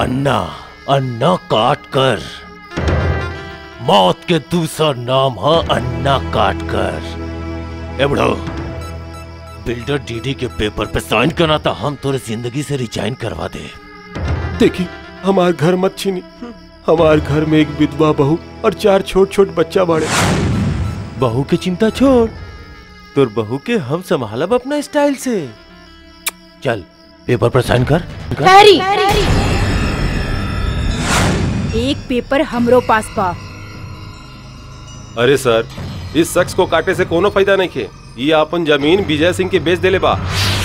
अन्ना अन्ना काट कर मौत के दूसरा नाम है अन्ना काट कर ए बुढ़ो बिल्डर डीडी के पेपर पे साइन करना था हम तोरे जिंदगी से रिजाइन करवा दे देखी हमार घर मत छीनी हमार घर में एक विधवा बहू और चार छोट छोट बच्चा बाड़े बहू की चिंता छोड़ तोर बहू के हम संभालब अपना स्टाइल से चल पेपर पर साइन कर हैरी एक पेपर हमरो पास बा अरे सर इस शख्स को काटे से कोनो फायदा नहीं खे ये अपन जमीन विजय सिंह के बेच देले बा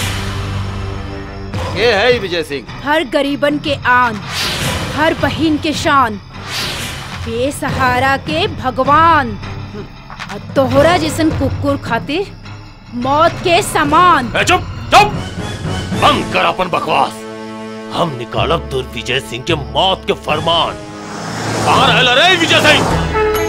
ये है ही विजय सिंह हर गरीबन के आन हर बहिन के शान बेसहारा के भगवान और तोहरा जैसन कुकुर खातिर मौत के समान ए, चुप चुप बंद कर अपन बकवास हम निकालब तोर विजय सिंह के मौत के फरमान कहाँ रहला रे विजय सिंह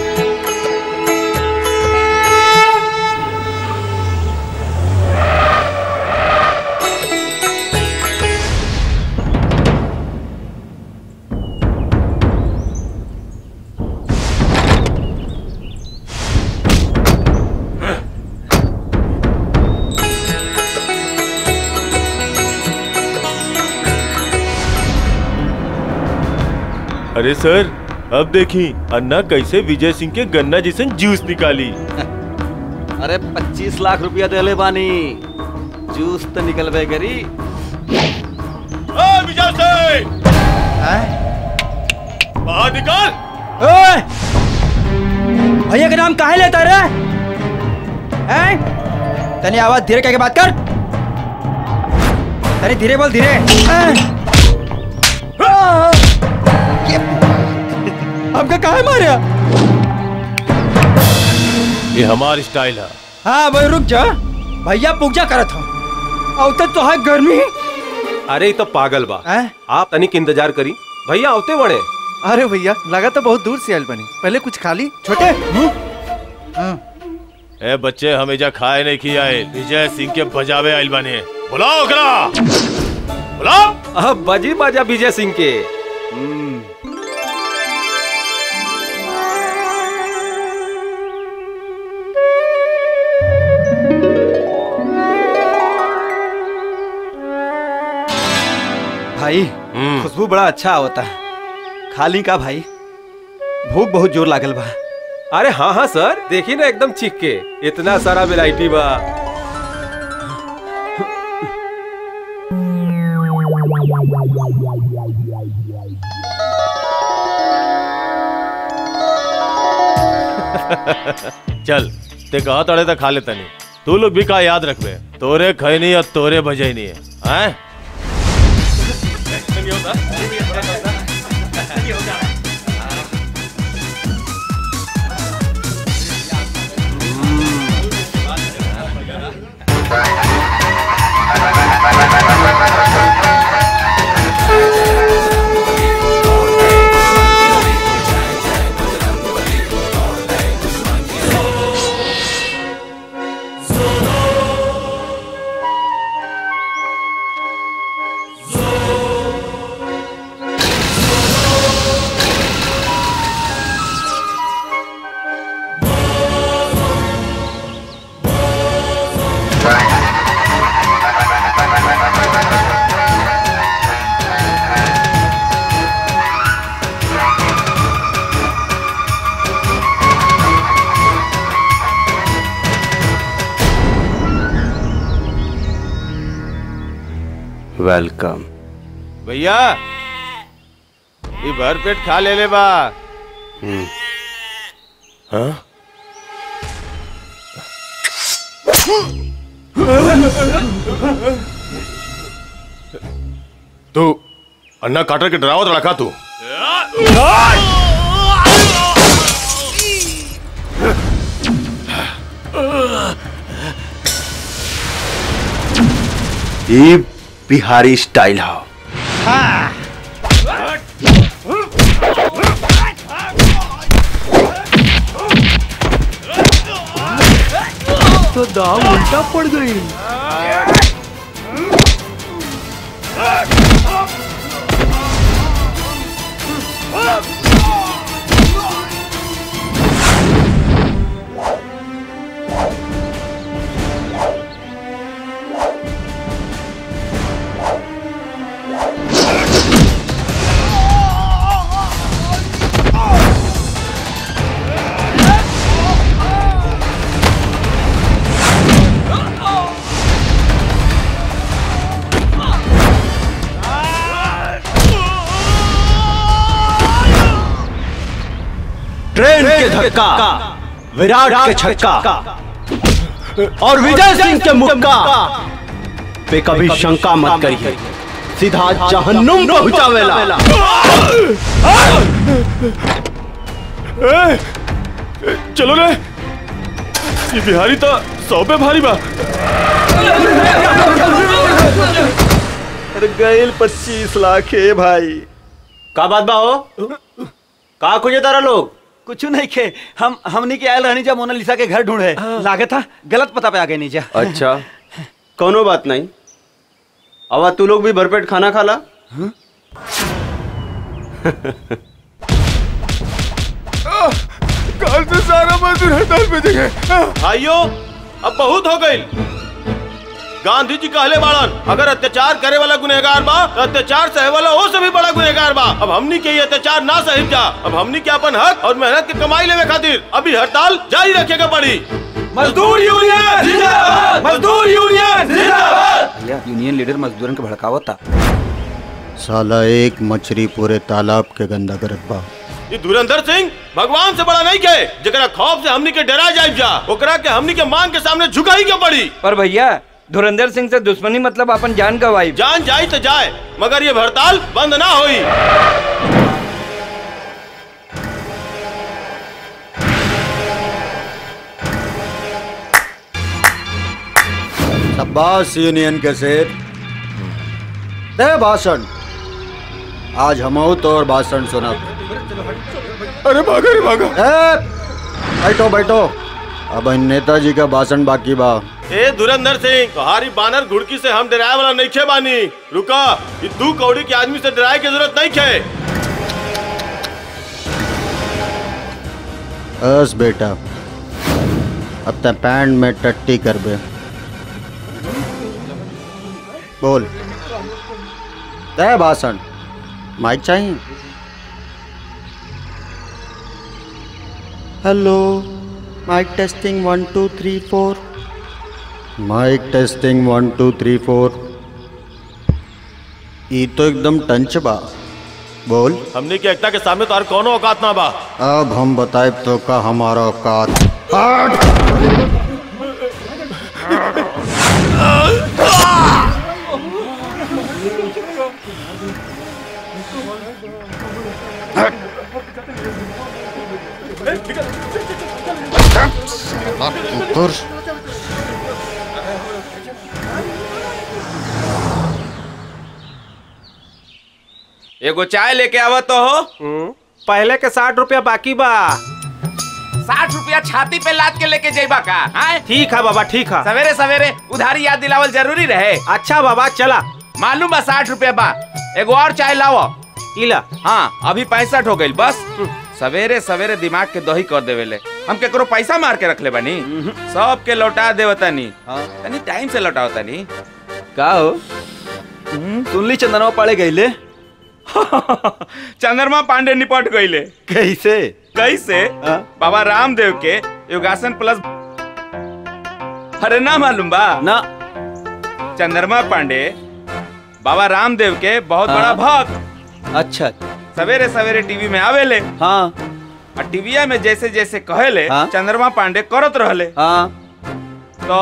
अरे सर अब देखी अन्ना कैसे विजय सिंह के गन्ना जैसन जूस निकाली अरे पच्चीस लाख रुपया देले बानी जूस तो निकलबे करी विजय सिंह बाहर निकाल ओए! भैया का नाम काहे लेता रे हैं तनी आवाज धीरे करके बात कर तनी धीरे बोल धीरे हैं? आ! ये- हमका काहे मारिया ये हमारी स्टाइल है हाँ भाई रुक जा भैया पूजा करत हूँ और तक तो है गर्मी अरे ये तो पागल बा हैं? आप तनिक इंतजार करी भैया आवते बड़े अरे भैया लगा तो बहुत दूर से आयल बनी पहले कुछ खा ली छोटे हम्म? हाँ। ए बच्चे हमेशा खाए नहीं किया है विजय सिंह के बजावे आइल बने बुलाओ ओकरा बुलाओ अब बजी बाजा विजय सिंह के भाई खुशबू बड़ा अच्छा होता है खाली का भाई भूख बहुत जोर लागल बा अरे हाँ हाँ सर देखी ना एकदम चीख के इतना सारा वेराइटी बा चल ते कहा तड़े तक खा लेता नहीं तू लोग भी का याद रखबे तोरे खैनी और तोरे बजई नहीं है हैं? वेलकम भैया ये भर पेट खा ले ले बा हाँ? तू अन्ना काटर के डरावत रखा तू ये बिहारी स्टाइल है तो दाव उल्टा पड़ गई ट्रेन के धक्का विराट के छक्का और विजय सिंह के मुक्का पे कभी शंका मत करिए सीधा जहन्नुम पहुंचावेला ए, चलो रे ये बिहारी तो सौ पे भारी बा अरे गैल पच्चीस लाख है भाई का बात बा हो का खोजे तारा लोग कुछ नहीं खे हम हमनी के आयल रहनी जा मोनालिसा के घर ढूंढे लागे था गलत पता पे आ गए नीचा अच्छा कोनो बात नहीं अब तू लोग भी भरपेट खाना खा ला कल से सारा मजदूर हड़ताल पे जगह भाइयों अब बहुत हो गई गांधी जी कहले बाड़न अगर अत्याचार करे वाला गुनहगार बा तो अत्याचार सहे वाला वो से भी बड़ा गुनहगार बा अब हमनी के ये अत्याचार ना सही जा अब हमनी के अपन हक और मेहनत के कमाई लेवे खातिर अभी हड़ताल जारी रखेगा पड़ी मजदूर यूनियन जिंदाबाद मजदूर यूनियन जिंदाबाद यूनियन लीडर मजदूरन के भड़कावता साला एक मछली पूरे तालाब के गंदा करत बा ये धुरंधर सिंह भगवान से बड़ा नहीं के जरा खौफ से हमनी के डरा जाए जा ओकरा के हमनी के मांग के सामने झुका ही क्यों पड़ी पर भैया धुरंधर सिंह से दुश्मनी मतलब अपन जान गवाई जान जाए तो जाए मगर ये हड़ताल बंद ना हुई शाबाश यूनियन के शेर दे भाषण आज हम तो और भाषण सुना अरे भागा रे भागा बैठो बैठो अब इन नेताजी का भाषण बाकी बा ए धुरंधर सिंह तुम्हारी बानर घुड़की से हम डराए वाला नहीं खे बानी रुका ये दू कौड़ी के आदमी से डराए की जरूरत नहीं खे बस बेटा अब ते पैंट में टट्टी कर बे बोल दे भाषण माइक चाहिए hello mike testing one two three four mike testing one two three four ये तो एकदम टंच बा बोल हमने की एकता के सामने तो और कोनो औकात ना बा अब हम बताए तो का हमारा औकात कुकुर एगो चाय लेके आवत तो हो पहले के साठ रुपया बाकी बा साठ रुपया छाती पे लाद के लेके जेबा का हाँ? ठीक है बाबा ठीक है सवेरे सवेरे उधारी याद दिलावल जरूरी रहे अच्छा बाबा चला मालूम बा साठ रुपया बा एगो और चाय लावो इला हाँ अभी पैंसठ हो गई बस सवेरे सवेरे दिमाग के दही कर देवेले हम केकरो पैसा मार के रख ले बनी सब के लौटा देवतानी तनी टाइम से लौटाओ तनी का हो सुनली चंदनवा पड़े गईले चंद्रमा पांडे निपट गईले कैसे कैसे हाँ? बाबा रामदेव के योगासन प्लस अरे ना मालूम बा ना चंद्रमा पांडे बाबा रामदेव के बहुत हाँ। बड़ा भक्त अच्छा सवेरे सवेरे टीवी में आवेले हाँ और टीविया में जैसे जैसे कहेले हाँ। चंद्रमा पांडे करत रहले हाँ तो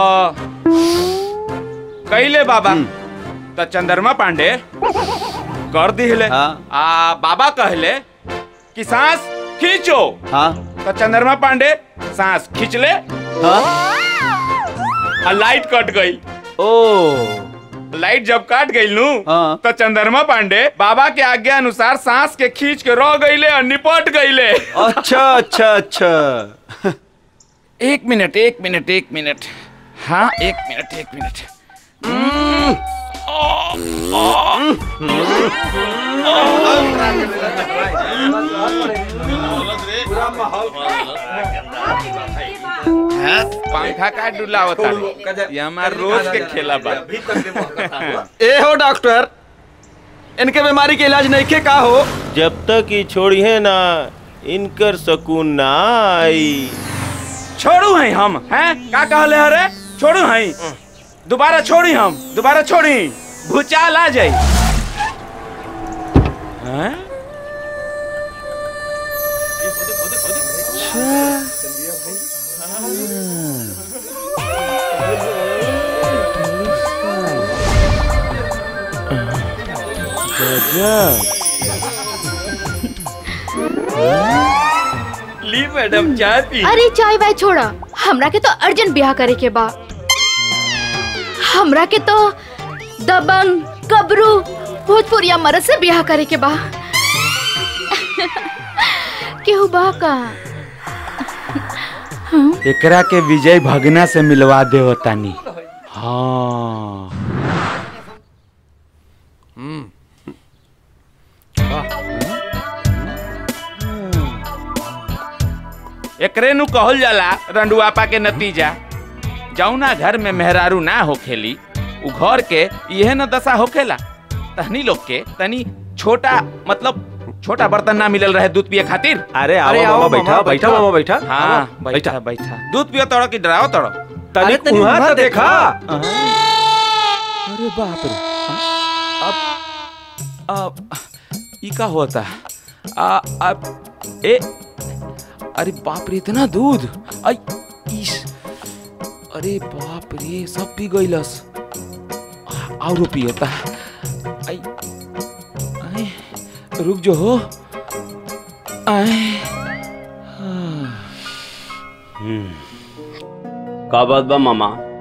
कैले बाबा तो चंद्रमा पांडे कर दिले हाँ। आ बाबा कहले कि सांस खींचो हाँ तो चंद्रमा पांडे सांस खींच ले हाँ और लाइट कट गई ओ लाइट जब काट गई नू हाँ। तो चंद्रमा पांडे बाबा के आज्ञा अनुसार सांस के खींच के रह गईले और निपट गईले अच्छा अच्छा अच्छा एक मिनट एक मिनट एक मिनट हाँ एक मिनट एक मिनट हम्म, ओ, पंखा का डुलावता रे? ये हमार रोज के खेला बा ए हो डॉक्टर इनके बीमारी के इलाज नहीं के का हो जब तक ये छोड़िए ना इनकर सकून ना आई छोड़ू हैं हम हैं का कहले हरे छोड़ू हैं दोबारा छोड़ी हम दोबारा छोड़ी भूचाल आ जाई हैं ली मैडम चाय पी अरे चाय वाय छोड़ा हमरा के तो अर्जेंट ब्याह करे के बा हमरा के तो दबंग कबरू भोजपुरिया मर्द से ब्याह करे के बा केहू बा का एकरा के विजय भगना से मिलवा दे तानी हाँ एकरे नु कहल जाला रंडुआपा के नतीजा जौना घर में मेहरारू ना होखेली उ घर के यह न दशा होखेला तहनी लोग के तनी छोटा मतलब छोटा बर्तन ना मिलल रहे दूध पिए खातिर अरे आओ अरे आओ मामा बैठा मामा, बैठा बैठो। मामा बैठा हाँ बैठा बैठा दूध पियो तड़ो कि डराओ तड़ो तनिक तनिक वहाँ वहाँ तो देखा अरे बाप रे अब अब ई का होता आ अब ए अरे बाप रे इतना दूध आई इस अरे बाप रे सब पी गईलस और पियता आई आई रुक जो हो आई का बात बा मामा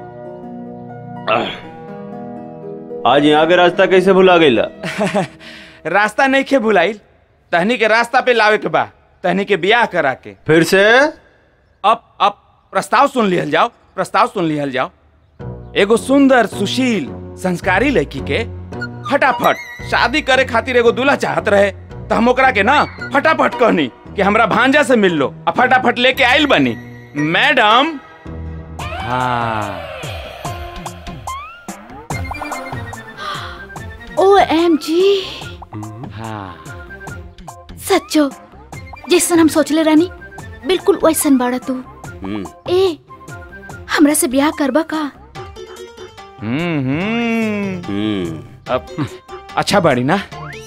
आज यहाँ के रास्ता कैसे भुला गईला रास्ता नहीं खे भुलाइल तहनी के रास्ता पे लावे के बा तहनी के बियाह करा के फिर से अब अब प्रस्ताव सुन लिहल जाओ प्रस्ताव सुन लिहल जाओ एगो सुंदर सुशील संस्कारी लड़की के फटाफट शादी करे खातिर एगो दूल्हा चाहत रहे तो हम ओकरा के ना फटाफट कहनी कि हमरा भांजा से मिल लो आ फटाफट लेके आइल बनी मैडम हाँ ओ एम जी हाँ सच्चो जैसन हम सोचले रहनी बिल्कुल वैसन बाड़ा तू हम्म, ए हमरा से ब्याह करबा का हम्म हम्म हम्म, अब अच्छा बाड़ी ना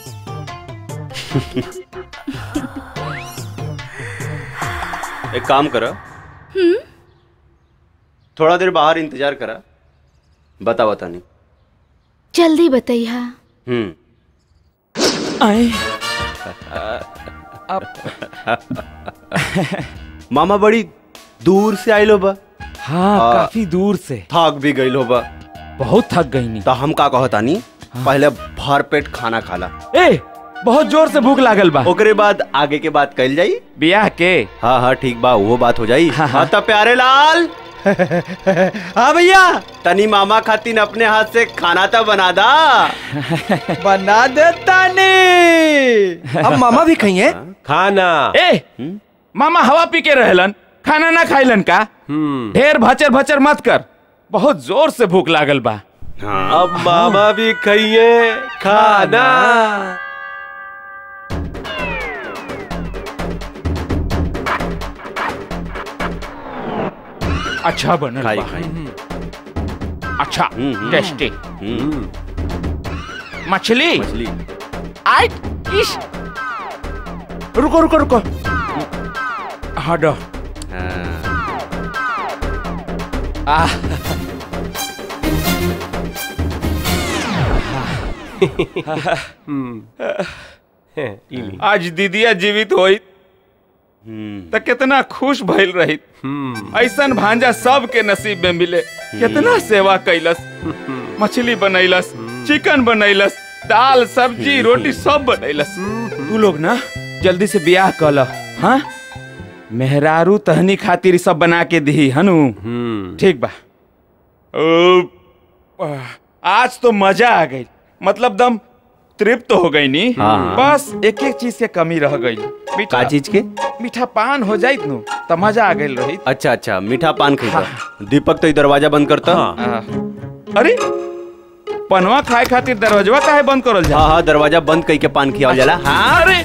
एक काम करा थोड़ा देर बाहर इंतजार करा बता बता नहीं जल्दी बतैया हम्म आए मामा बड़ी दूर से आइलो बा हाँ आ, काफी दूर से थक भी गइलो बा बहुत थक गई नी तो हम का कहतानी पहले भर पेट खाना खाला ए बहुत जोर से भूख लागल बा ओकरे बाद आगे के बात कल जाई बियाह के हाँ हाँ ठीक बा वो बात हो जाई हाँ, हाँ। हाँ तब प्यारे लाल हाँ भैया तनी मामा खातिन अपने हाथ से खाना तो बना दा बना देता नहीं अब मामा भी खाइए खाना ए मामा हवा पी के रहलन खाना ना खाइलन का ढेर भचर भचर मत कर बहुत जोर से भूख लागल बा हाँ अब मामा भी खाइए खाना अच्छा बनल खाई बा खाई अच्छा हम्म, हम्म। टेस्टी हम्म, मछली मछली आइट इश रुको रुको रुको हटो हाँ, आह इली आज दीदिया जीवित होई हम्म, त कितना खुश भइल रही ऐसन भांजा सबके नसीब में मिले कितना सेवा कैलस मछली बनैलस चिकन बनैलस दाल सब्जी रोटी सब बनैलस तू लोग ना जल्दी से बियाह कल हाँ मेहरारू तहनी खातिर ई सब बना के दी हनु ठीक बा ओ, आह, आज तो मजा आ गई मतलब दम तृप्त हो गई नी हाँ। बस एक एक चीज के कमी रह गई का चीज के मीठा पान हो जाइत नु त मजा आ गइल रही अच्छा अच्छा मीठा पान खरीदा दीपक तो ये दरवाजा बंद करता आ, अरे पनवा खाए खातिर दरवाजा काहे बंद करल जा हाँ हाँ दरवाजा बंद कई के पान खियावल जाला हाँ अरे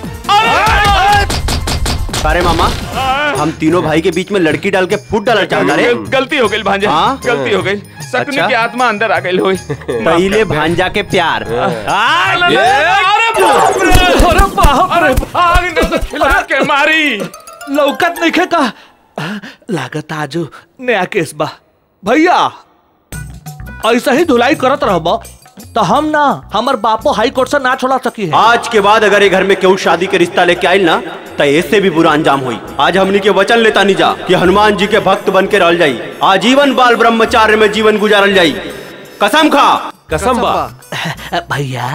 अरे मामा हम तीनों भाई के बीच में लड़की डाल के फूट डालना चाहता रे गलती हो गई भांजा हाँ? गलती हो गई सकनी अच्छा। की आत्मा अंदर आ गई होई पहले भांजा के प्यार अरे बाप रे अरे बाप अरे भाग न तो खिला के मारी लौकत नहीं खे का लागत आजू नया केस बा भैया ऐसा ही धुलाई करत रहब तो हम ना हमर बापो हाई कोर्ट से ना छोड़ा सकी है आज के बाद अगर ये घर में केहू शादी के रिश्ता लेके आयल ना तो इससे भी बुरा अंजाम हुई आज हमनी के वचन लेता नहीं जा कि हनुमान जी के भक्त बन के रह जाई आजीवन बाल ब्रह्मचार्य में जीवन गुजारल जाई कसम खा कसम बा भैया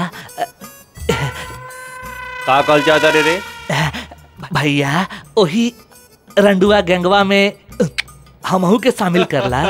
का कल चाहता रे रे भैया वही रंडुआ गैंगवा में हमहू के शामिल करला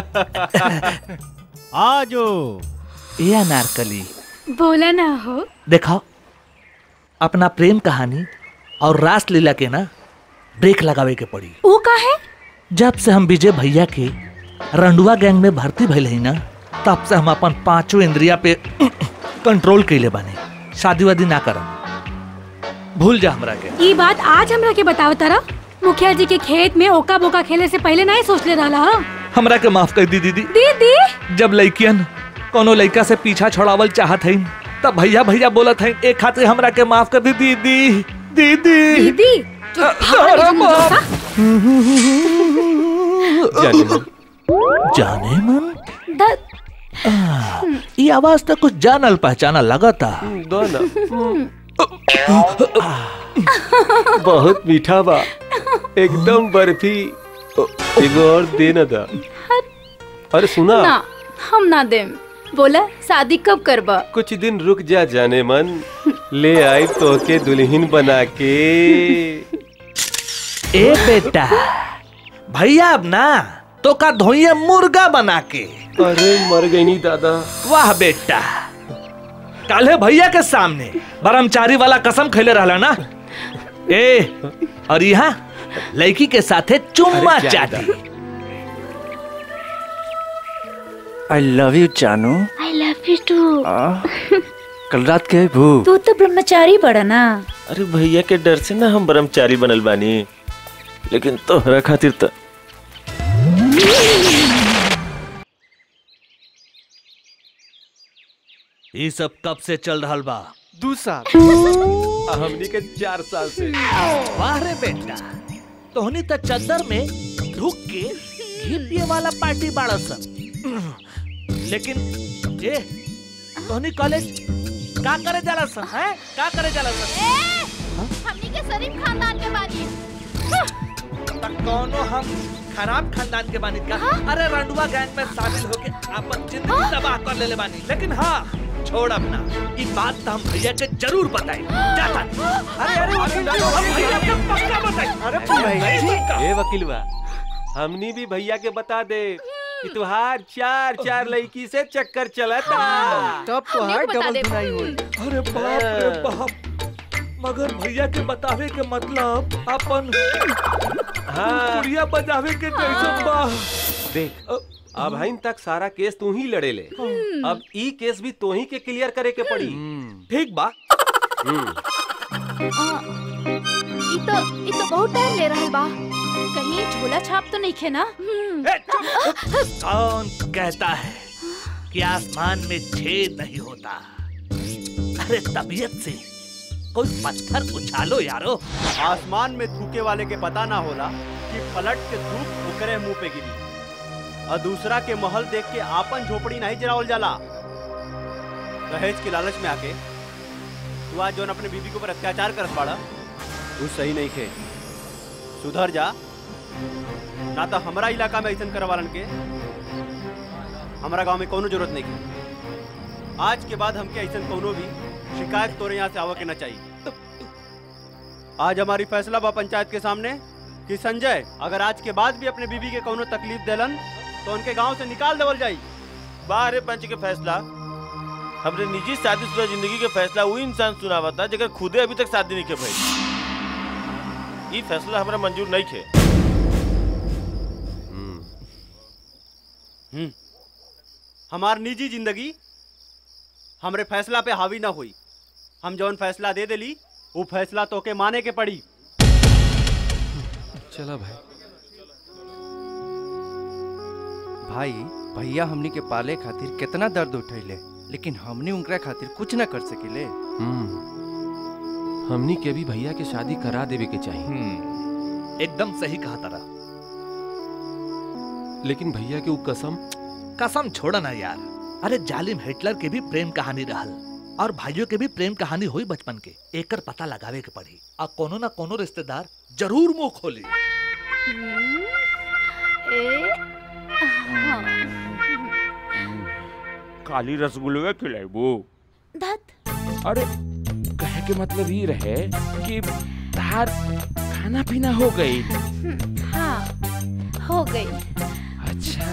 आजो ये अनारकली बोला ना हो देखो अपना प्रेम कहानी और रास लीला के ना ब्रेक लगावे के पड़ी वो का है जब से हम विजय भैया के रंडुआ गैंग में भर्ती भइल है ना तब से हम अपन पांचों इंद्रिया पे कंट्रोल कैले बानी शादी वादी ना करम भूल जा हमरा के ये बात आज हमरा के बताओ तारा मुखिया जी के खेत में ओका बोका खेले से पहले नहीं सोच ले रहा हा? हमरा के माफ कर दी दीदी दीदी जब लड़कियन कोनो लड़का से पीछा छोड़ावल चाहत है तब भैया भैया बोलत है एक खातिर हमरा के माफ कर दी दीदी दीदी दीदी जो भाग अरे निकल बाप। सा। जाने मन जाने मन द- आ, ये आवाज तो कुछ जानल पहचाना लगता दो ना बहुत मीठा बा एकदम बर्फी एगो और दे ना दा अरे सुना ना हम ना देम बोला शादी कब करबा कुछ दिन रुक जा जाने मन ले आई तो के दुल्हन बना के ए बेटा भैया अब ना तो का धोइए मुर्गा बना के अरे मर गई नहीं दादा वाह बेटा काले भैया के सामने ब्रह्मचारी वाला कसम खैले रहला ना ए और यहाँ लड़की के साथे चुम्मा अरे जा चाटी आई लव यू जानू आई लव यू टू कल रात के भू तू तो ब्रह्मचारी बड़ा ना अरे भैया के डर से ना हम ब्रह्मचारी बनल बानी लेकिन तोहरा खातिर तो ये सब कब से चल रहा बा दू साल हमनी के चार साल से वाह रे बेटा तोहनी तो चद्दर में ढुक के घी पिए वाला पार्टी बाड़ा सन लेकिन ए तोहनी कॉलेज का करे जाला सन हैं का करे जाला सन हमनी के शरीफ खानदान के बानी त कौनो हम खराब खानदान के बानी का अरे रंडुआ गैंग में शामिल होके अपन जिंदगी तबाह कर लेले बानी लेकिन हाँ छोड़ अपना ई बात तो हम भैया के जरूर बताई जाता अरे अरे वकील साहब, हम भैया के पक्का बताई अरे भैया ए वकील बा हमनी भी भैया के बता दे कि तुहार चार चार लड़की से चक्कर चलता तब तो हमने है को बता डबल दे। धुनाई हुई अरे बाप रे बाप मगर भैया के बतावे के मतलब अपन हाँ कुड़िया बजावे के जैसे बा देख अब हइन तक सारा केस तू ही लड़े ले अब ई केस भी तू ही के क्लियर करे के पड़ी ठीक बा ई तो ई तो बहुत टाइम ले रहल बा कहीं झोला छाप तो नहीं खे ना ए, चुप! कौन कहता है कि आसमान में छेद नहीं होता अरे तबीयत से कोई पत्थर उछालो यारो आसमान में थूके वाले के पता ना होला कि पलट के धूप ओकरे मुंह पे गिरी और दूसरा के महल देख के आपन झोपड़ी नहीं जरावल जाला दहेज के लालच में आके तू आज जोन अपने बीबी के ऊपर अत्याचार करत बाड़ा तू सही नहीं खे सुधर जा ना तो हमारा इलाका में ऐसा करवालन के हमारा गांव में कोनो जरूरत नहीं है आज के बाद हमके ऐसा कोनो भी शिकायत तोरे यहाँ से आवा के ना चाहिए आज हमारी फैसला बा पंचायत के सामने कि संजय अगर आज के बाद भी अपने बीबी के कोनो तकलीफ देलन तो उनके गांव से निकाल देवल जाई बाहर पंच के फैसला हमरे निजी शादीशुदा जिंदगी के फैसला वही इंसान सुनावता जेकर खुदे अभी तक शादी नहीं के भइल ई फैसला हमरा मंजूर नहीं खे हमार निजी जिंदगी हमरे फैसला पे हावी ना हुई हम जौन फैसला दे देली वो फैसला तो के माने के पड़ी चला भाई भाई भैया हमनी के पाले खातिर कितना दर्द उठैले लेकिन हमनी उनकरा खातिर कुछ ना कर सकिले हम्म हमनी के भी भैया के शादी करा देवे के चाहिए एकदम सही कहा तारा लेकिन भैया के उ कसम कसम छोड़ा ना यार अरे जालिम हिटलर के भी प्रेम कहानी रहल और भाइयों के भी प्रेम कहानी हुई बचपन के एकर पता लगावे के पड़ी आ कोनो ना कोनो रिश्तेदार जरूर मुंह खोली काली रसगुल्ला खिलाबू धत अरे कहे के मतलब ये रहे कि तार खाना पीना हो गई हाँ हो गई अच्छा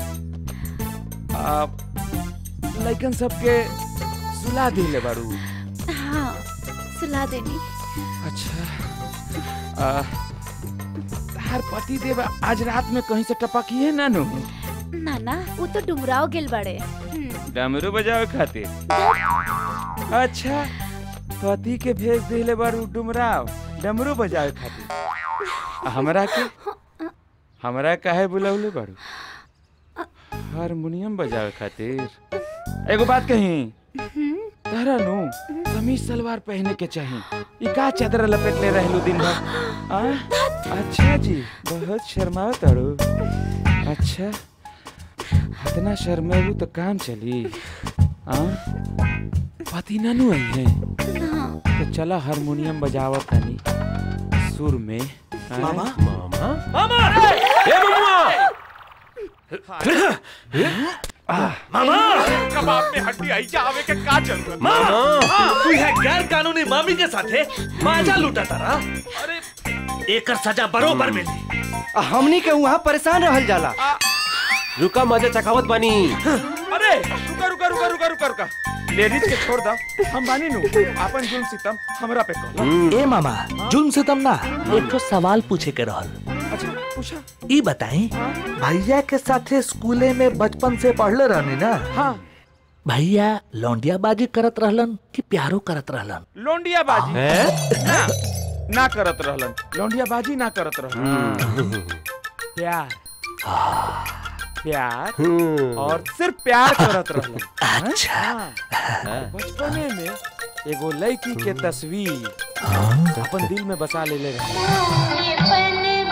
आप लइकन सबके सुला दिले बारू हाँ सुला देनी अच्छा आ, तार पति देव आज रात में कहीं से टपकी है ना नु ना ना वो तो डुमराव गिल बड़े हम्म, डमरू बजावे खातिर अच्छा पति के भेज दिले बारू डुमराव डमरू बजावे खातिर आ हमरा के हमरा काहे बुलावले बारू हारमोनियम बजावे खातिर एगो बात कही तारा नु कमीज सलवार पहने के चाहिए ई का चादर लपेट ले रहलू दिन भर आ? अच्छा जी बहुत शर्माओ तारू अच्छा इतना शर्मेबू तो काम चली आ? पति नानू आई है तो चला हारमोनियम बजावा तनी सुर में आ? मामा? मामा मामा ए ममुआ मामा कबाब में हड्डी आई जावे के का जरूरत मामा तू है गैर कानूनी मामी के साथे माजा लूटा तारा अरे एकर सजा बरोबर मिली आ, हमनी के वहाँ परेशान रहल जाला रुका मजा चखावत बानी अरे रुका रुका रुका रुका रुका रुका लेडीज के छोड़ दो हम बानी नु अपन जुल्म सितम हमरा पे कहो ए मामा जुल्म से तम ना एक तो सवाल पूछे के रहल अच्छा पूछा ई बताई भैया के साथे स्कूले में बचपन से पढ़ले रहनी ना हाँ भैया लौंडिया बाजी करत रहलन कि प्यारो करत रहलन लोंडिया बाजी ना ना करत रहलन लोंडिया बाजी ना करत रहलन प्यार प्यार और सिर्फ प्यार करत रहलन अच्छा हाँ। बचपने में एगो लड़की के तस्वीर अपन दिल में बसा ले ले रहे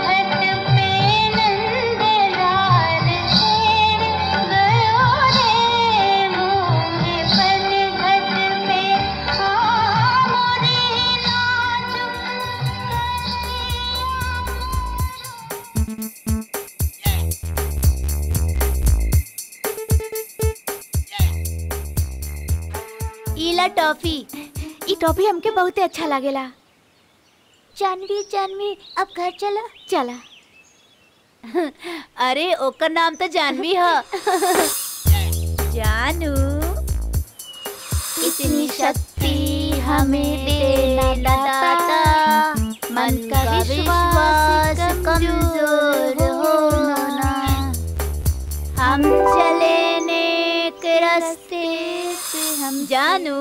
ईला टॉफी ई टॉफी हमके बहुते अच्छा लागेला जानवी जानवी अब घर चला चला अरे ओकर नाम तो जानवी ह जानू इतनी शक्ति हमें देना दाता मन का विश्वास कमजोर होना हम चले नेक रास्ते से हम जानू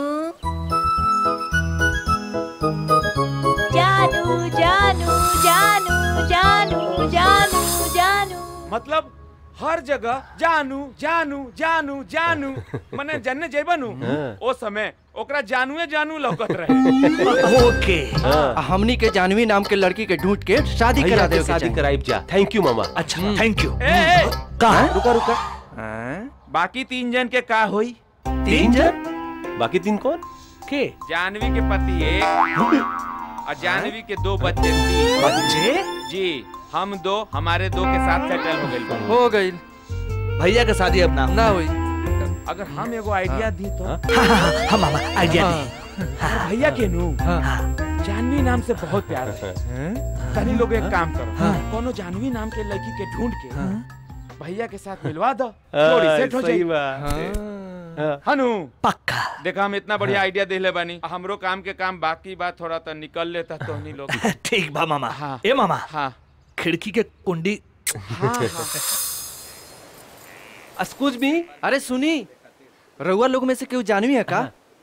जानू जानू जानू जानू जानू जानू मतलब हर जगह जानू जानू जानू जानू मने जन्ने जेबनु हाँ। ओ समय ओकरा जानूए जानू लौकत रहे ओके आ, हमनी के जानवी नाम के लड़की के ढूंढ के शादी भैया करा के दे शादी कराइब जा थैंक यू मामा अच्छा थैंक यू ए, ए कहा रुका रुका बाकी तीन जन के का होई तीन जन बाकी तीन कौन के जानवी के पति एक और जानवी के दो बच्चे तीन बच्चे जी हम दो हमारे दो के साथ सेटल हो गए हो गई भैया के शादी अब ना ना हुई अगर हम एगो आइडिया दी तो हम मामा आइडिया दी और भैया के नू जानवी नाम से बहुत प्यार है तनी लोग एक काम करो कोनो जानवी नाम के लड़की के ढूंढ के भैया के साथ मिलवा दो जोड़ी सेट हो सही जाई बात हनु पक्का देखा हम इतना बढ़िया आइडिया देले बानी हमरो काम के काम बाकी बात थोड़ा तो निकल लेता तो नहीं लोग ठीक बा मामा हाँ ए मामा हाँ खिड़की के कुंडी हाँ हाँ एक्सक्यूज मी अरे सुनी रउआ लोग में से केहू जानवी है का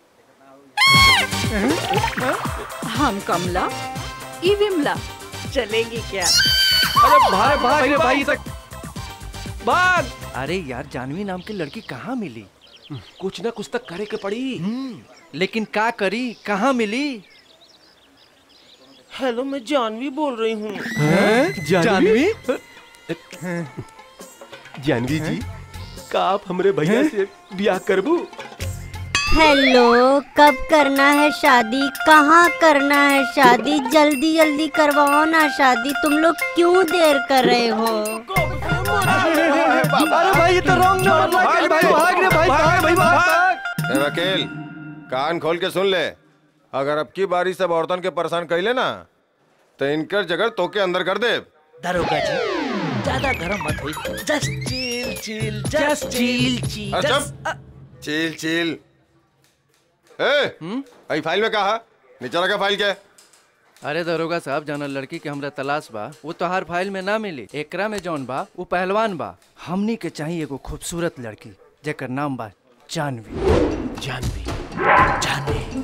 हम कमला ई विमला चलेगी क्या अरे भाग भाग रे भाई तक भाग अरे यार जानवी नाम की लड़की कहाँ मिली कुछ ना कुछ तक करे के पड़ी लेकिन का करी कहाँ मिली हेलो मैं जानवी बोल रही हूँ जानवी जानवी जी का आप हमरे भैया से ब्याह करबू हेलो कब करना है शादी कहाँ करना है शादी जल्दी जल्दी करवाओ ना शादी तुम लोग क्यों देर कर रहे हो अरे भाई ये तो रॉन्ग नंबर लग गया भाई भाग रे भाई भाग भाई भाग ए वकील कान खोल के सुन ले अगर अब की बारी सब औरतन के परेशान कैले ना तो इनकर जगह तोके अंदर कर दे दरोगा जी ज्यादा गरम मत हुई just chill chill just chill chill अरे चुप चिल चिल ए आई फाइल में कहा नीचे रखा फाइल के अरे दरोगा साहब जाना लड़की के हमरा तलाश बा वो तो हर फाइल में ना मिली एकरा में जौन बा वो पहलवान बा हमनी के चाहिए एगो खूबसूरत लड़की जेकर नाम बा जानवी जानवी जानवी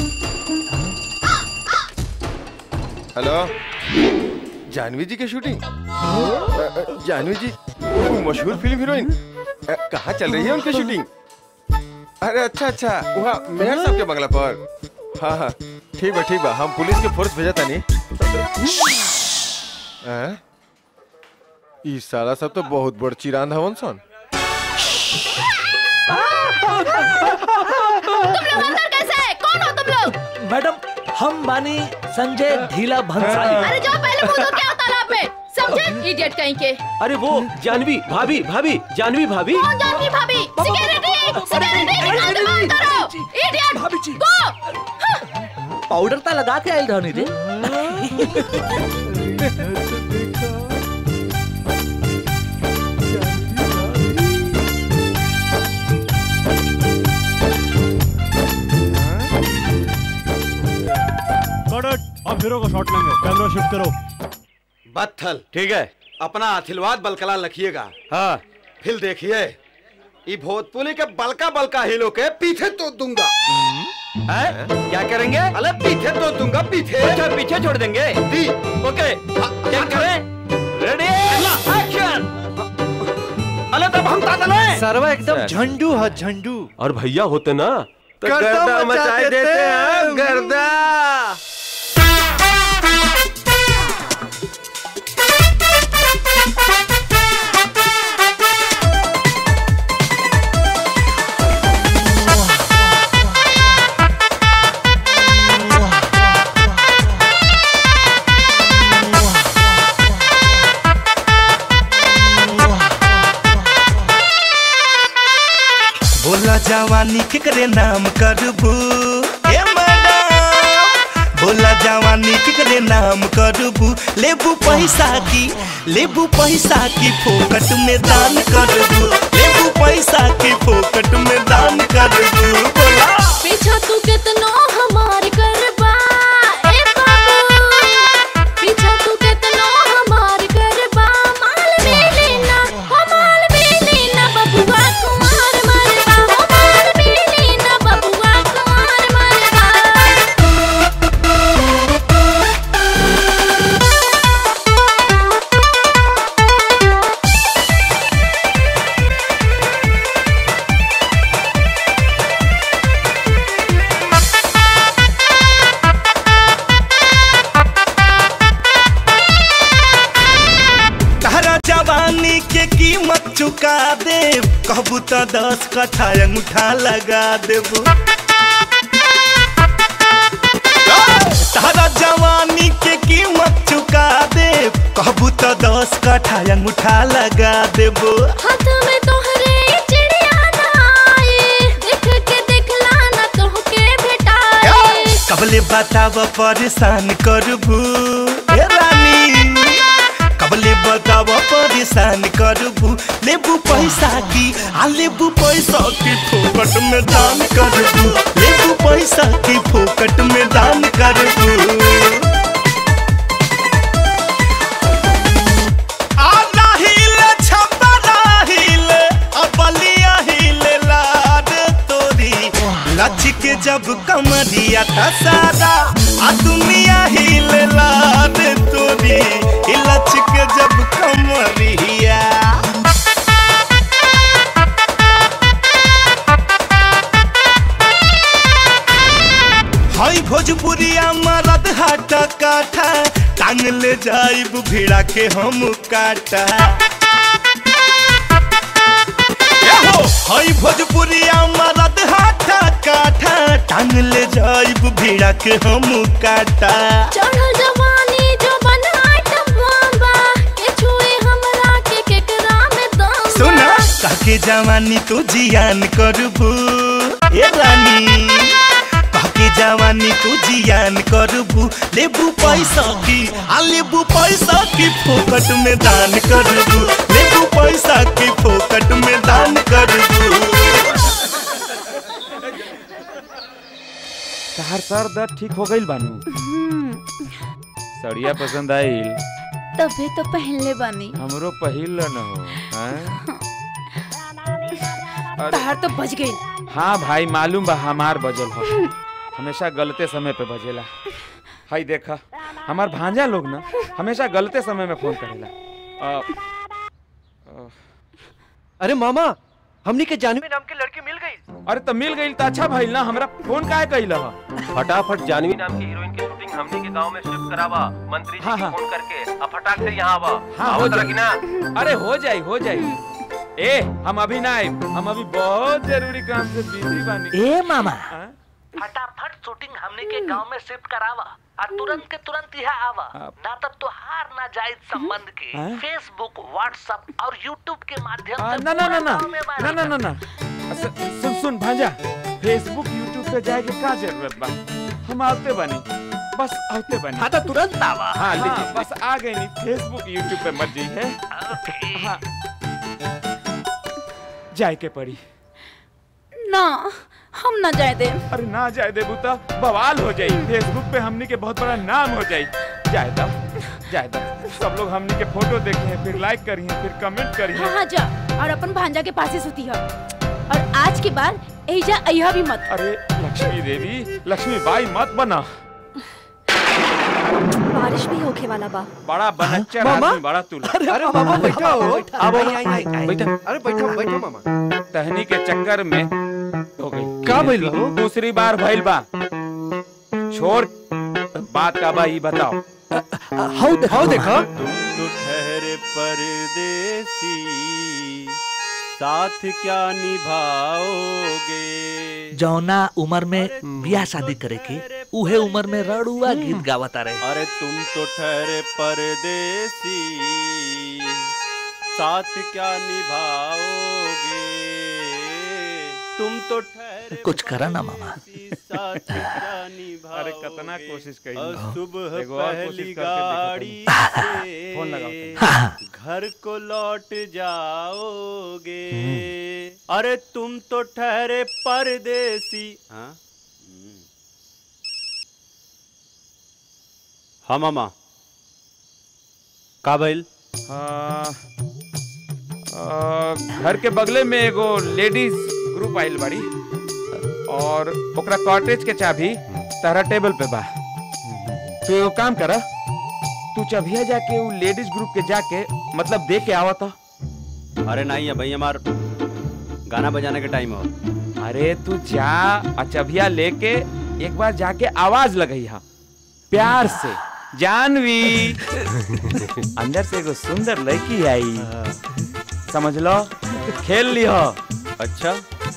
हेलो जानवी जी की शूटिंग अ, अ, जानवी जी वो मशहूर फिल्म हीरोइन अ, कहाँ चल रही है उनकी शूटिंग अरे अच्छा अच्छा वहाँ मेहर साहब के बंगला पर हाँ हाँ ठीक बा ठीक बा हम पुलिस के फोर्स भेजा तानी हैं? ई साला सब तो बहुत बड़ चिरांद हवन सन कैसे कौन हो तुम लोग मैडम हम बानी संजय ढीला भंसाली अरे जाओ पहले मुंह धो के आओ तालाब में समझे इडियट कहीं के अरे वो जानवी भाभी भाभी जानवी भाभी कौन जानती भाभी सिक्योरिटी सिक्योरिटी निकाल दो बंद करो इडियट भाभी जी गो पाउडर ता लगा के आयल रहनी रे कट अब हीरो का शॉट लेंगे कैमरा शिफ्ट करो बत्थल ठीक है अपना अथिलवाद बलकला रखिएगा हाँ फिर देखिए ये भोजपुरी के बलका बलका हीरो के पीछे तो दूंगा है? क्या करेंगे अरे पीछे तो दूंगा पीछे अच्छा पीछे छोड़ देंगे दी ओके क्या करें रेडी एक्शन अरे तब हम तातल हैं सरवा एकदम झंडू है झंडू और भैया होते ना तो गर्दा गर्दा मचा मचाए देते देते हैं, हैं गर्दा बोला जवानी केकरे नाम करबू ए मैडम बोला जवानी केकरे नाम करबू लेबू पैसा की लेबू पैसा की फोकट में दान करबू लेबू पैसा की फोकट में दान करबू बोला पीछा तू कितनो हमार करबा ए बाबू पीछा तू कितनो हमार करबा माल भी लेना हो माल भी लेना बबुआ कुमार मरबा हो माल भी लेना बबुआ कुमार मरबा तारा जवानी के कीमत चुका दे कहबू तो दस कट्ठा अंगूठा लगा देबू तारा जवानी के कीमत चुका दे कहबू तो दस कट्ठा अंगूठा लगा देबू हाथ में तोहरे चिड़िया ना आए देख के देखला ना तोहके भेटाए कबले बताव परेशान करबू ए रानी कबले बताव बतावा परेशान करबू लेबू पैसा की आ लेबू पैसा की फोकट में दान करबू लेबू पैसा की फोकट में दान करबू आ राहिले छपा राहिले अबलिया हिले लाड तोरी लच के जब कमरिया था सारा आ दुनिया हिले लाड तोरी ई लच के जब कमरिया हई भोजपुरिया मरद हाटा काठा टांग ले जाइब भिड़ा के हम काटा एहो, हई भोजपुरिया मरद हाटा काठा टांग ले जाइब भिड़ा के हम काटा चढ़ल जवानी जो बनाट बाबा के छुए हमरा के केकरा में दम सुना काके जवानी तू जियान करबू ए रानी काके जवानी तू जियान करबू लेबू पैसा की आ लेबू पैसा की फोकट में दान करबू लेबू पैसा की फोकट में दान करबू तहार सर दर्द ठीक हो गईल बानू सड़िया पसंद आईल तबे तो पहनले बानी हमरो पहिल न हो हैं? तहार तो बज गई हाँ भाई मालूम बा हमार बजल हो हमेशा गलते समय पे बजेला हाय देखा हमार भांजा लोग ना हमेशा गलते समय में फोन करेला अ, अ, अरे मामा हमनी के जानवी नाम की लड़की मिल गई अरे तो मिल गई तो अच्छा भाई ना हमरा फोन काहे कइला हा फटाफट जानवी नाम की हीरोइन की शूटिंग हमनी के गांव में शिफ्ट करावा मंत्री जी हाँ, की हाँ। फोन करके अब फटाक से यहाँ आवा हाँ आओ हो जरा कि ना जाई अरे हो जाई हो जाई ए हम अभी ना आए हम अभी बहुत जरूरी काम से बिजी बानी ए मामा हाँ? फटाफट शूटिंग हमने के गांव में शिफ्ट करावा और तुरंत के तुरंत यहाँ आवा ना तो तुहार ना जायज संबंध के हाँ? फेसबुक व्हाट्सएप और यूट्यूब के माध्यम आ, से ना ना ना पूरा ना गांव में ना वायरल ना ना ना अस- सुन सुन भांजा फेसबुक यूट्यूब पे जाए के का जरूरत बा हम आते बनी बस आते बनी हाँ तो तुरंत आवा हाँ लेकिन बस आ गए नहीं फेसबुक यूट्यूब पे मत जी है हाँ जाए के पड़ी ना हम ना जाए दे अरे ना जाए दे बुता बवाल हो जाई फेसबुक पे हमनी के बहुत बड़ा नाम हो जाई जाए दा जाए दा सब लोग हमनी के फोटो देखे हैं फिर लाइक करी हैं फिर कमेंट करी हाँ हैं हाँ जा और अपन भांजा के पास ही सुती है और आज के बाद एजा अहिया भी मत अरे लक्ष्मी देवी लक्ष्मी बाई मत बना बारिश भी होके वाला बा बड़ा बनच्चर मामा? आदमी बड़ा तू अरे अरे मामा बैठा हो अब आई, आई, आई, आई। बैठा अरे बैठो बैठो मामा तहनी के चक्कर में हो गई का भइल बा हो? दूसरी बार भइल बा छोड़ बात का बा ई बताओ हाउ दे हाउ देखा तुम तो ठहरे परदेसी साथ क्या निभाओगे जौना उम्र में ब्याह शादी करे के उहे उम्र में रड़ुआ गीत गावता रहे अरे तुम तो ठहरे परदेसी साथ क्या निभाओगे तुम तो ठहरे कुछ करा ना मामा साथ क्या निभाओगे अरे कितना कोशिश करी और सुबह एगो और कोशिश पहली करके गाड़ी देखो से फोन लगाओ घर को लौट जाओगे अरे तुम तो ठहरे परदेसी हाँ हाँ मामा का भइल हाँ, आ, घर के बगले में एगो लेडीज ग्रुप आइल बाड़ी और ओकरा कॉटेज के चाबी तारा टेबल पे बा तो एगो काम करा तू चबिया जाके उ लेडीज ग्रुप के जाके मतलब दे के आवत अरे नहीं है भाई हमार गाना बजाने के टाइम हो अरे तू जा और चबिया लेके एक बार जाके आवाज लगई हा प्यार से जानवी अंदर से एगो सुंदर लड़की आई समझ लो खेल लियो अच्छा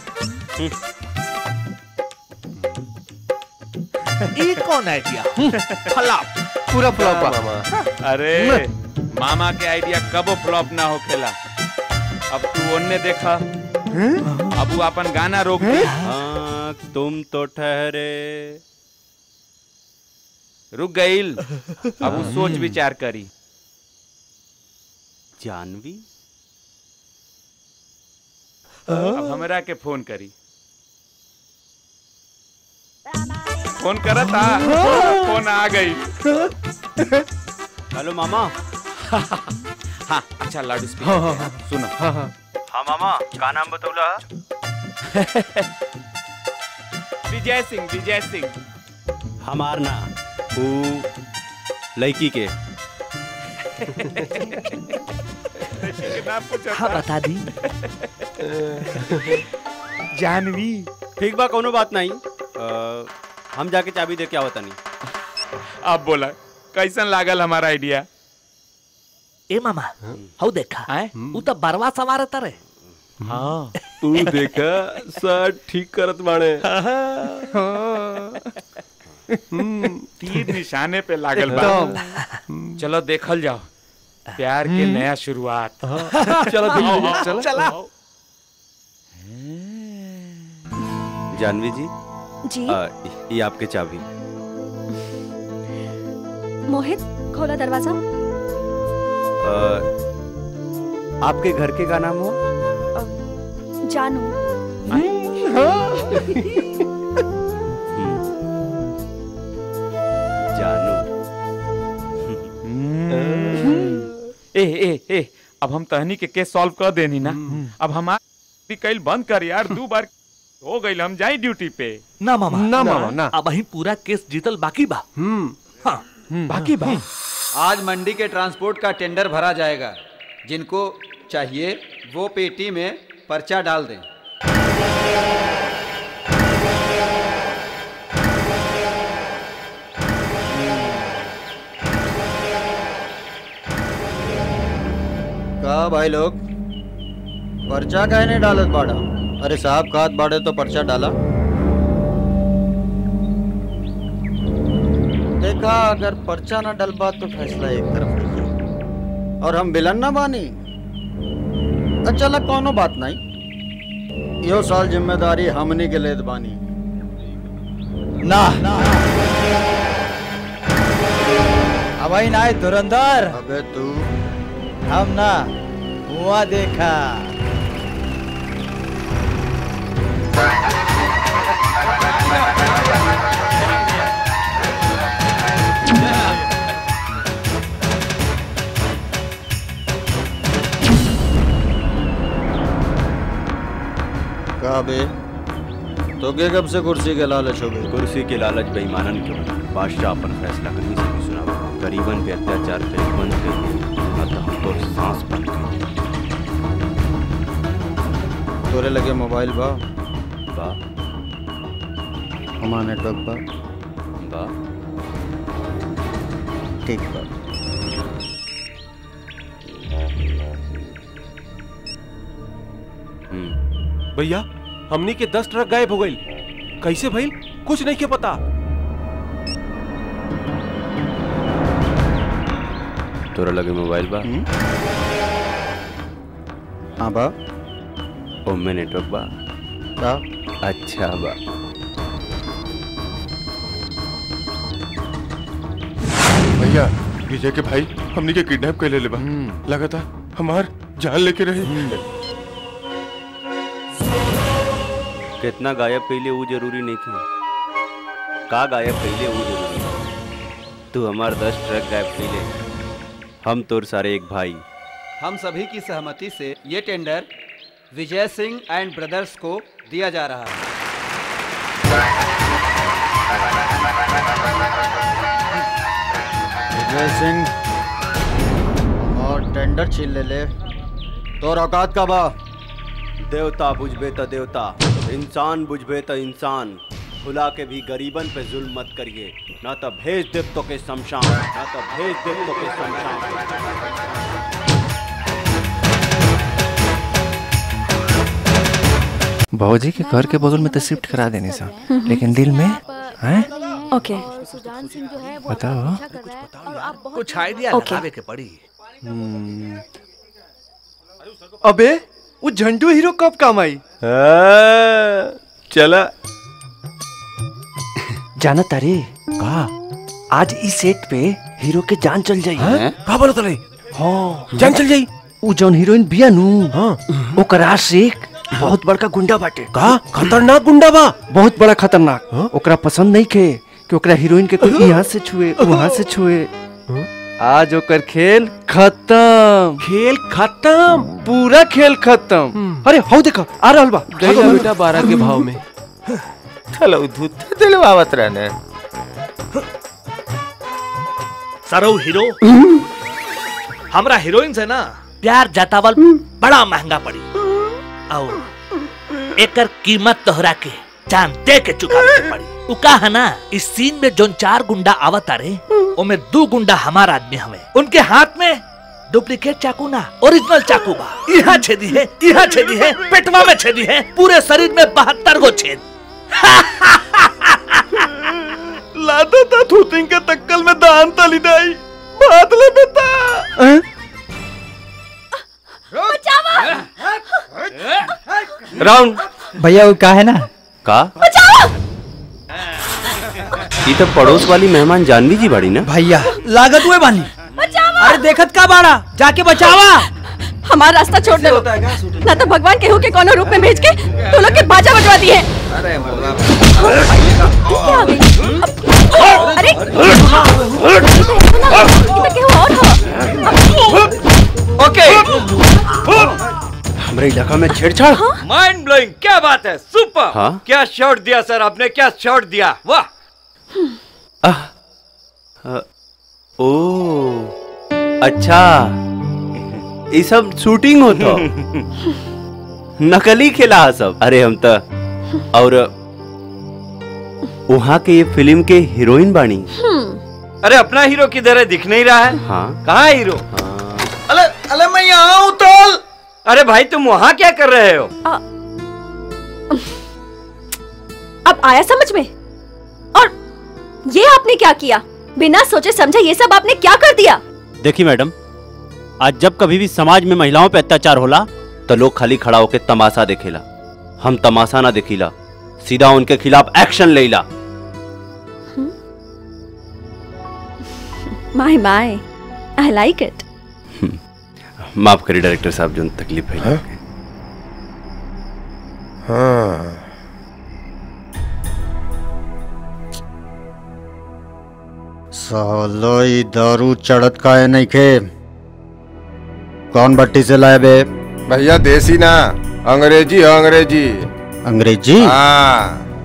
ई कौन आइडिया फ्लॉप पूरा फ्लॉप बा मामा अरे मामा के आइडिया कबो फ्लॉप ना होखेला अब तू ओन्ने देखा अब वो अपन गाना रोक दे हाँ तुम तो ठहरे रुक गईल अब वो सोच विचार करी जानवी अब हमरा के फोन करी फोन करत आ फोन आ गई हेलो मामा हाँ अच्छा लाउड हाँ, स्पीकर हाँ, सुनो हाँ, हाँ। हाँ मामा का नाम बतौला विजय सिंह विजय सिंह हमार ना ऊ लड़की के हाँ, बता दी जानवी ठीक बा कोनो बात नहीं अ, हम जाके चाबी दे के आवत नहीं अब बोला कैसन लागल हमारा आइडिया ए मामा हऊ देखा उ तो बरवा सवार तरे हाँ तू देखा सर ठीक करत बाणे तीर निशाने पे लागल बा चलो देखल जाओ प्यार के हम्म। नया शुरुआत चलो देख आओ, लीजिए, आओ, चलो। चला जानवी जी जी अ, ये आपके चाबी मोहित खोला दरवाजा अ, आपके घर के का नाम हो जानू जानू ए ए ए अब हम तहनी के केस सॉल्व कर देनी ना अब हमार भी कल बंद कर यार दो बार हो गई हम जाई ड्यूटी पे ना मामा ना मामा, ना। अब ही पूरा केस जीतल बाकी बा हाँ बाकी बा आज मंडी के ट्रांसपोर्ट का टेंडर भरा जाएगा जिनको चाहिए वो पेटी में पर्चा डाल दें का भाई लोग पर्चा काहे नहीं डालत बाड़ा अरे साहब खात बाड़े तो पर्चा डाला देखा अगर पर्चा ना डलबा तो फैसला एक तरफ रही और हम विलन ना बानी अच्छा ला कोनो बात नहीं यो साल जिम्मेदारी हमनी के लेत बानी ना अब ही ना धुरंधर अबे तू हम ना हुआ देखा का बे तो के कब से कुर्सी के लालच हो गई कुर्सी के लालच बेईमानन के होला। बादशाह अपन फैसला कहीं से भी सुनावा गरीबन पे अत्याचार कहीं बंद कर दी अतः हम तो सांस बंद कर दी तोरे लगे मोबाइल बा बा हमारा नेटवर्क बा बा ठीक बा भैया हमनी के दस ट्रक गायब हो गई कैसे भइल कुछ नहीं के पता तोरा लगे मोबाइल बा हाँ बा ओमे नेटवर्क बा बा अच्छा बा भैया विजय के भाई हमनी के किडनैप कर ले ले बा लगा था हमार जान लेके रहे कितना गायब कैले वो जरूरी नहीं थी का गायब कैले वो जरूरी है। तू हमार दस ट्रक गायब कैले हम तोर सारे एक भाई हम सभी की सहमति से ये tender Vijay Singh and brothers को दिया जा रहा है विजय सिंह और टेंडर छीन ले ले तो औकात का बा देवता बुझबे त देवता इंसान बुझबे त इंसान भुला के भी गरीबन पे जुल्म मत करिए ना तो भेज दे तो के शमशान ना तो भेज दे तो के शमशान भौजी के घर के बगल में तो शिफ्ट करा देने सा लेकिन दिल में हैं ओके बताओ कुछ आइडिया ओके। लगावे के पड़ी अबे वो झंडू हीरो कब काम आई चला जाना तारे का आज इस सेट पे हीरो के जान चल जाई का बोलत रही हाँ जान चल जाई उ जौन हीरोइन बिया नु हाँ ओकर आशिक बहुत बड़का गुंडा बाटे का खतरनाक गुंडा बा बहुत बड़ा खतरनाक ओकरा पसंद नहीं खे कि ओकरा हीरोइन के कोई यहाँ से छुए वहाँ से छुए आज ओकर खेल खत्म खेल खत्म पूरा खेल खत्म अरे हौ देखा आ रहल बा गईला बेटा बारह के भाव में चलो दूध दिलवावत रहने सरो हीरो हमरा हीरोइन से ना प्यार जतावल बड़ा महंगा पड़ी और एकर कीमत तोहरा के जान दे के चुकावे के पड़ी उ का है ना इस सीन में जोन चार गुंडा आवत रे ओमे दो गुंडा हमार आदमी हवे उनके हाथ में डुप्लीकेट चाकू ना ओरिजिनल चाकू बा यहाँ छेदी है यहाँ छेदी है पेटवा में छेदी है पूरे शरीर में बहत्तर गो छेद लादा ता थूतिंग के तक्कल में दान तली दाई बात ले बेटा राउंड भैया वो का है ना का ये तो पड़ोस वाली मेहमान जानवी जी बड़ी ना भैया लागत हुए बानी अरे देखत का बाड़ा जाके बचावा हमारा रास्ता छोड़ दे ना तो भगवान केहू के कोनो रूप में भेज के तो लोग के बाजा बजवा दिए क्या आ गई? अब- अरे इधर केहू और हो ओके हमारे इलाका में छेड़छाड़ माइंड ब्लोइंग क्या बात है सुपर हाँ? क्या शॉट दिया सर आपने क्या शॉट दिया वाह आह, अ, ओ अच्छा ये सब शूटिंग होता नकली खेला है सब अरे हम तो और वहाँ के ये फिल्म के हीरोइन बानी अरे अपना हीरो किधर है दिख नहीं रहा है हाँ कहाँ है हीरो अले अले मैं यहाँ हूँ तोल अरे भाई तुम वहाँ क्या कर रहे हो अब आया समझ में और ये आपने क्या किया बिना सोचे समझे ये सब आपने क्या कर दिया देखिए मैडम आज जब कभी भी समाज में महिलाओं पे अत्याचार होला तो लोग खाली खड़ा होके तमाशा देखेला हम तमाशा ना देखिला सीधा उनके खिलाफ एक्शन लेला माय माय आई लाइक इट माफ करिए डायरेक्टर साहब जो तकलीफ है हाँ सालो ई दारू चढ़त का है नहीं खे कौन भट्टी से लाए बे भैया देसी ना अंग्रेजी है अंग्रेजी अंग्रेजी हाँ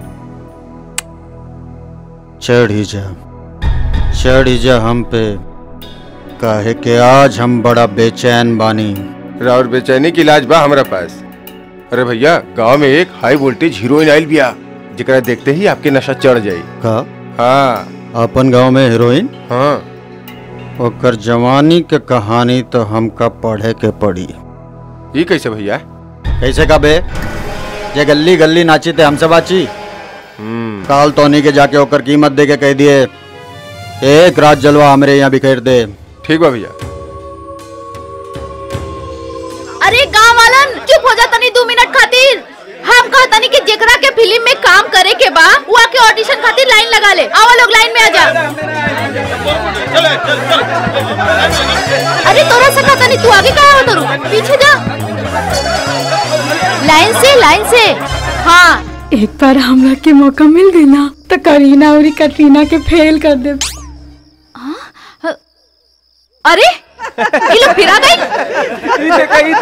चढ़ी जा चढ़ी जा हम पे काहे के आज हम बड़ा बेचैन बानी राउर बेचैनी की इलाज बा हमरा पास अरे भैया गांव में एक हाई वोल्टेज हीरोइन आइल बिया जेकरा देखते ही आपके नशा चढ़ जाई का हाँ अपन गांव में हीरोइन हाँ ओकर जवानी के कहानी तो हमका पढ़े के पड़ी ये कैसे भैया कैसे का बे जे गली गली नाची थे हमसे बाची काल तोनी के जाके ओकर कीमत दे के कह दिए एक रात जलवा हमरे यहाँ बिखेर दे ठीक बा भैया अरे गांव वालन चुप हो जा तनी दो मिनट खातिर हम कहतनी कि जेकरा के फिल्म में काम करे के बा वो आके ऑडिशन खातिर लाइन लगा ले आवा लोग लाइन में आ जा अरे तोरा से कहतनी तू आगे काहे हो तरू पीछे जा लाइन से लाइन से हाँ एक बार हमरा के मौका मिल गई ना तो करीना और कटरीना के फेल कर दे अरे ये लोग फिर आ गई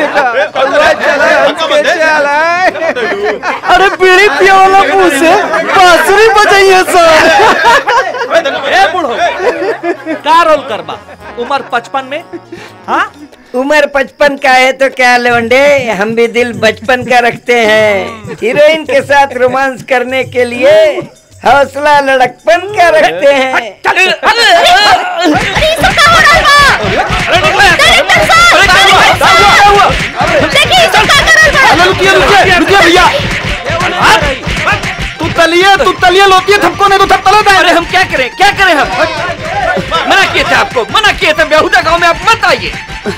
अरे बीड़ी पिया वाला मुंह से बांसुरी बजाइए सर ए बूढ़ो का रोल करबा उम्र पचपन में हाँ उम्र पचपन का है तो क्या लवंडे हम भी दिल बचपन का रखते हैं हीरोइन के साथ रोमांस करने के लिए हौसला लड़कपन का रखते हैं रुकिए रुकिए रुकिए भैया तू तलिए तू तलिए लोटिए थपको नहीं तो थप तले अरे हम क्या करें क्या करें हम मना किए थे आपको मना किए थे बेहुदा गांव में आप मत आइए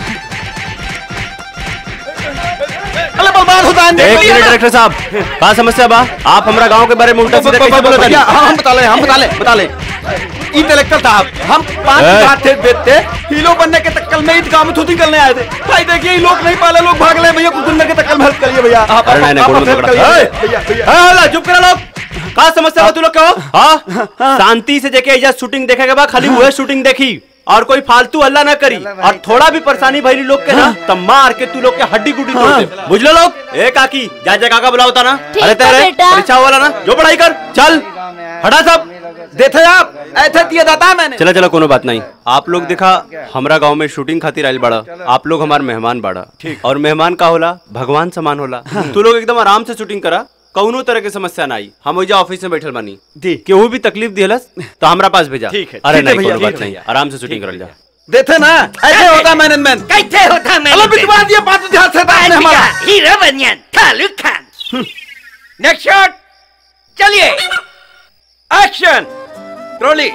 अरे बर्बाद होता है एक मिनट डायरेक्टर साहब का समस्या बा आप हमारा गांव के बारे में उल्टा सीधा कैसे बोलत भैया तानी? हाँ हम बता ले हम बता ले बता ले इंटेलेक्चुअल साहब हम पांच ए? बात थे बेचते हीरो बनने के तक्कल में ईद काम थोड़ी करने आए थे भाई देखिए ये लोग नहीं पाले लोग भाग ले भैया कुछ दिन के तक्कल में हेल्प करिए भैया आप अरे नहीं, नहीं, आप कोनो हेल्प झगड़ा। करिए ए! भैया भैया हाला चुप करा लोग का समस्या हो तू लोग कहो हाँ शांति से देखे एजा शूटिंग देखे के बाद खाली वह शूटिंग देखी और कोई फालतू हल्ला ना करी और थोड़ा भी परेशानी भइली लोग के ना तब मार के तू लोग के हड्डी गुड्डी तोड़ दे बुझलो लोग ए काकी जा जा काका बुलाओ ता ना ठीक अरे है, तेरे बेटा। परीक्षा वाला ना जो पढ़ाई कर चल हटा सब देखे आप ऐसे दिया जाता है मैंने चला चला कोनो बात नहीं आप लोग देखा हमरा गांव में शूटिंग खातिर आइल बड़ा आप लोग हमार मेहमान बाड़ा और मेहमान का होला भगवान समान होला तू लोग एकदम आराम से शूटिंग करा कौनो तरह के समस्या ना आई हम ओइजा ऑफिस में बैठल बानी केहू भी तकलीफ दिहलस तो हमरा पास भेजा ठीक है, अरे ठीक है नहीं भैया, कोनो बात ठीक है नहीं आराम से शूटिंग करल जा देखे ना ऐसे होता है मैनेजमेंट कैसे होता अल्लाह बिटवा दिया बात ध्यान से था आपने हमारा हीरो बनियन खालू खान नेक्स्ट शॉट चलिए एक्शन ट्रॉली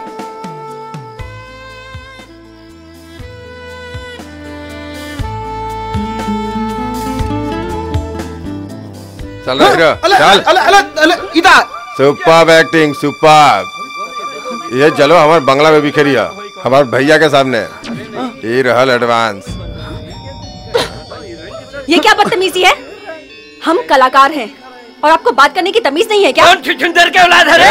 चल हीरो अले चल अले अले अले इधर सुपर एक्टिंग सुपर ये चलो हमारे बंगला में बिखरिया हमारे भैया के सामने ये रहल एडवांस ये क्या बदतमीजी है हम कलाकार हैं और आपको बात करने की तमीज नहीं है क्या सुंदर के औलाद है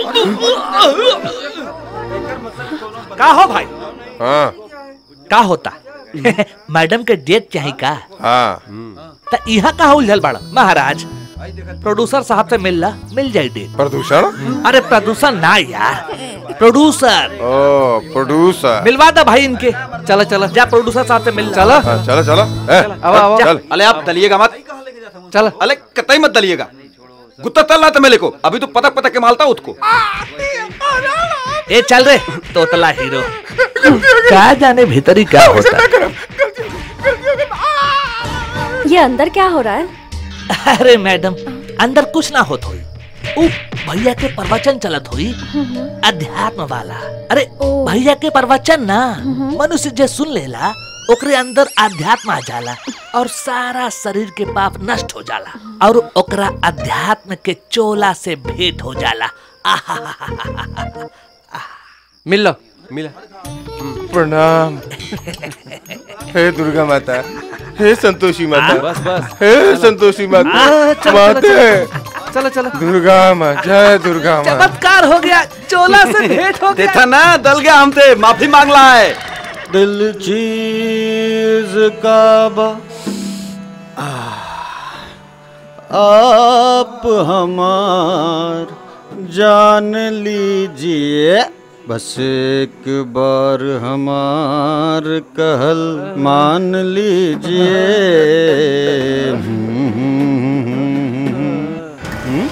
का हो भाई हाँ का होता मैडम के डेट चाहिए का हाँ त यहाँ का उलझल बड़ा महाराज प्रोड्यूसर साहब से मिल ला मिल जाए डेट प्रदूषण अरे प्रदूषण ना यार प्रोड्यूसर ओ प्रोड्यूसर मिलवा दे भाई इनके चलो चलो जा प्रोड्यूसर साहब से मिल चलो हाँ, चलो चलो ए, अब अब चल अले आप दलिएगा मत चल अले कतई मत दलिएगा गुत्ता तल रहा था मेले को अभी तो पतक पतक के मालता उसको ए चल रे तोतला हीरो क्या जाने भीतरी क्या होता है ये अंदर क्या हो रहा है अरे मैडम अंदर कुछ ना होत होई उ भैया के प्रवचन चलत होई अध्यात्म वाला अरे भैया के प्रवचन ना मनुष्य जे सुन लेला ओकरे अंदर अध्यात्म आ जाला और सारा शरीर के पाप नष्ट हो जाला और ओकरा अध्यात्म के चोला से भेंट हो जाला मिल लो मिला प्रणाम हे दुर्गा माता हे संतोषी माता बस बस हे संतोषी माता आ, चलो, चलो, माते चलो चलो दुर्गा माँ जय दुर्गा माँ चमत्कार हो गया चोला से भेंट हो गया देखा ना दल गया हमसे माफी मांग रहा है दिल चीज का बा आप हमार जान लीजिए बस एक बार हमार कहल मान लीजिए हम्म?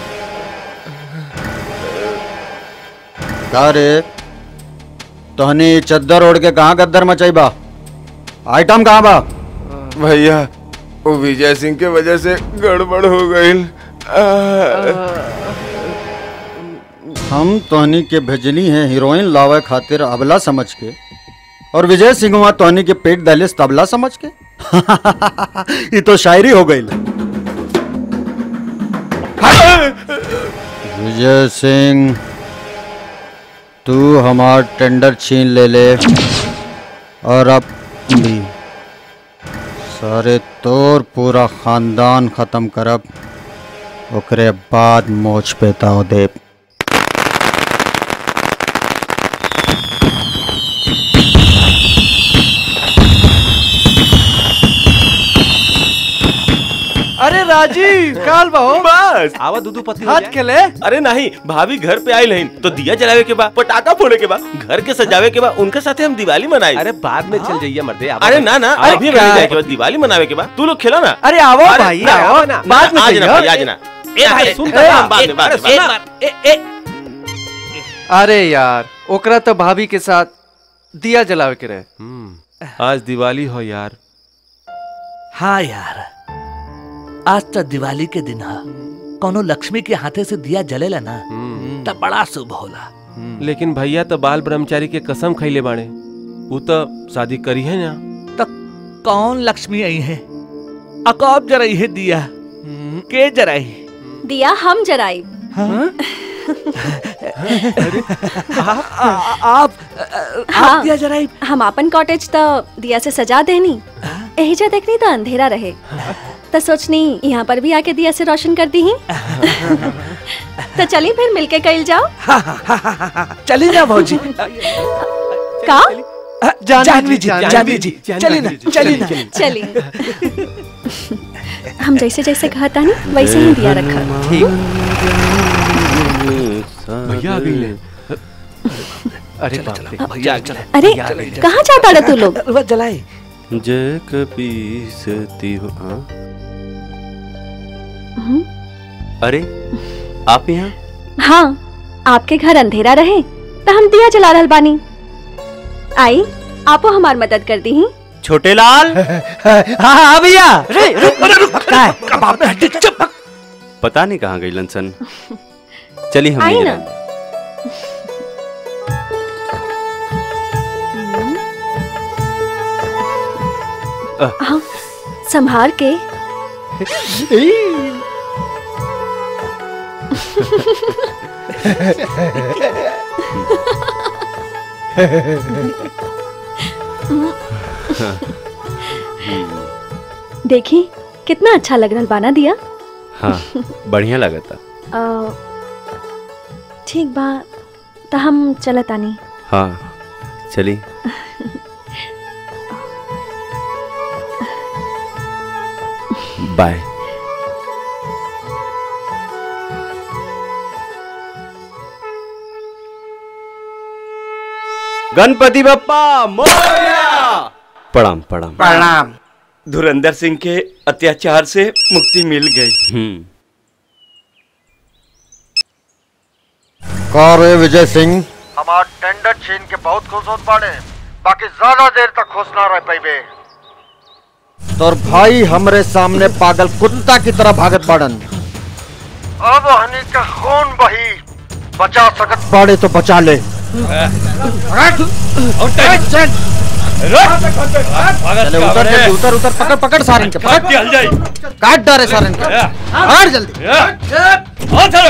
का रे तहनी चद्दर ओढ़ के कहाँ गद्दर मचाई बा आइटम कहाँ बा भैया वो विजय सिंह के वजह से गड़बड़ हो गई हम तोहनी के भेजनी है हीरोइन लावे खातिर अबला समझ के और विजय सिंह वहाँ तोहनी के पेट दहलिस तबला समझ के ये तो शायरी हो गई विजय सिंह तू हमार टेंडर छीन ले ले और अब भी सारे तोर पूरा खानदान खत्म करब ओकरे बाद मोच पेता हो देव अरे राजीव काल बहु बस आवा दूधू पत्ती हाथ खेले अरे नहीं भाभी घर पे आई नहीं तो दिया जलावे के बाद पटाखा फोड़े के बाद घर के सजावे के बाद उनके साथ हम दिवाली मनाई अरे बाद में चल जाइए मर्दे आवा अरे ना ना अरे अभी क्या मनाई है? जाए के बाद दिवाली मनावे के बाद तू लोग खेला ना अरे आओ अरे भाई ना, आओ ना, बाद में आज ना चाहिए। भाई आज ना ए भाई सुन तो हाँ, ले, बाद एक में बाद बार, में, एक बाद बार, ए, ए, अरे यार ओकरा तो भाभी के साथ दिया जलावे के रहे आज दिवाली हो यार हाँ यार आज तो दिवाली के दिन है कोनो लक्ष्मी के हाथे से दिया जलेला ना तब बड़ा शुभ होला लेकिन भैया तो बाल ब्रह्मचारी के कसम खैले बाड़े वो तो शादी करी है ना तो कौन लक्ष्मी आई है अकौब जराई है दिया के जराई दिया हम जराई आप हाँ दिया जरा हम अपन कॉटेज तो दिया से सजा देनी यही जा देखनी तो अंधेरा रहे तो सोचनी यहाँ पर भी आके दिया से रोशन कर दी तो चली फिर मिलके कल जाओ चली ना भौजी का जानवी जी जानवी जी चली ना चली ना चली हम जैसे जैसे कहता नहीं वैसे ही दिया रखा भैया आ गई ले अरे बाप रे भैया चला अरे कहाँ जाता रहे तू लोग जलाई जय कपीसती हो हाँ? हम्म, अरे आप यहाँ हाँ आपके घर अंधेरा रहे तो हम दिया जला रहल बानी आई आपो हमार मदद कर दी छोटे लाल हाँ हाँ भैया का है? पता नहीं कहाँ गई लंसन चली हम आई नहीं ना जलाएं। हाँ संभाल के देखी कितना अच्छा लग रहा बाना दिया हाँ बढ़िया लगा था अ, ठीक बा तो हम चलत आनी हाँ चली बाय गणपति बप्पा मोरया प्रणाम प्रणाम प्रणाम धुरंधर सिंह के अत्याचार से मुक्ति मिल गई हम्म का रे विजय सिंह हमार टेंडर छीन के बहुत खुश होत बाड़े बाकी ज्यादा देर तक खुश ना रह पाइबे तोर भाई हमरे सामने पागल कुत्ता की तरह भागत बाड़न अब हनी का खून बही बचा सकत बाड़े तो बचा ले चले उतर जल्दी उतर उतर पकड़ पकड़ सारन के पकड़ काट डारे सारन के काट जल्दी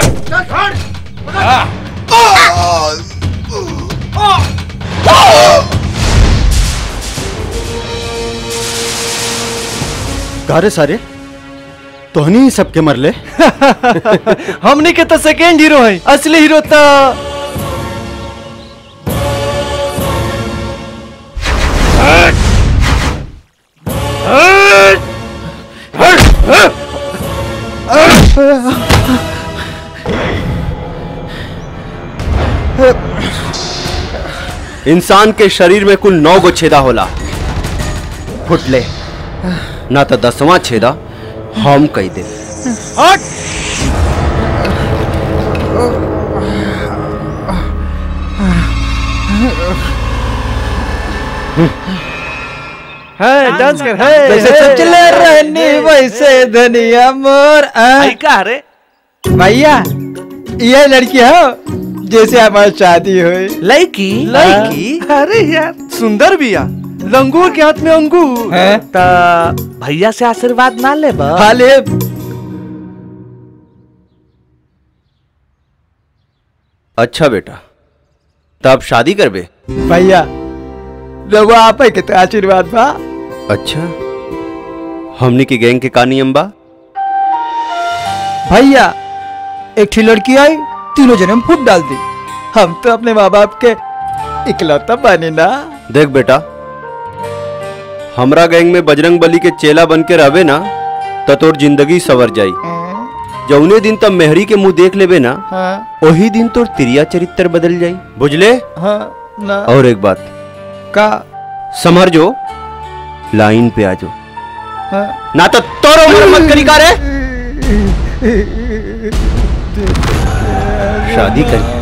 गारे सारे तोहनी ही सबके मरले हमने के तो सेकेंड हीरो है असली हीरो तो इंसान के शरीर में कुल नौ गो छेदा होला फुटले ना तो दसवां छेदा हम कही दे है डांस कर है जैसे है। चले रहनी वैसे धनिया मोर आई का रे भैया ये लड़की है जैसे हमारी शादी हुई लड़की लड़की अरे यार सुंदर बिया लंगूर के हाथ में अंगूर है ता भैया से आशीर्वाद ना ले बा हाँ ले अच्छा बेटा तब शादी करबे भैया रघु आप के तो आशीर्वाद बा अच्छा हमनी के गैंग के का नियम बा भैया एकठी लड़की आई तीनों जन्म फूट डाल दी हम तो अपने माँ बाप के इकलौता बने ना देख बेटा हमरा गैंग में बजरंग बली के चेला बन के रहबे ना तो तोर जिंदगी सवर जाई जौने दिन तब मेहरी के मुंह देख लेबे ना हाँ वही दिन तोर तिरिया चरित्र बदल जाई बुझले हाँ ना और एक बात का समझ जो लाइन पे आ जाओ हाँ ना तो तोरो उम्र मत करी का रे शादी कर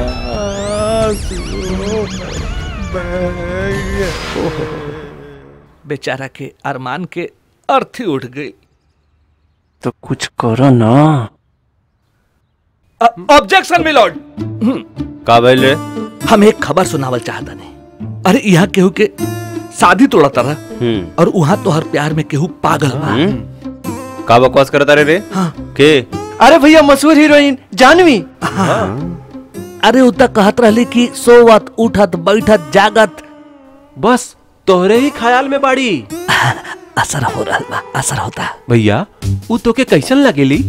बेचारा के अरमान के अर्थी उठ गई तो कुछ करो ना ऑब्जेक्शन मिलोड का भइल रे हम एक खबर सुनावल चाहता नहीं अरे यहाँ केहू के शादी तोड़ा तरह हम्म और वहाँ तो हर प्यार में केहू पागल बा हम्म? का बकवास करता रे रे हाँ के अरे भैया मशहूर हीरोइन जानवी अरे उता कहत रहली कि सोवत उठत बैठत जागत बस तोहरे ही ख्याल में बाड़ी असर हो रहा बा असर होता भैया उ तोके कैसन लगेली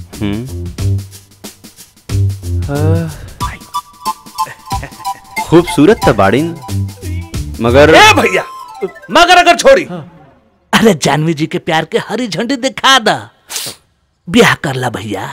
खूबसूरत तो बाड़ीन मगर ए भैया मगर अगर छोड़ी अरे जानवी जी के प्यार के हरी झंडी दिखा दा ब्याह कर ला भैया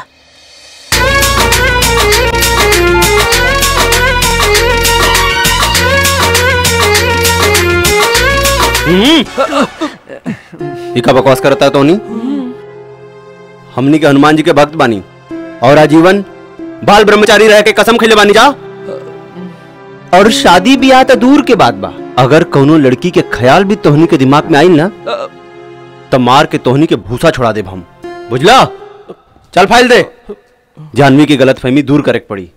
ये का बकवास करता है तोनी हमनी के हनुमान जी के भक्त बानी और आजीवन बाल ब्रह्मचारी रह के कसम खेले बानी जा और शादी ब्याह तो दूर के बात बा अगर कोनो लड़की के ख्याल भी तोहनी के दिमाग में आई ना तो मार के तोहनी के भूसा छोड़ा देब हम बुझला चल फाइल दे जानवी की गलत फहमी दूर करे के पड़ी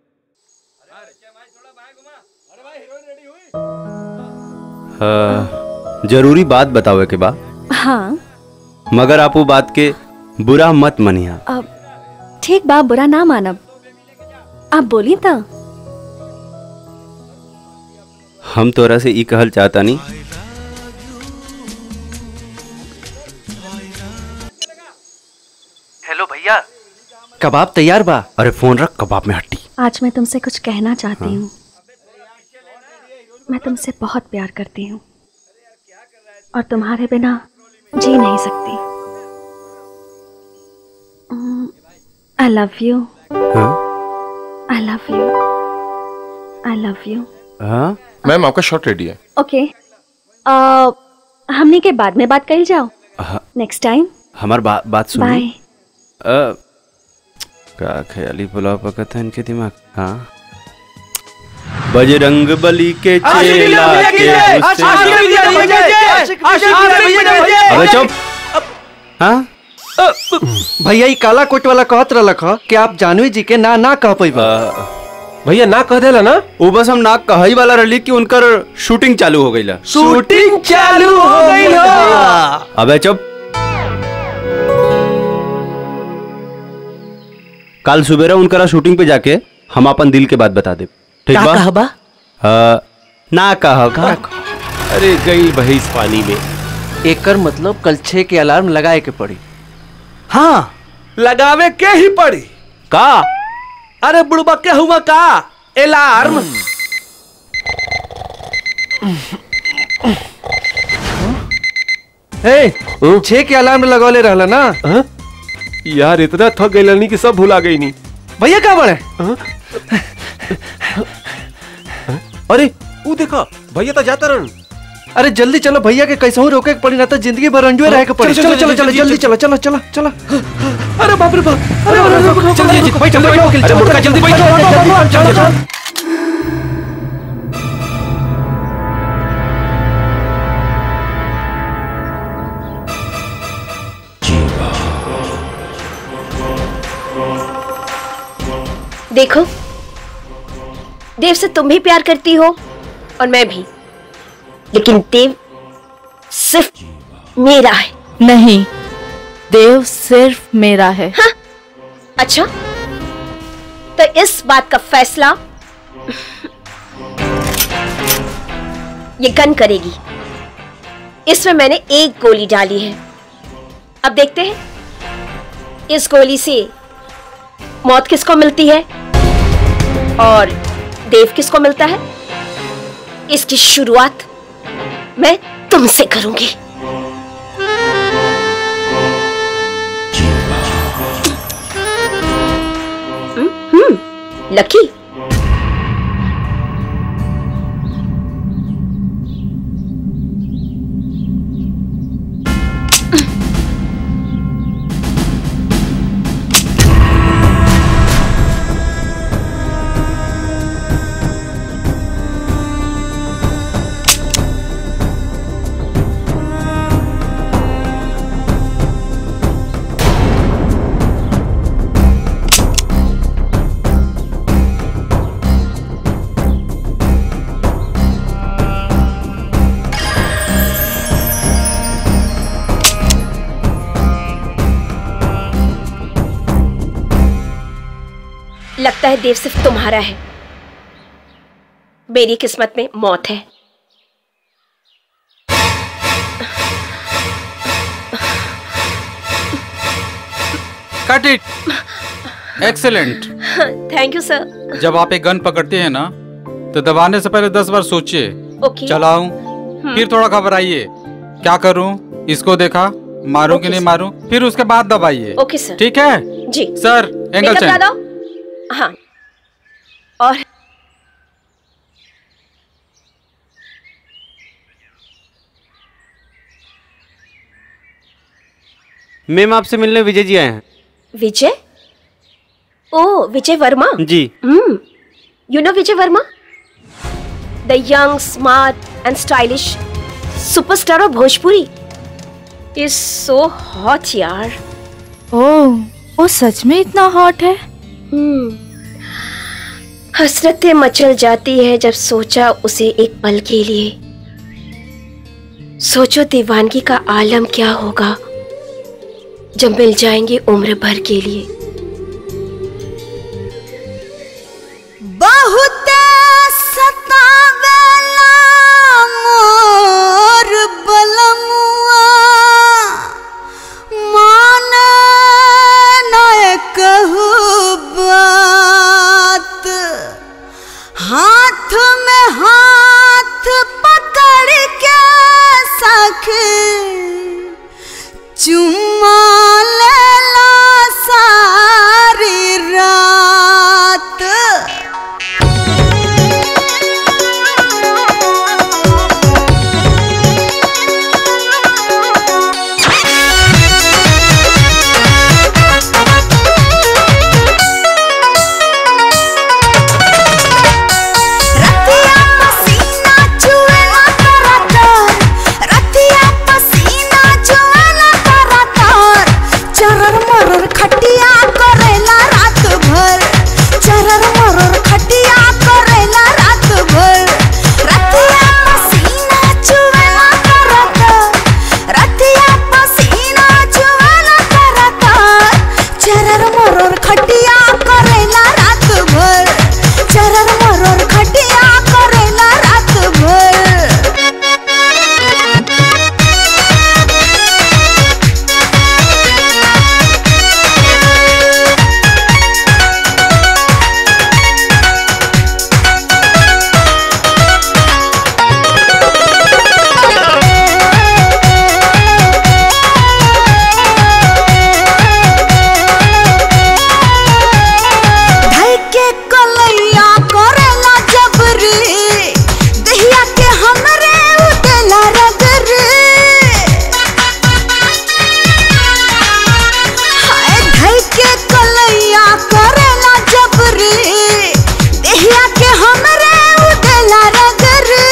हाँ, जरूरी बात बतावे के बा हाँ मगर आप वो बात के बुरा मत मनिया अब ठीक बा बुरा ना मानब आप बोली तो हम तोरा से ई कहल चाहता नहीं हेलो भैया कबाब तैयार बा अरे फोन रख कबाब में हट्टी आज मैं तुमसे कुछ कहना चाहती हूँ मैं तुमसे बहुत प्यार करती हूँ और तुम्हारे बिना जी नहीं सकती I love you I love you I love you हाँ मैम आपका शॉट रेडी है ओके हमने के बाद में बात कर जाओ हाँ, नेक्स्ट टाइम हमार बा, बात सुनी बाय अ, का ख्याली पुलाव पकता है इनके दिमाग हाँ बजरंग बली के चेला के हुस्से- अबे चुप हाँ भैया ई काला कोट वाला कहत रहलक ह कि आप जानवी जी के ना ना कह पैबा भैया ना कह देला ना वो बस हम ना कहई वाला रही कि उनकर शूटिंग चालू हो गई शूटिंग चालू हो गई हो अबे चुप कल सुबेरा उनकरा शूटिंग पे जाके हम अपन दिल के बात बता दे ठीक का बा कहबा हाँ, ना कह अरे गई भैंस पानी में एकर मतलब कल छह के अलार्म लगाए के पड़ी हाँ लगावे के ही पड़ी का अरे बुड़बा के हुआ का अलार्म ए छह के अलार्म लगौले रहला ना यार इतना थक गई कि सब भुला गई नहीं भैया का बड़े अरे वो देखा भैया तो जाता रन अरे जल्दी चलो भैया के कैसे रोके के पड़ी ना तो जिंदगी भर रंजुए रहे के पड़ी चलो चलो चलो जल्दी चलो चलो चलो चलो अरे बाप रे बाप अरे अरे, अरे, अरे, जल्दी जल्दी बैठो बैठो अरे मुर्गा, जल्दी बैठो। चलो चलो देखो देव से तुम भी प्यार करती हो और मैं भी लेकिन देव सिर्फ मेरा है नहीं देव सिर्फ मेरा है हाँ? अच्छा तो इस बात का फैसला ये गन करेगी इसमें मैंने एक गोली डाली है अब देखते हैं इस गोली से मौत किसको मिलती है और देव किसको मिलता है इसकी शुरुआत मैं तुमसे करूंगी हम्म, हम्म, लकी लगता है देव सिर्फ तुम्हारा है मेरी किस्मत में मौत है cut it excellent thank you sir जब आप एक गन पकड़ते हैं ना तो दबाने से पहले दस बार सोचिए ओके चलाऊं फिर थोड़ा घबराइए क्या करूं इसको देखा मारूं कि नहीं मारूं फिर उसके बाद दबाइए ओके सर ठीक है जी सर एंगल मेकअप ला चेंज दो हाँ और मैम आपसे मिलने विजय जी आए हैं विजय ओ Vijay Verma ji hmm you know Vijay Verma the young smart and stylish superstar of Bhojpuri is so hot यार ओह वो सच में इतना हॉट है हम्म हसरतें मचल जाती है जब सोचा उसे एक पल के लिए सोचो दीवानगी का आलम क्या होगा जब मिल जाएंगे उम्र भर के लिए बहुत सतावेला मोर बलमुआ मान न कहू बात हाथ में हाथ पकड़ के सखी चुम्मा लेला सारी रात रतिया पसीना चुएला करातार रतिया पसीना चुएला करातार चरर मरर खटिया करेला रात भर चरर मरर खटिया करेला रात भर रतिया पसीना चुएला करातार रतिया पसीना चुएला करातार चरर मरर खटिया करेला रात भर चरर मरर खटिया करेला रात भर ढाई के कलैया करेला जबरी दहिया के हमरे उदेला रगरी हाय ढाई के कलैया करेला जबरी दहिया के हमरे उदेला रगरी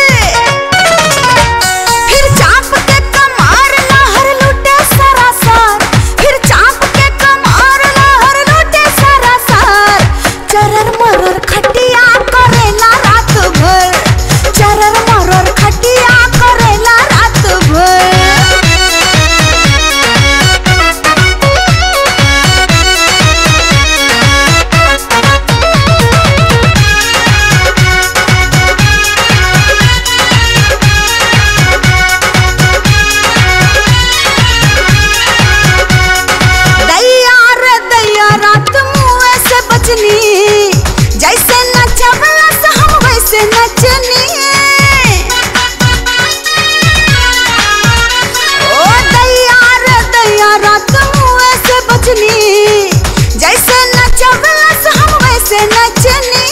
फिर चाप के कमार लहर लुटे सरासर फिर चाप के कमार लहर लुटे सरासर चरर मरर खटिया करेला रात भर चरर मरर खटिया करेला रात भर दैया रे दैया रात मुँह से बचनी जैसे नचबला से हम वैसे नचनी ओ दैया रे दैया रात मुँह से बचनी जैसे नचबला से हम वैसे नचनी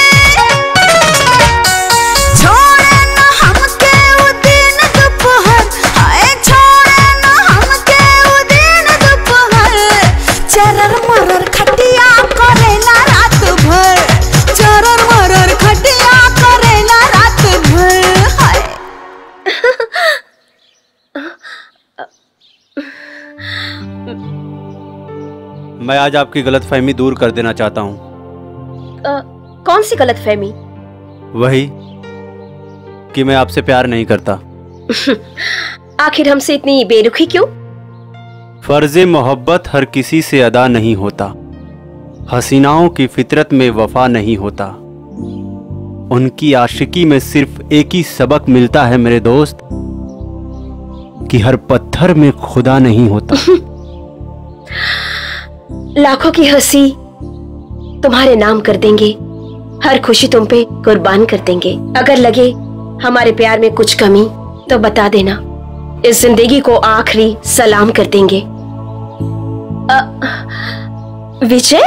छोड़े न हमके उ दिन दोपहर हाय छोड़े न हमके उ दिन दोपहर चरर मरर खटिया करेला रात भर चरर मरर खटिया करेला रात भर हाय मैं आज आपकी गलतफहमी दूर कर देना चाहता हूँ अ, कौन सी गलत फहमी वही कि मैं आपसे प्यार नहीं करता आखिर हमसे इतनी बेरुखी क्यों फर्ज मोहब्बत हर किसी से अदा नहीं होता हसीनाओं की फितरत में वफा नहीं होता उनकी आशिकी में सिर्फ एक ही सबक मिलता है मेरे दोस्त कि हर पत्थर में खुदा नहीं होता लाखों की हंसी तुम्हारे नाम कर देंगे हर खुशी तुम पे कुर्बान कर देंगे अगर लगे हमारे प्यार में कुछ कमी तो बता देना इस जिंदगी को आखिरी सलाम कर देंगे अ, विजय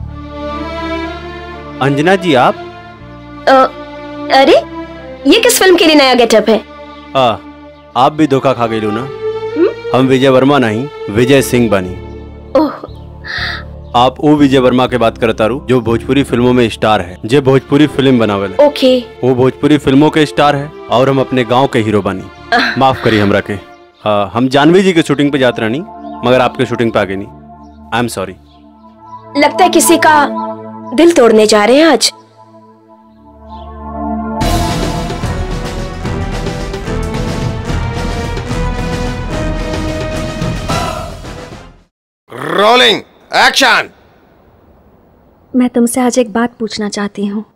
अंजना जी आप अ, अरे ये किस फिल्म के लिए नया गेटअप है आ, आप भी धोखा खा गई ना हम विजय वर्मा नहीं विजय सिंह बनी ओह आप वो विजय वर्मा के बात करता रू जो भोजपुरी फिल्मों में स्टार है जे भोजपुरी फिल्म बनावे ओके वो भोजपुरी फिल्मों के स्टार है और हम अपने गांव के हीरो बनी माफ करिए हमरा के हाँ, हम जानवी जी के शूटिंग पे जाते रहनी मगर आपके शूटिंग पे आ गई नहीं आई एम सॉरी लगता है किसी का दिल तोड़ने जा रहे हैं आज रोलिंग एक्शन मैं तुमसे आज एक बात पूछना चाहती हूँ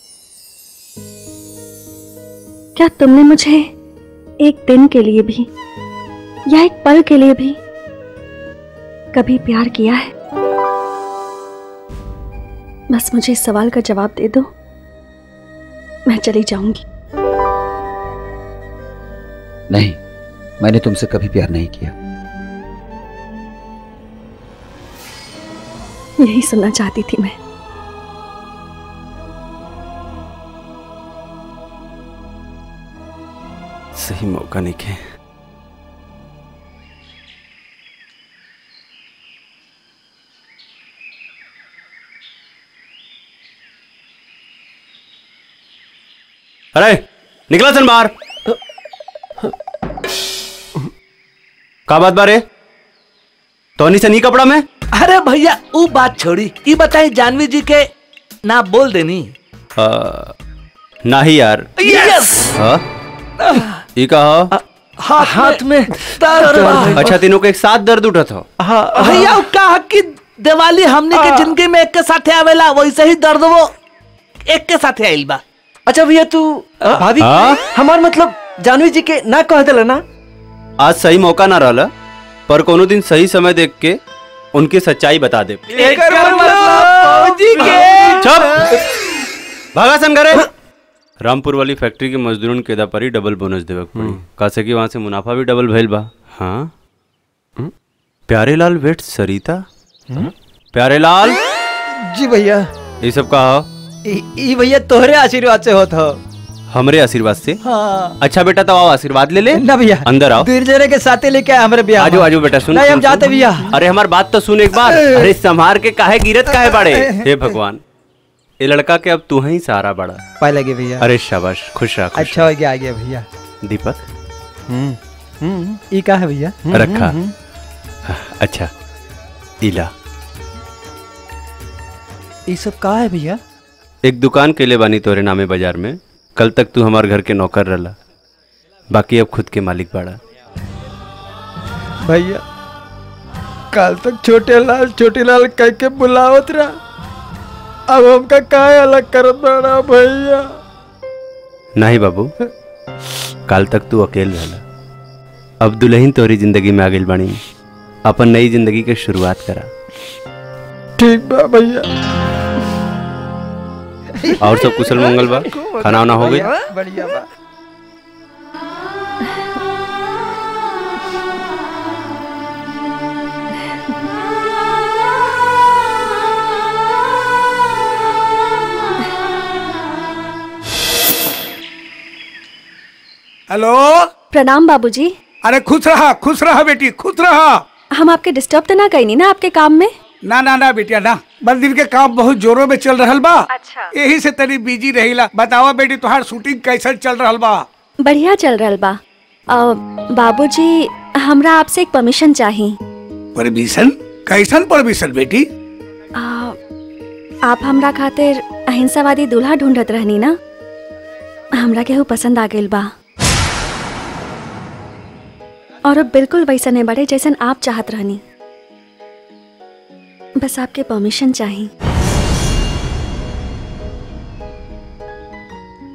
क्या तुमने मुझे एक दिन के लिए भी या एक पल के लिए भी कभी प्यार किया है बस मुझे इस सवाल का जवाब दे दो मैं चली जाऊंगी नहीं मैंने तुमसे कभी प्यार नहीं किया यही सुनना चाहती थी मैं सही मौका नहीं खे अरे निकला सन बाहर का बात बारे तोनी से नहीं कपड़ा में अरे भैया वो बात छोड़ी ये बताई जानवी जी के ना बोल देनी आ, नहीं यार यस हाँ ये कहा हाथ, हाथ में दर्द बा। अच्छा तीनों को एक साथ दर्द उठा था भैया वो कहा कि दिवाली हमने के जिंदगी में एक के साथे आवेला वैसे ही दर्द वो एक के साथे आइल बा अच्छा भैया तू भाभी हाँ? हमार मतलब जानवी जी के ना कह दिला ना आज सही मौका ना रहला पर कोनो दिन सही समय देख के उनकी सच्चाई बता दे चुप भागा सन घरे रामपुर वाली फैक्ट्री के मजदूरन के पर ही डबल बोनस देवे के पड़ी कासे कि वहां से मुनाफा भी डबल भइल बा हाँ प्यारे लाल वेट सरिता प्यारे लाल जी भैया ये सब कहा ई ई भैया तोहरे आशीर्वाद से होत हो हमरे आशीर्वाद से हाँ अच्छा बेटा तो आओ आशीर्वाद ले ले ना भैया अंदर आओ दूर जरे के साथे लेके आए हमारे ब्याह आजो में। आजो बेटा सुन नहीं हम सुन, जाते सुन। भैया अरे हमार बात तो सुन एक बार अरे संभार के काहे गिरत काहे बाड़े हे भगवान ये लड़का के अब तू ही सहारा बड़ा पाए लगे भैया अरे शाबाश खुश रह खुश अच्छा हो गया आ गया भैया रह। दीपक ई का है भैया रखा अच्छा इला ई सब का है भैया एक दुकान के लिए बानी तोरे नामे बाजार में कल तक तू हमार घर के नौकर रहला बाकी अब खुद के मालिक बाड़ा भैया कल तक छोटे लाल छोटे लाल कह के बुलावत रहा अब हमका काहे अलग करत बड़ा भैया नहीं बाबू कल तक तू अकेल रहला अब दुल्हन तोरी जिंदगी में आ गई बानी अपन नई जिंदगी के शुरुआत करा ठीक बा भैया और सब कुशल मंगल बा खाना वाना हो गई बढ़िया बा हेलो प्रणाम बाबूजी अरे खुश रहा खुश रहा बेटी खुश रहा हम आपके डिस्टर्ब तो ना कहीं ना आपके काम में ना ना ना बेटिया ना मंदिर के काम बहुत जोरों में चल रहल बा अच्छा यही से तनी बिजी रहीला बतावा बेटी तुहार शूटिंग कैसन चल रहल बा बढ़िया चल रहा बा अ, बाबूजी हमरा आपसे एक परमिशन चाहिए परमिशन कैसन परमिशन बेटी अ, आप हमरा खातिर अहिंसावादी दूल्हा ढूंढत रहनी ना हमरा केहू पसंद आ गइल बा और अब बिल्कुल वैसा नहीं बड़े जैसन आप चाहत रहनी बस आपके परमिशन चाहिए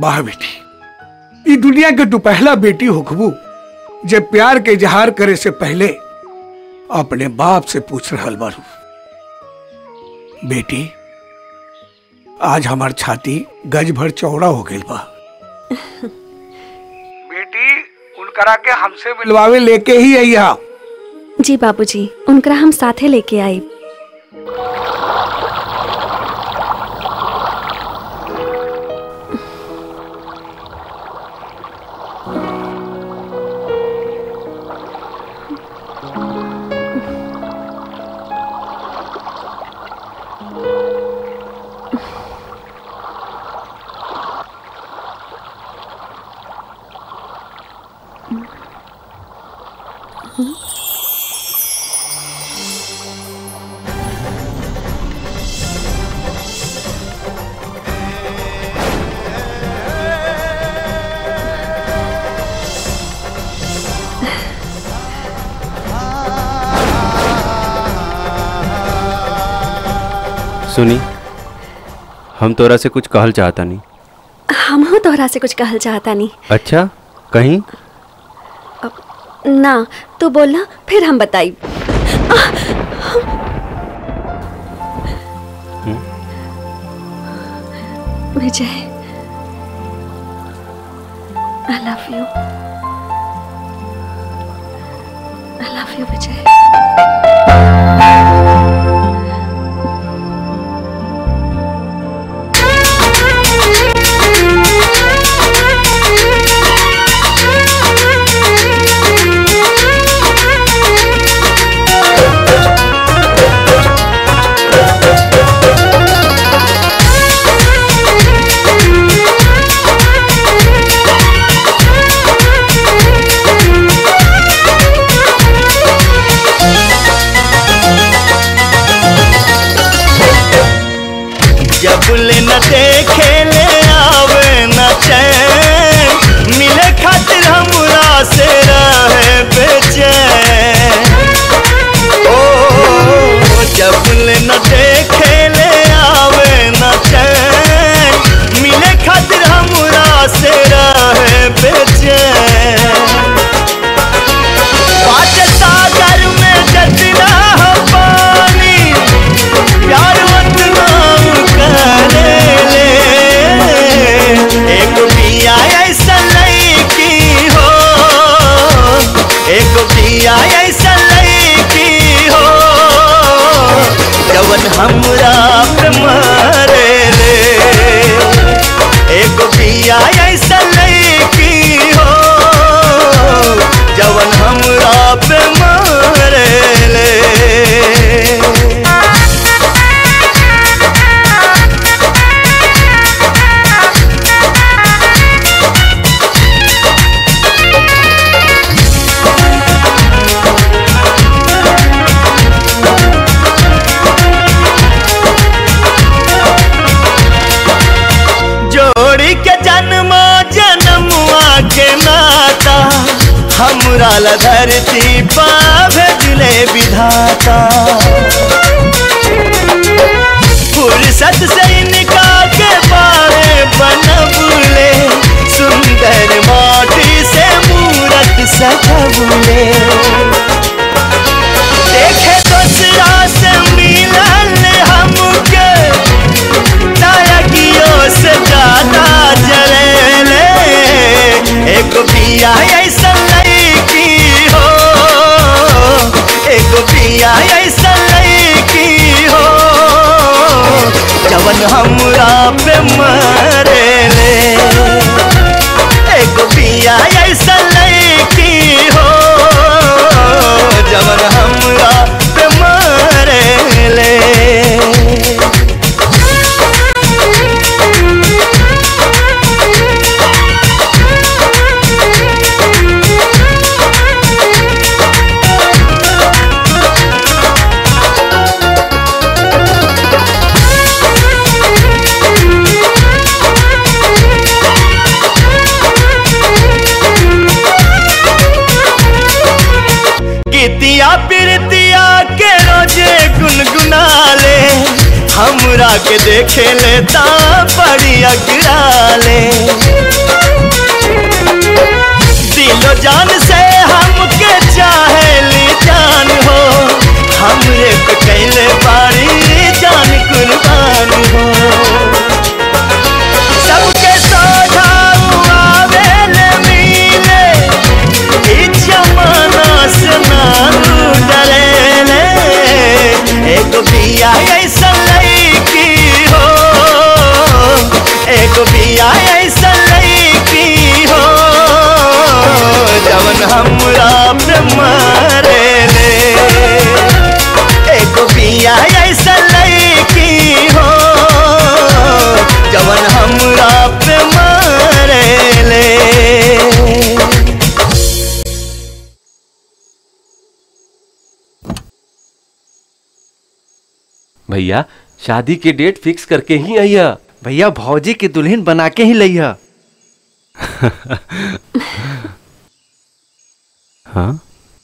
वाह बेटी ये दुनिया के तू पहला बेटी होखबू जब प्यार के इजहार करे से पहले अपने बाप से पूछ रहल बारू बेटी आज हमार छाती गज भर चौड़ा हो गई बा बेटी उनकरा के हमसे मिलवावे लेके ही अइहा जी बाबूजी उनकरा हम साथे लेके आई सुनी हम तोरा से कुछ कहल चाहता नहीं हम हो तोहरा से कुछ कहल चाहता नहीं अच्छा कहीं ना तू बोलना फिर हम बताई Vijay I love you I love you Vijay जब ले न देखे ले आवे न चैन मिले खातिर हमरा से रहे बेचैन ओ जब ले न देखे ले आवे न चैन मिले खातिर हमरा से रहे बेचैन पाँच सागर में जतना हो पानी प्यार उतना करे ले एक पिया ऐसा लड़की हो एक पिया ऐसा लड़की हो जवन हमरा पे मारे ले एक पिया ऐसा लड़की हो जवन हमरा पे मारे ले जोड़ी के जन्म जन्मुआ के नाता हमरा ला धरती पा भेजले विधाता फुर्सत से इनका के बारे बनबले सुंदर माटी से मूरत सजबले देखे दूसरा से मिलल हमके नायकियों से ज्यादा जलेले एक पिया ऐसा लड़की हो एक पिया ऐसा लड़की हो जवन हमरा पे मरे ले एक पिया ऐसा लड़की हो जवन हमरा पे मरे ले हमरा के देखे लेता बड़ी अगराले दिलो जान से हमके चाहे ली जान हो हमरे को कैले बारी जान कुर्बान हो सबके सोझाऊ आवेले मिले ई जमाना से ना डरेले एगो बिया ऐसा लईकी हो एगो बिया ऐसा लईकी हो जवन हमरा पे मारेले एगो बिया ऐसा लईकी हो जवन हमरा पे मारेले भैया शादी के डेट फिक्स करके ही आइया भैया भौजी की दुल्हन बना के ही लइहा हाँ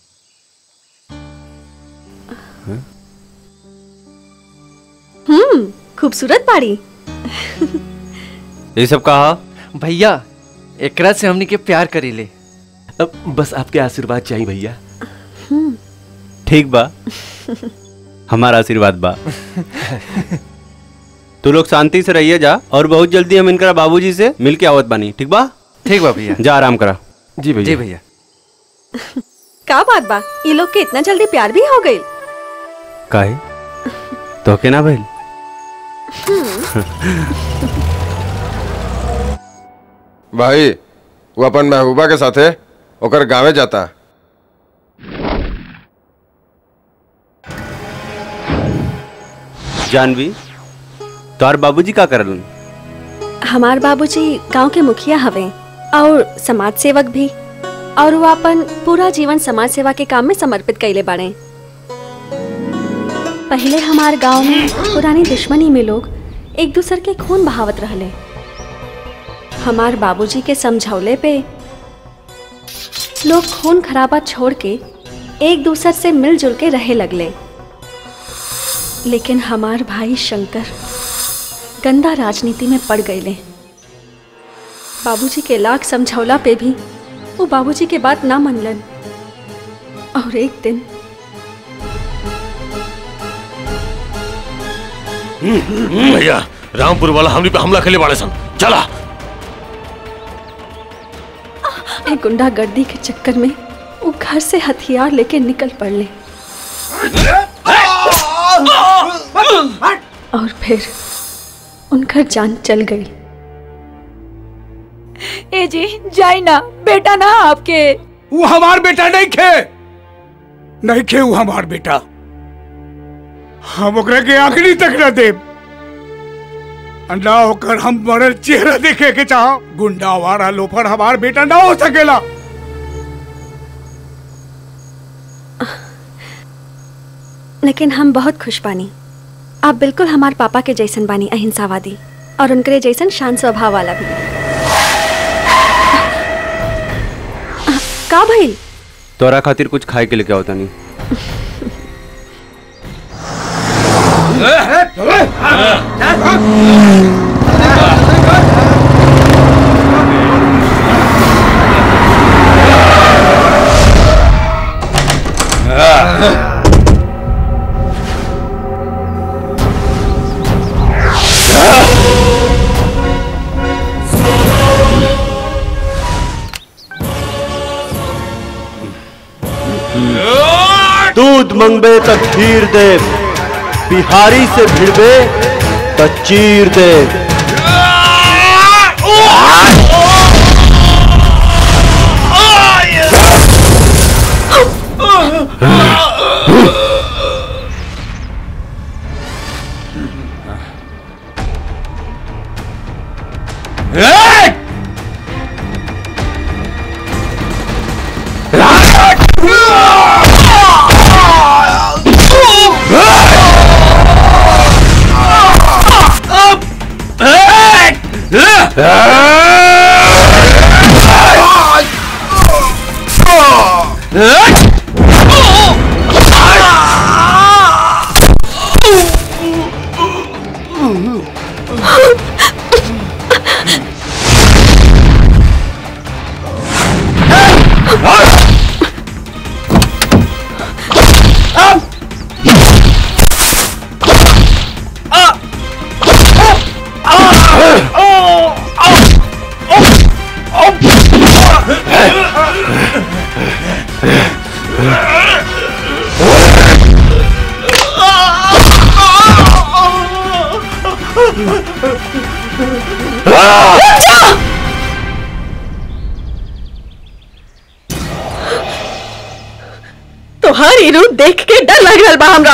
हम्म खूबसूरत बाड़ी ये सब कहा भैया एकरा से हमनी के प्यार करीले अब बस आपके आशीर्वाद चाहिए भैया ठीक बा हमारा आशीर्वाद बा तू लोग शांति से रहिए जा और बहुत जल्दी हम इनकरा बाबूजी से मिल के आवत बानी ठीक बा ठीक बा भैया जा आराम करा जी भैया जी भैया का बात बा ये लोग के इतना जल्दी प्यार भी हो गई काहे तो के ना भइल भाई वो अपन महबूबा के साथे ओकर गांवे जाता जानवी तोहर बाबूजी का करलन हमार बाबूजी गांव के मुखिया हवे और समाज सेवक भी और वो अपन पूरा जीवन समाज सेवा के काम में समर्पित कैले बाड़े पहले हमार गांव में पुरानी दुश्मनी में लोग एक दूसर के खून बहावत रहले हमार बाबूजी के समझौले पे लोग खून खराबा छोड़ के एक दूसर से मिलजुल के रहे लगले लेकिन हमार भाई शंकर गंदा राजनीति में पड़ गए बाबूजी के लाख समझौला पे भी वो बाबूजी के बात ना मनलन और एक दिन भैया रामपुर वाला हमनी पे हमला खेले बाड़े सन चला एक गुंडागर्दी के चक्कर में वो घर से हथियार लेके निकल पड़ले और फिर उनका जान चल गई ए जी जाई ना बेटा ना आपके वो हमार बेटा नहीं खे नहीं खे वो हमार बेटा हम ओकरा के आखिरी तक न दे अंडा होकर हम मरल चेहरा देखे के चाह गुंडा वारा लोफर हमार बेटा ना हो सकेला लेकिन हम बहुत खुश बानी आप बिल्कुल हमार पापा के जैसन बानी अहिंसावादी और उनके जैसन शांत स्वभाव वाला भी का भइल तोरा खातिर कुछ खाए के लेके आवता नहीं दूध मंगबे त खीर दे बिहारी से भिड़बे त चीर दे रुक जा तोहार रूप देख के डर लग रहा बा हमरा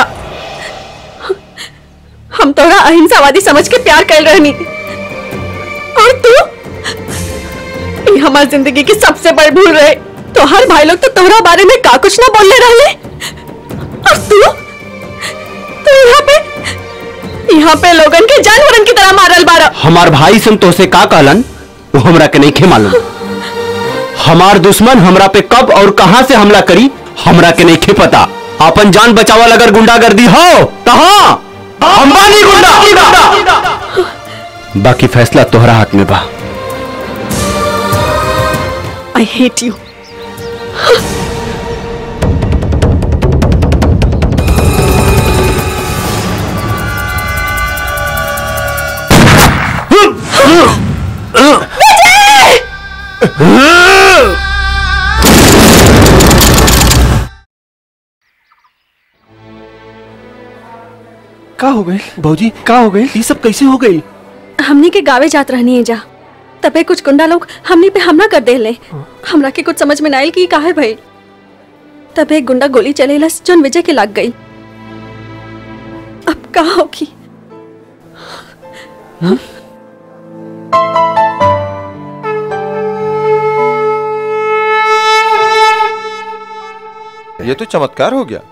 हम तोरा अहिंसावादी समझ के प्यार कर रहनी और तू ये हमार जिंदगी की सबसे बड़ी भूल रहे तोहार भाई लोग तो तोहरा बारे में का कुछ ना बोलने रहले और तू तू यहाँ पे यहाँ पे लोगन के जानवरन की तरह मारल बारा हमार भाई सन तोसे का कहलन वो हमरा के नहीं खे मालूम हमार दुश्मन हमरा पे कब और कहां से हमला करी हमरा के नहीं खे पता अपन जान बचावल अगर गुंडागर्दी हो तहा हम बानी गुंडा बाकी फैसला तोहरा हाथ में बा आई हेट यू का हो गई भौजी का हो गई ये सब कैसे हो गई हमनी के गावे जात रहनी है जा तबे कुछ गुंडा लोग हमनी पे हमला कर देले हमरा के कुछ समझ में ना आइल कि काहे भइल तबे एक गुंडा गोली चलेलस जोन विजय के लग गई अब का होगी ये तो चमत्कार हो गया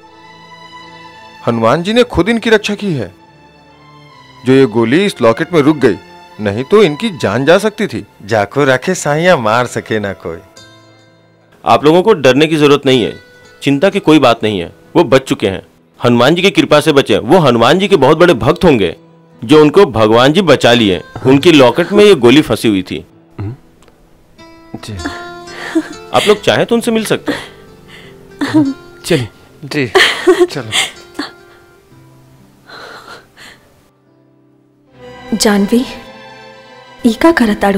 हनुमान जी ने खुद इनकी रक्षा की है जो ये गोली इस लॉकेट में रुक गई नहीं तो इनकी जान जा सकती थी जाको रखे साइया मार सके ना कोई आप लोगों को डरने की जरूरत नहीं है चिंता की कोई बात नहीं है वो बच चुके हैं हनुमान जी की कृपा से बचे वो हनुमान जी के बहुत बड़े भक्त होंगे जो उनको भगवान जी बचा लिए उनकी लॉकेट में ये गोली फंसी हुई थी आप लोग चाहें तो उनसे मिल सकते हैं चलिए जी चलो जानवी ई का करताड़ू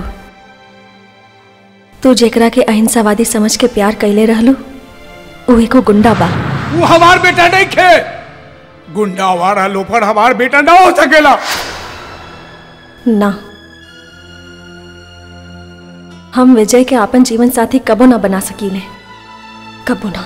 तू जेकरा के अहिंसावादी समझ के प्यार कैले रहलू उ एगो गुंडा बा वो हमार बेटा नहीं खे गुंडा वारा लोफर हमार बेटा ना हो सकेला ना हम विजय के आपन जीवन साथी कबो ना बना सकीले कबो ना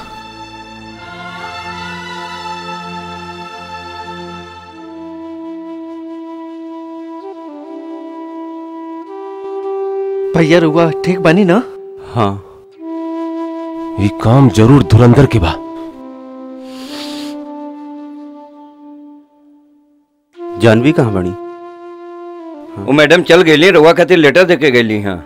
भैया रुआ ठीक बनी ना हाँ ये काम जरूर धुरंधर के बा जानवी कहाँ बनी वो मैडम चल गई रउआ खातिर लेटर दे के गई हाँ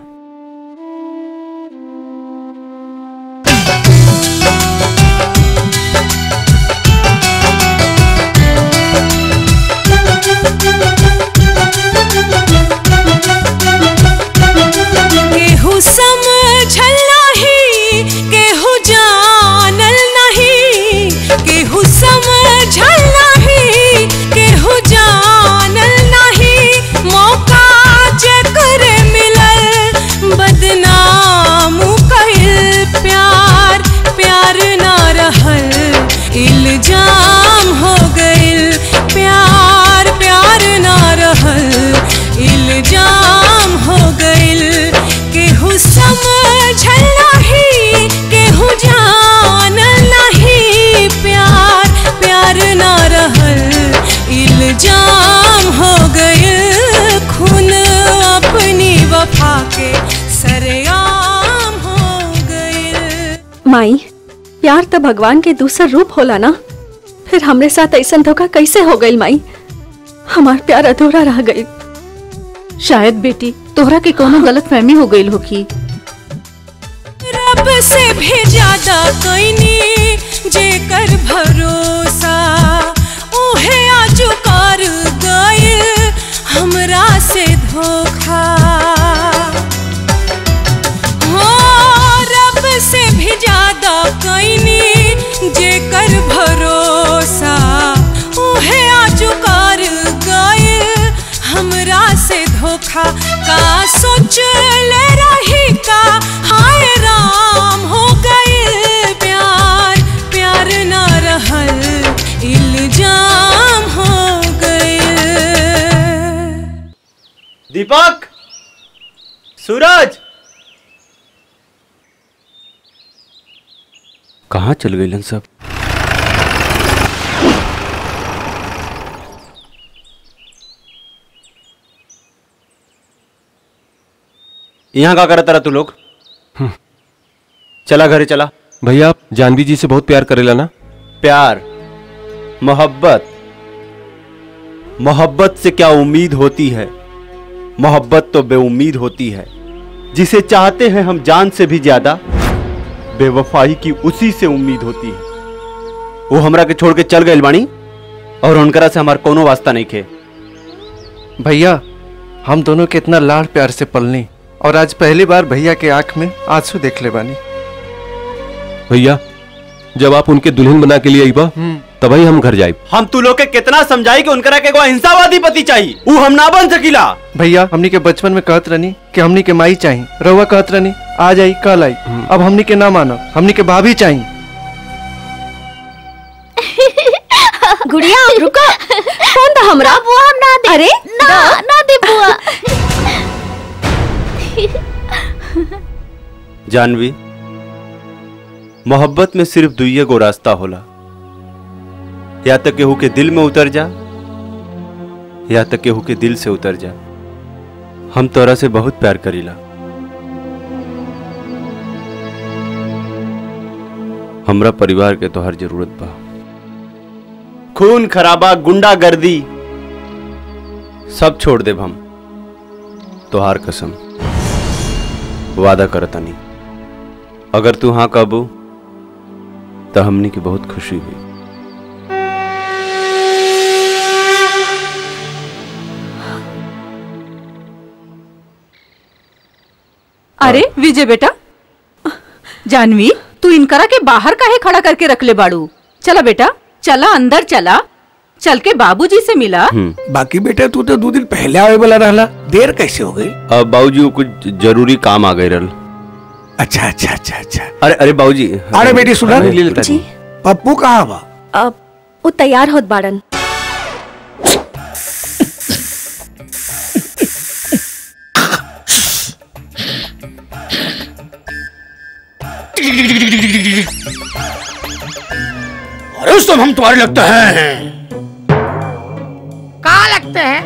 केहू समझल नाही केहू जानल नहीं केहू समझल नहीं केहू जानल नहीं मौका जेकर मिलल बदनाम कइल प्यार प्यार ना रहल इल्जाम हो गइल प्यार प्यार ना रहल इल्जाम हो गइल केहू समझल नहीं केहू जानल नहीं प्यार प्यार ना रहल इल्जाम हो गइल खून अपनी वफा के सरेआम हो गइल माई प्यार तो भगवान के दूसरा रूप होला ना फिर हमरे साथ ऐसा धोखा कैसे हो गई माई हमार प्यार अधूरा रह गई शायद बेटी तोहरा के कोनो गलत फहमी हो गई होगी रब से भी ज्यादा कोई जेकर भरोसा उहे आजू कर गइल हमरा से धोखा हो रब से भी ज्यादा कोई जेकर भरोसा उहे आजू कर गइल हमरा से धोखा का सोच ले रही का हाय राम हो गइल प्यार प्यार ना रहल इल्जाम हो गइल दीपक सूरज कहाँ चल गए सब यहाँ का करता रहा तू लोग चला घरे चला भैया आप जानवी जी से बहुत प्यार करेला ना प्यार मोहब्बत मोहब्बत से क्या उम्मीद होती है मोहब्बत तो बेउम्मीद होती है जिसे चाहते हैं हम जान से भी ज्यादा बेवफाई की उसी से उम्मीद होती है वो हमरा के छोड़ के चल गए बाणी और उनकरा से हमार कोनो वास्ता नहीं खे भैया हम दोनों के इतना लाड़ प्यार से पलनी और आज पहली बार भैया के आंख में आंसू देख ले बानी भैया जब आप उनके दुल्हन बना के लिए आईबा तभी हम घर जाए हम तू लोग के कितना समझाई कि उनकरा के एगो अहिंसावादी पति चाहिए वो हम ना बन सकीला भैया हमनी के बचपन में कहत रहनी कि हमनी के माई चाहिए रउआ कहत रहनी आज आई कल आई अब हमनी के ना मानो हमनी के भाभी चाहिए गुड़िया रुको कौन था हमरा बुआ हम ना दे अरे ना ना दे बुआ जानवी मोहब्बत में सिर्फ दुइये गो रास्ता होला या तो केहू के दिल में उतर जा या तो केहू के दिल से उतर जा हम तोरा से बहुत प्यार करीला हमरा परिवार के तोहर जरूरत बा खून खराबा गुंडागर्दी सब छोड़ देब हम तोहार कसम वादा करतनी अगर तू हाँ कबू तो हमनी की बहुत खुशी हुई अरे विजय बेटा जानवी तू इनकरा के बाहर काहे खड़ा करके रख ले बाड़ू चला बेटा चला अंदर चला चल के बाबूजी से मिला बाकी बेटा तू तो दो दिन पहले आवे वाला रहला देर कैसे हो गई अब बाबूजी को कुछ जरूरी काम आ गए रल अच्छा अच्छा अच्छा अच्छा अरे अरे बाबूजी अरे बेटी सुना ले लेता जी पप्पू कहाँ बा अब वो तैयार होत बाड़न अरे उस हम तुम्हारे लगते हैं कहाँ लगते हैं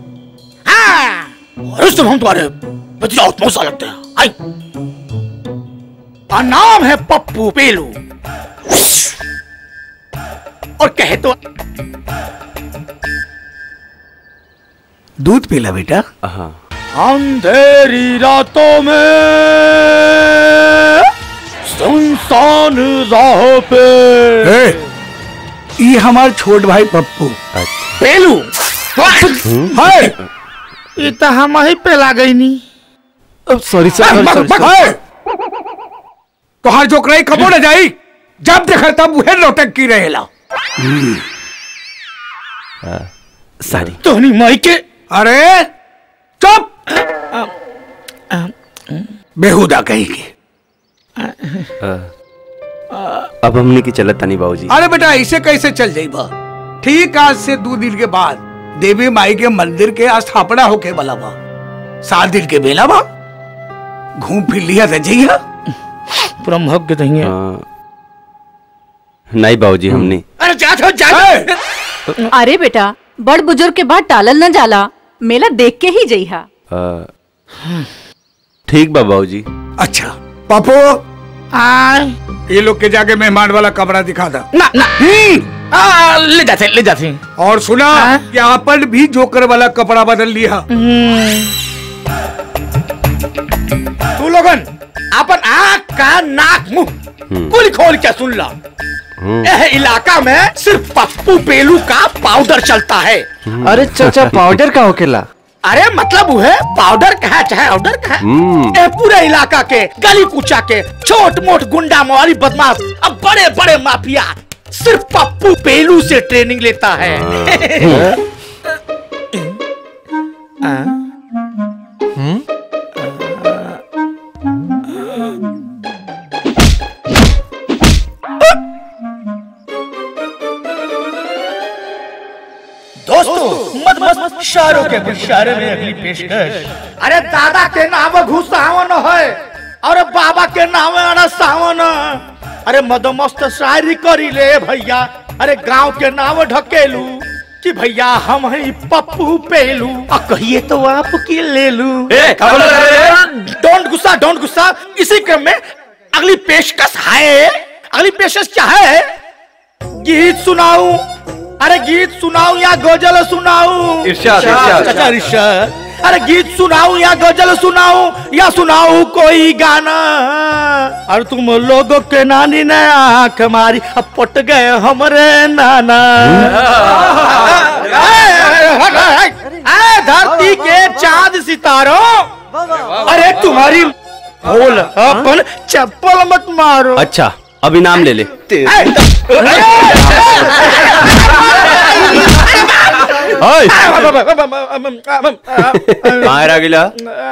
हाँ अरे उस हम तुम्हारे भतीजा मौसा लगते हैं आई का नाम है पप्पू पेलू और कहे तो दूध पीला बेटा हाँ अंधेरी रातों में सुनसान राहों पे ये हमार छोट भाई पप्पू पेलू हाय ये तो हम ही पे ला गई नी सॉरी तोहार जो कराई कबो न जाई जब देखा तब वह लौटक की रहेला सारी तोहनी माई के अरे चुप बेहुदा कहेगी अब हमने की चलत तनी बाबूजी अरे बेटा ऐसे कैसे चल जाइबा ठीक आज से दो दिन के बाद देवी माई के मंदिर के स्थापना होके वाला बा सात दिन के बेला बा घूम फिर लिया था जइया ब्रह्म के दहिए नहीं बाबूजी हमने अरे जा जा जा अरे बेटा बड़ बुजुर्ग के बाद टालल न जाला मेला देख के ही जइहा आ, ठीक बा बाबूजी अच्छा पापो आय ये लोग के जाके मेहमान वाला कमरा दिखा दा ना ना आ, ले जाते ले जाते और सुना कि आपन भी जोकर वाला कपड़ा बदल लिया तू लोगन अपन आँख का नाक मुंह कुल खोल के सुन ला यह इलाका में सिर्फ पप्पू पेलू का पाउडर चलता है अरे चाचा पाउडर का होकेला अरे मतलब वो है पाउडर कहा चाहे ऑर्डर कहा हम्म। ए पूरे इलाका के गली कूचा के छोट मोट गुंडा मवाली बदमाश अब बड़े बड़े माफिया सिर्फ पप्पू पेलू से ट्रेनिंग लेता है दोस्तों मत मत इशारों के इशारे में अगली पेशकश अरे दादा के नाम घुसावन है और बाबा के नाम अड़ा सावन अरे मदमस्त शायरी करी ले भैया अरे गांव के नाम ढकेलू कि भैया हम ही पप्पू पेलू आ कहिए तो आप की ले लू डोंट गुस्सा डोंट गुस्सा इसी क्रम में अगली पेशकश है अगली पेशकश क्या है गीत सुनाऊं अरे गीत सुनाऊं या गजल सुनाऊं इरशाद, इरशाद। अच्छा इरशाद अरे गीत सुनाऊं या गजल सुनाऊं या सुनाऊं कोई गाना और तुम लोगों के नानी ने आंख मारी अब पट गए हमरे नाना ए, धरती के चांद सितारों अरे तुम्हारी बोल अपन चप्पल मत मारो अच्छा अब इनाम ले ले कहाँ रह गिला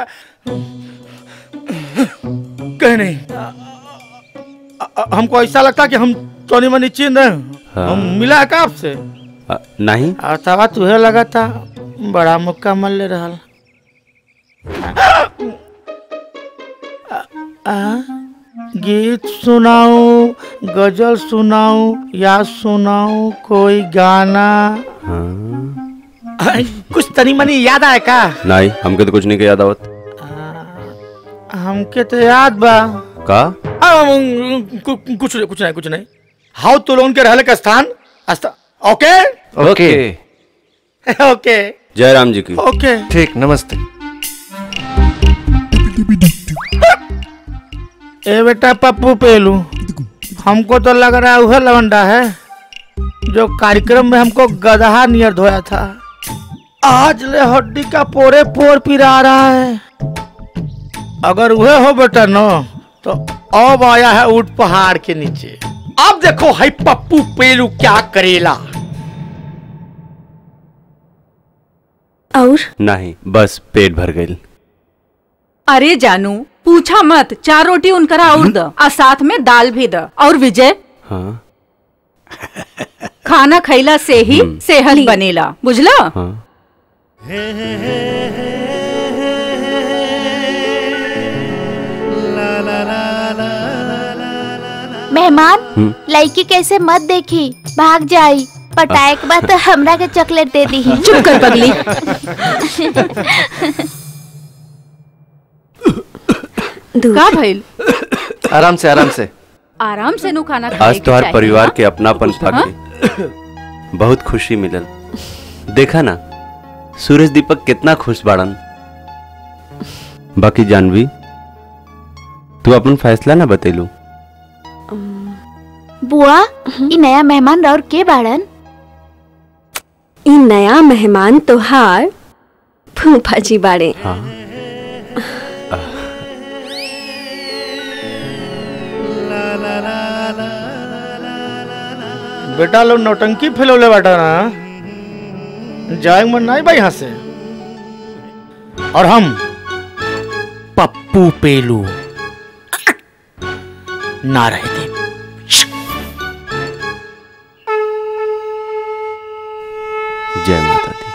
कहीं नहीं अ- अ- हमको ऐसा लगता कि हम टोनी मनी चिन्ह रहे हैं। हाँ। हम मिला है का आपसे अ, नहीं अर्थावा तुहे लगा था बड़ा मुक्का ले रहा गीत सुनाऊं गजल सुनाऊं या सुनाऊं कोई गाना कुछ तनी मनी याद आए का नहीं हमके तो कुछ नहीं के याद आवत हमके तो याद बा का आ, कु- कु- कुछ नहीं कुछ नहीं कुछ नहीं हाउ तो लोन के रहले का स्थान अस्था- ओके ओके ओके जय राम जी की ओके ठीक नमस्ते ए बेटा पप्पू पेलू हमको तो लग रहा है वह लवंडा है जो कार्यक्रम में हमको गदहा नियर धोया था आज ले हड्डी का पोरे पोर पिरा रहा है अगर वह हो बेटा न तो अब आया है ऊट पहाड़ के नीचे अब देखो है पप्पू पेलू क्या करेला और नहीं बस पेट भर गई अरे जानू पूछा मत चार रोटी उनकरा और द आ साथ में दाल भी द और विजय हाँ खाना खैला से ही सेहत बनेला बुझला हाँ मेहमान लड़की कैसे मत देखी भाग जाई पटाए के बाद तो हमरा के चॉकलेट दे दी चुप कर पगली का भइल आराम से आराम से आराम से नु खाना खाए आज के तुम्हार चाही, परिवार हाँ? के अपनापन पाके बहुत खुशी मिलल देखा ना सूरज दीपक कितना खुश बाड़न बाकी जानवी तू अपन फैसला ना बतेलू बुआ ई नया मेहमान और के बाड़न ई नया मेहमान तोहार फूफा जी बाड़े हाँ बेटा लोग नौटंकी फैलौले बाटा ना जाए मन नहीं भाई यहाँ से और हम पप्पू पेलू ना रहे थे जय माता दी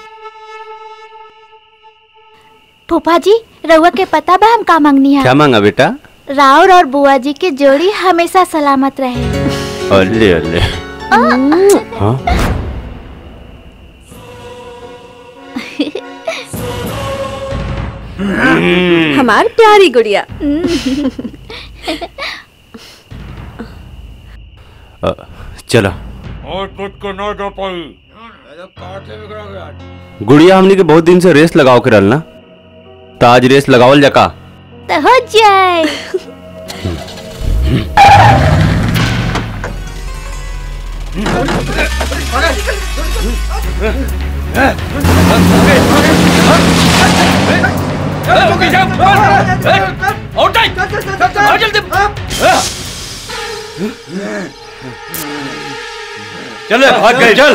फूफा जी रउआ के पता बा हम का मंगनी है क्या मांगा बेटा राउर और बुआ जी की जोड़ी हमेशा सलामत रहे अल्ले अल्ले हाँ हमार प्यारी गुड़िया अ, चलो और कुछ को ना दो पाई गुड़िया हमनी के बहुत दिन से रेस लगाओ के रहल ना तो आज रेस लगावल जका तो हो जाए चल भाग गए चल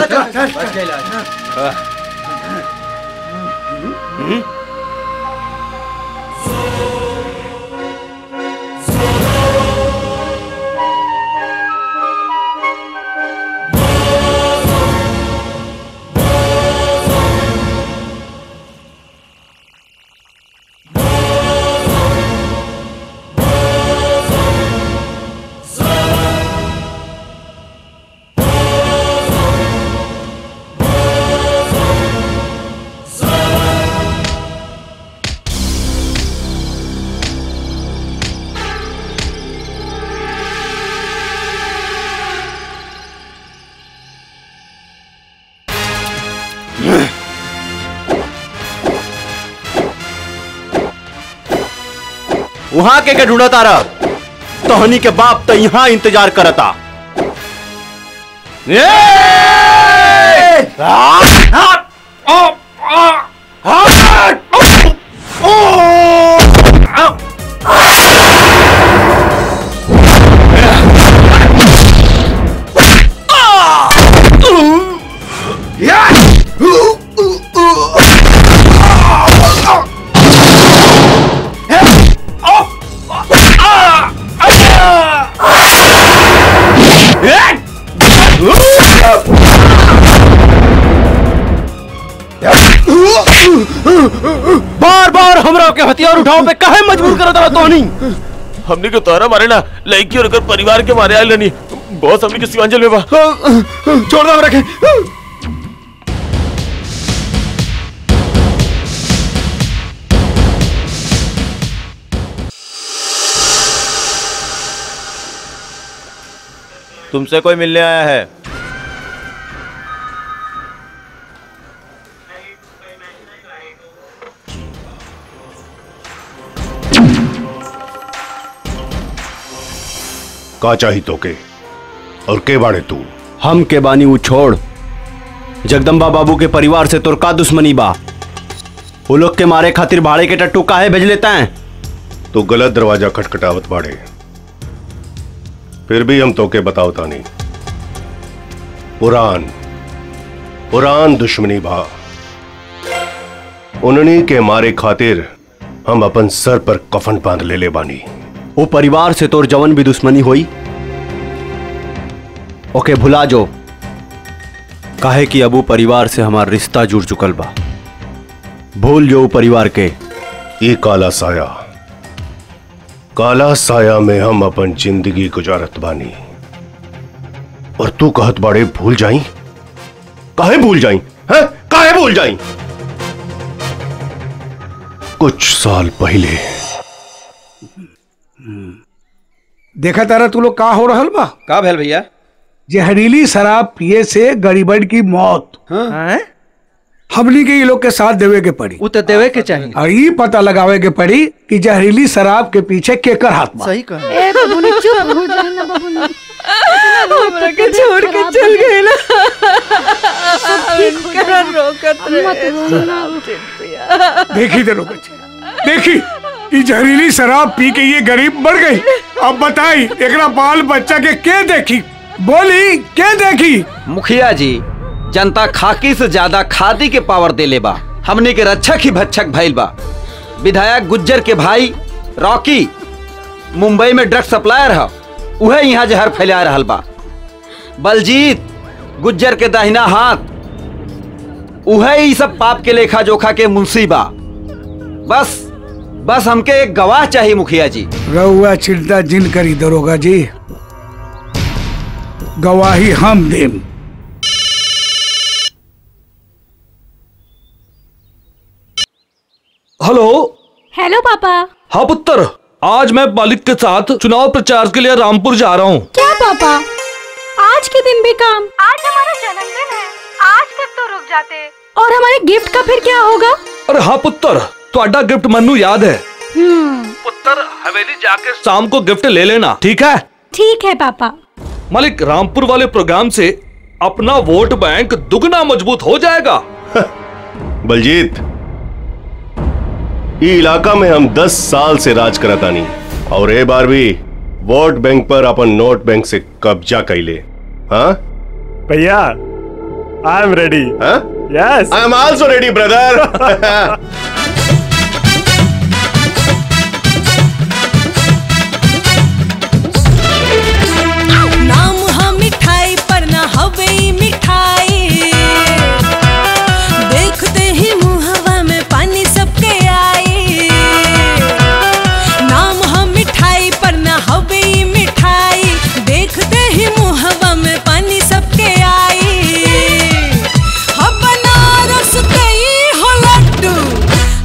वहां के के ढूंढता रह तोहनी के बाप तो यहाँ इंतजार करता ए! बार बार हमरा के हथियार उठाओ पे काहे मजबूर करत रहा तोहनी हमने के तोहरा मारे ना लड़की और अगर परिवार के मारे आयल नहीं बहुत हमने के शिवांचल में बा छोड़ दो हमरा के तुमसे कोई मिलने आया है का चाही तोके और के बाड़े तू हम के बानी वो छोड़ जगदम्बा बाबू के परिवार से तोर का दुश्मनी बा वो लोग के मारे खातिर भाड़े के टट्टू काहे भेज लेता है तू गलत दरवाजा खटखटावत बाड़े फिर भी हम तोके बतावता नहीं पुरान पुरान दुश्मनी भा उन्हीं के मारे खातिर हम अपन सर पर कफन बांध ले ले बानी वो परिवार से तोर जवन भी दुश्मनी होई ओके भुला जो काहे कि अब वो परिवार से हमार रिश्ता जुड़ चुकल बा भूल जो वो परिवार के ये काला साया काला साया में हम अपन जिंदगी गुजारत बानी और तू कहत बाड़े भूल जाई काहे भूल जाई है काहे भूल जाई कुछ साल पहले देखा तारा तू लोग का हो रहल बा का भेल भैया जहरीली शराब पिए से गरीबन की मौत हैं? हमनी के ये लोग के साथ देवे के पड़ी उ तो देवे के चाहिए और ये पता लगावे के पड़ी कि जहरीली शराब के पीछे केकर हाथ बा सही कहा ए बबुनी चुप हो जाए ना बबुनी हमरा के छोड़ के चल गए ना इनका रोकत देखी दे लोग देखी ये जहरीली शराब पी के ये गरीब मर गई अब बताई एकरा बाल बच्चा के के देखी बोली के देखी मुखिया जी जनता खाकी से ज्यादा खादी के पावर देले बा हमने के रक्षक ही भक्षक भइल बा विधायक गुज्जर के भाई रॉकी मुंबई में ड्रग सप्लायर है उहे यहाँ जहर फैला रहल बा बलजीत गुज्जर के दाहिना हाथ उहे ही सब पाप के लेखा जोखा के मुंशी बा बस बस हमके एक गवाह चाहिए मुखिया जी रउआ चिंता जिन करी दरोगा जी गवाही हम देम हेलो हेलो पापा हाँ पुत्र आज मैं मालिक के साथ चुनाव प्रचार के लिए रामपुर जा रहा हूँ क्या पापा आज के दिन भी काम आज हमारा जन्मदिन है आज तक तो रुक जाते और हमारे गिफ्ट का फिर क्या होगा अरे हाँ पुत्र ਤੁਹਾਡਾ गिफ्ट मन्नू याद है हम्म पुत्र हवेली जाके शाम को गिफ्ट ले लेना ठीक है ठीक है पापा मालिक रामपुर वाले प्रोग्राम से अपना वोट बैंक दुगना मजबूत हो जाएगा बलजीत ई इलाका में हम 10 साल से राज करतानी और ए बार भी वोट बैंक पर अपन नोट बैंक से कब्जा कैले हाँ भैया I am ready yes I am also ready brother नाम हा मिठाई पर ना हवे ई मिठाई देखते ही मुहवा में पानी सबके आई नाम हा मिठाई पर ना हवे ई मिठाई देखते ही मुहवा में पानी सबके आई हा बनारस के ई हो लड्डू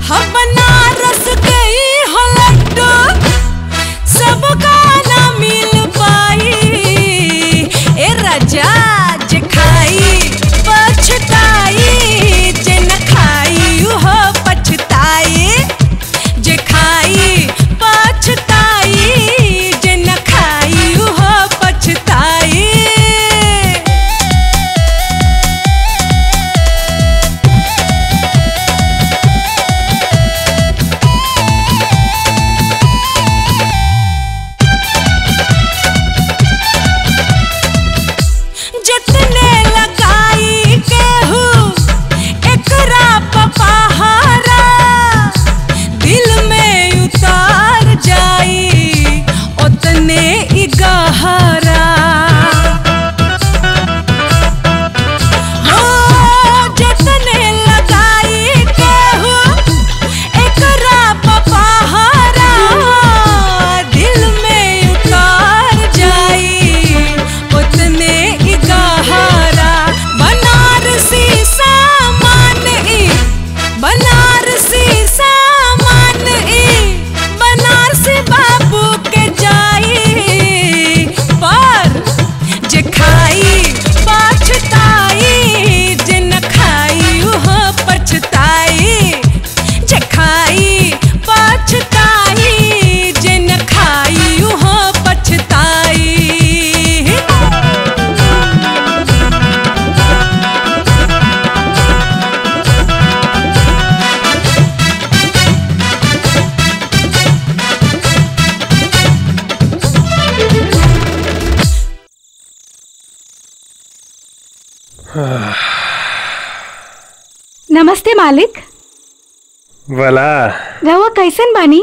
नमस्ते मालिक भला रहुआ कैसन बानी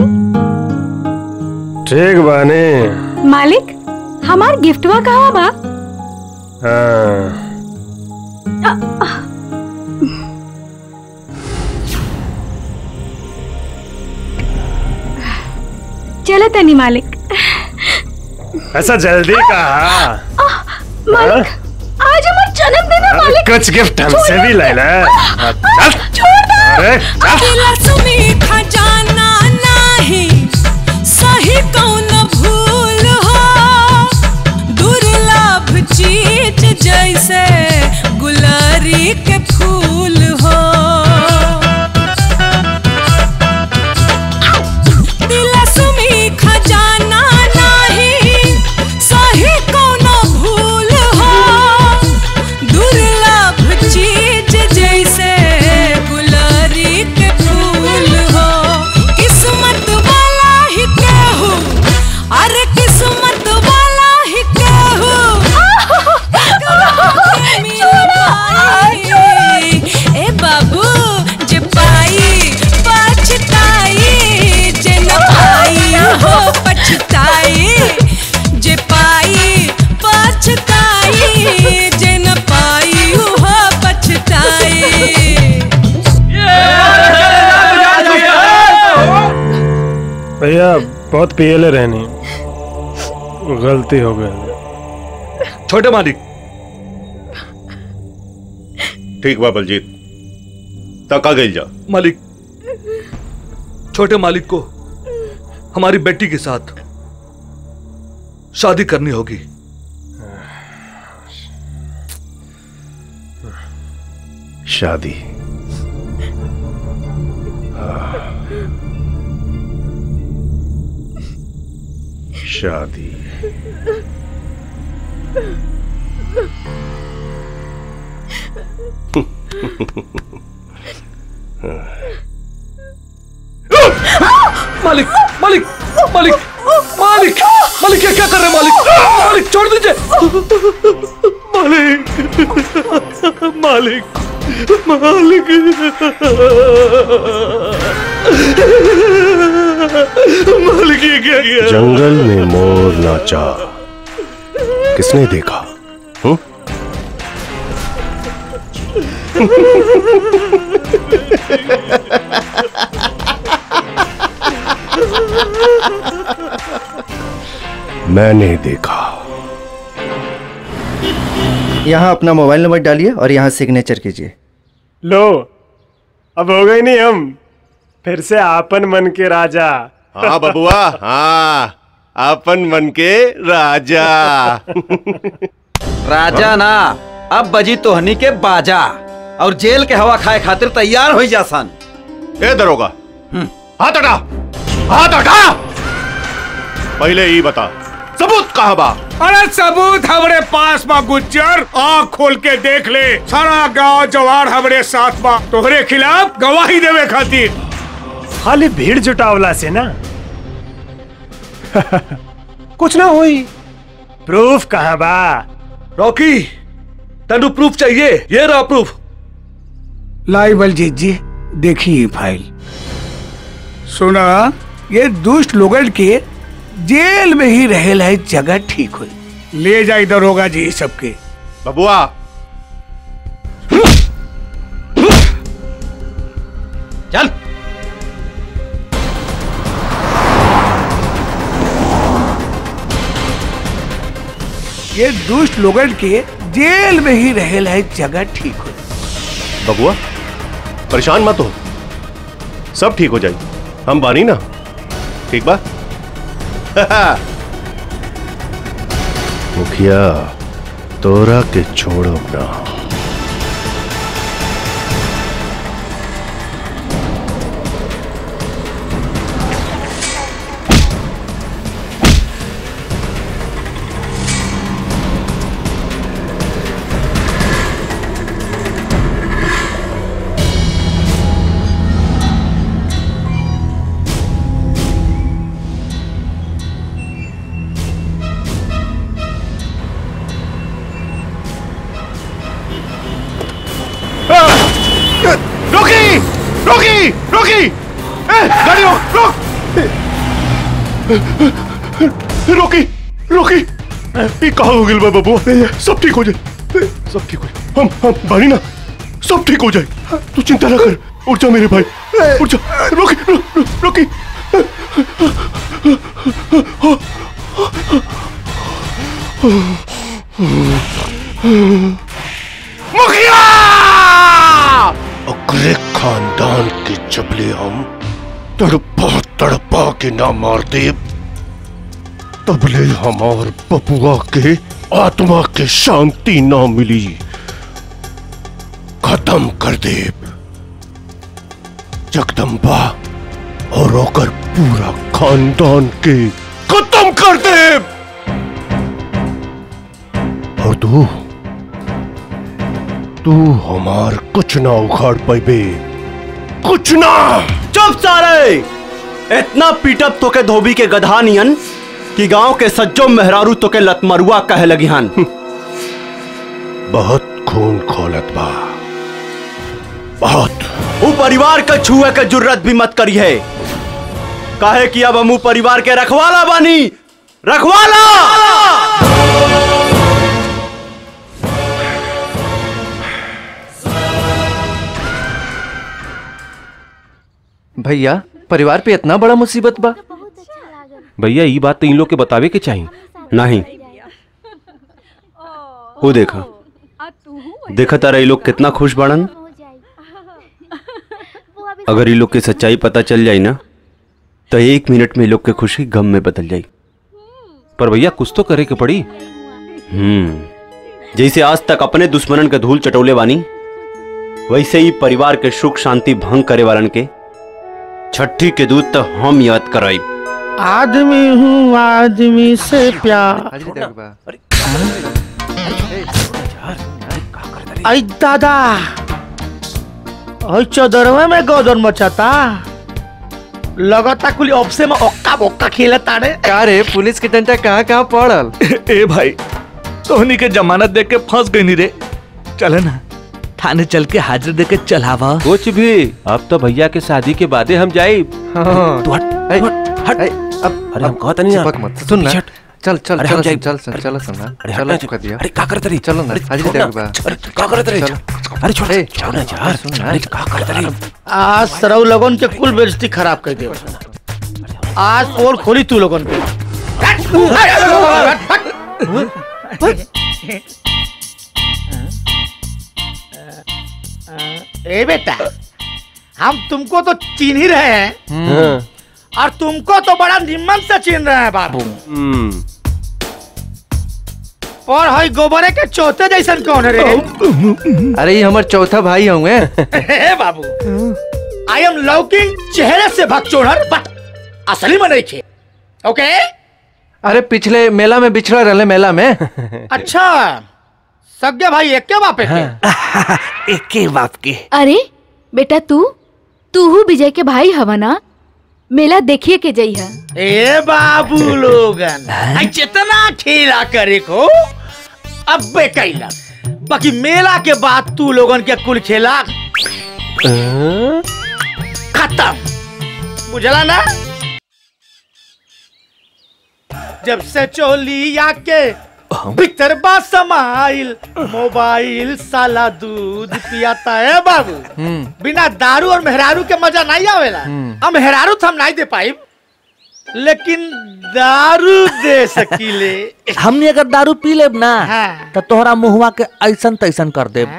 ठीक बाने मालिक हमार गिफ्टवा कहाँ बा हाँ चलो तनी मालिक ऐसा जल्दी कहा मालिक आज हमार जन्मदिन है मालिक कुछ गिफ्ट हमसे भी ले ले चल छोड़ दो अरे चल अकेला सुमीठा जाना नाही सही कौन भूल हो दुर्लभ चीज जैसे गुलारी के फूल हो दिला सुमीठा जाना नाही सही कौन भूल हो दुर्लभ चीज जैसे गुलारी के फूल हो किस्मत वाला ही केहू अरे किस्मत वाला ही केहू ए बाबू जे पाई पछताई जे न पाई हो पछताई जे पाई पछताई जे न पाई हो पछताई भैया बहुत पियले रहनी गलती हो गई छोटे मालिक ठीक बा बलजीत तका गई जा मालिक छोटे मालिक को हमारी बेटी के साथ शादी करनी होगी शादी शादी मालिक मालिक मालिक मालिक मालिक क्या क्या कर रहे हैं मालिक मालिक छोड़ दीजिए मालिक मालिक मालिक ये क्या किया जंगल में मोर नाचा किसने देखा हूँ? मैंने देखा यहाँ अपना मोबाइल नंबर डालिए और यहाँ सिग्नेचर कीजिए लो अब हो गए नहीं हम फिर से आपन मन के राजा हाँ बबुआ हाँ अपन मन के राजा राजा ना अब बजी तोहनी के बाजा और जेल के हवा खाए खातिर तैयार हो जा सन ए दरोगा हाथ हटा हाथ हटा पहले ही बता सबूत कहाँ बा अरे सबूत हमरे पास बा गुज्जर आँख खोल के देख ले सारा गांव जवार हमरे साथ बा तोहरे खिलाफ गवाही देवे खातिर खाली भीड़ जुटावला से ना कुछ ना हुई प्रूफ कहाँ बा रॉकी तेनु प्रूफ चाहिए ये रहा प्रूफ लाई बलजीत जी देखिए फाइल सुना ये दुष्ट लोगन के जेल में ही रहेला है जगह ठीक हुई ले जाए दरोगा जी सबके बबुआ चल ये दुष्ट लोगन के जेल में ही रहेला है जगह ठीक हुई बबुआ परेशान मत हो सब ठीक हो जाएगी हम बानी ना ठीक बा मुखिया तोरा के छोड़ो ना रोकी रोकी ये कहा हो गया बाबू सब ठीक हो जाए सब ठीक हो जाए हम हम बारी ना सब ठीक हो जाए तू चिंता ना कर उठ जा मेरे भाई उठ जा रोकी रो, रो, रोकी मुखिया अगले खानदान के जबले हम तड़पा तड़पा के ना मार दे तबले हमार बबुआ के आत्मा के शांति ना मिली खत्म कर दे जगदम्बा और ओकर पूरा खानदान के खत्म कर दे और तू तू हमार कुछ ना उखाड़ पाइबे कुछ ना चुप सारे इतना पीटब तो के धोबी के गधा नियन कि गांव के सज्जो मेहरारू तो के लतमरुआ कहे लगी हन बहुत खून खोलत बा बहुत वो परिवार का छुए के जुर्रत भी मत करी है काहे कि अब हम परिवार के रखवाला बानी रखवाला भैया परिवार पे इतना बड़ा मुसीबत बा भैया ये बात तो इन लोग के बतावे के चाहिए नहीं वो देखा देखा तारा ये लोग कितना खुश बाड़न अगर ये लोग की सच्चाई पता चल जाई ना तो एक मिनट में ये लोग के खुशी गम में बदल जाई पर भैया कुछ तो करे के पड़ी हम्म जैसे आज तक अपने दुश्मनन के धूल चटोले बानी वैसे ही परिवार के सुख शांति भंग करे वालन के छठी के दूध तो हम याद कराई आदमी हूँ आदमी से प्यार आई दादा आई चौदरवे में गोदन मचाता लगता कुल ऑप्से में ओक्का बोक्का खेले ताड़े का रे पुलिस के डंडा कहाँ कहाँ पड़ल ए भाई तोहनी के जमानत देख के फंस गई नहीं रे चले ना थाने चल के हाजिर दे के चलावा कुछ भी अब तो भैया के शादी के बादे हम जाए हाँ। तू हट ए, हट ए, अब अरे हम कहता नहीं चिपक मत सुन ना चल चल अरे चल हम जाए चल चल चल सुन ना अरे चल हटना चुका दिया अरे का करत रही चलो ना अरे हाजिर छोड़ दे ना। बा अरे का करत रही चलो। अरे छोड़ ए, छोड़ ना यार सुन ना अरे का करत रही आज सरऊ लोगन के कुल बेइज्जती खराब कर दे आज पोल खोली तू लोगन पे ए बेटा हम तुमको तो चिन्ह ही रहे हैं और तुमको तो बड़ा निम्न से चिन्ह रहे हैं बाबू और हई गोबरे के चौथे जैसन कौन है रे अरे ये हमार चौथा भाई होंगे हे बाबू आई एम लौकिंग चेहरे से भगचोड़र बट असली में नहीं खे ओके अरे पिछले मेला में बिछड़ा रहे मेला में अच्छा सज्ञा भाई एक के बापे के एक के बाप के अरे बेटा तू तू हूँ विजय के भाई हवा ना मेला देखिए के जई है ए बाबू लोगन आई जितना खेला करे को अब बे कैला बाकी मेला के बाद तू लोगन के कुल खेला खत्म बुझला ना जब से चोली आके भीतर बा समाइल मोबाइल साला दूध पियाता है बाबू बिना दारू और मेहरारू के मजा नहीं आवेला हम मेहरारू तो हम नहीं दे पाई लेकिन दारू दे सकीले हमने अगर दारू पी लेब ना तो तोहरा मुहवा के ऐसन तैसन कर देब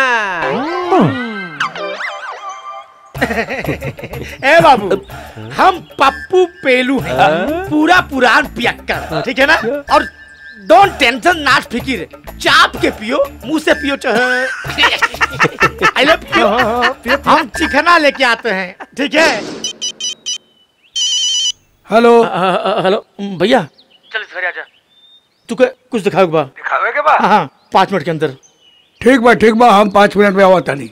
ए बाबू हम पप्पू पेलू हैं पूरा पुरान पियक्कर ठीक है ना और डोंट टेंशन नाट फिकिर चाप के पियो मुंह से पियो चाहे आई लव पियो हम चिकना लेके आते हैं ठीक है हेलो हेलो भैया चल इस घर आ जा तू के कुछ दिखाओ बा दिखावे के बा हाँ पाँच मिनट के अंदर ठीक बा ठीक बा हम पाँच मिनट में आवा तानी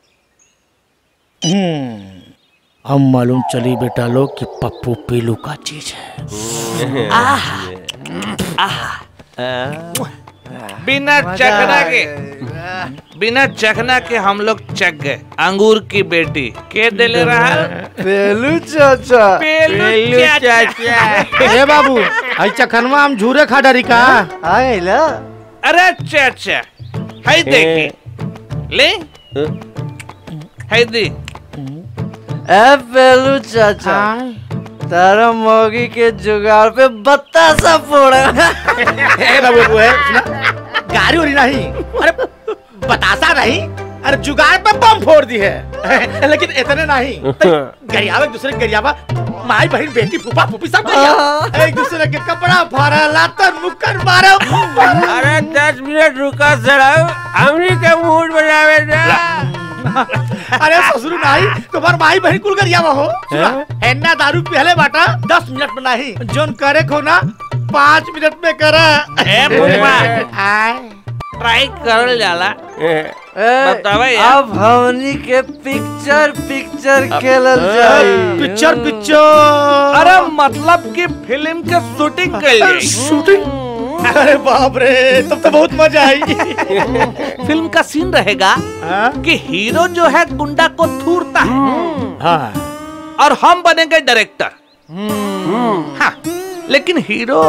हम्म हम मालूम चली बेटा लोग कि पप्पू पीलू का चीज है आहा बिना चखना के बिना चखना के हम लोग चख गए अंगूर की बेटी के दिले रहा पेलू चाचा पेलू चाचा ए बाबू आई चखनवा हम झूरे खा डरी का आएला अरे चाचा हाय देखी ले हाय दी ए पेलू चाचा तारा मोगी के जुगाड़ पे बतासा फोड़ा ए बाबू बाबू है सुना गाड़ी उड़ी नहीं अरे बतासा नहीं अरे जुगाड़ पे बम फोड़ दी है लेकिन इतने नहीं गरियावा एक दूसरे के गरियावा माई बहन बेटी फूफा फूफी सब गरिया एक दूसरे के कपड़ा फाड़ा लातन मुक्कर मारे अरे दस मिनट रुका जरा हमनी के मूड बनावे जा अरे ससुर नहीं तुम्हार माई बहन कुल गरियावा हो सुना, एन्ना दारू पहले बाटा दस मिनट में नहीं जोन करे खो ना पाँच मिनट में करे ए फूफा ट्राई करल जाला बतावे यार अब हमनी के पिक्चर पिक्चर खेलल जाई पिक्चर पिक्चर अरे मतलब कि फिल्म के शूटिंग कर ली शूटिंग अरे बाप रे तब तो बहुत मजा आई फिल्म का सीन रहेगा कि हीरो जो है गुंडा को थूरता है हाँ और हम बनेंगे डायरेक्टर हाँ, लेकिन हीरो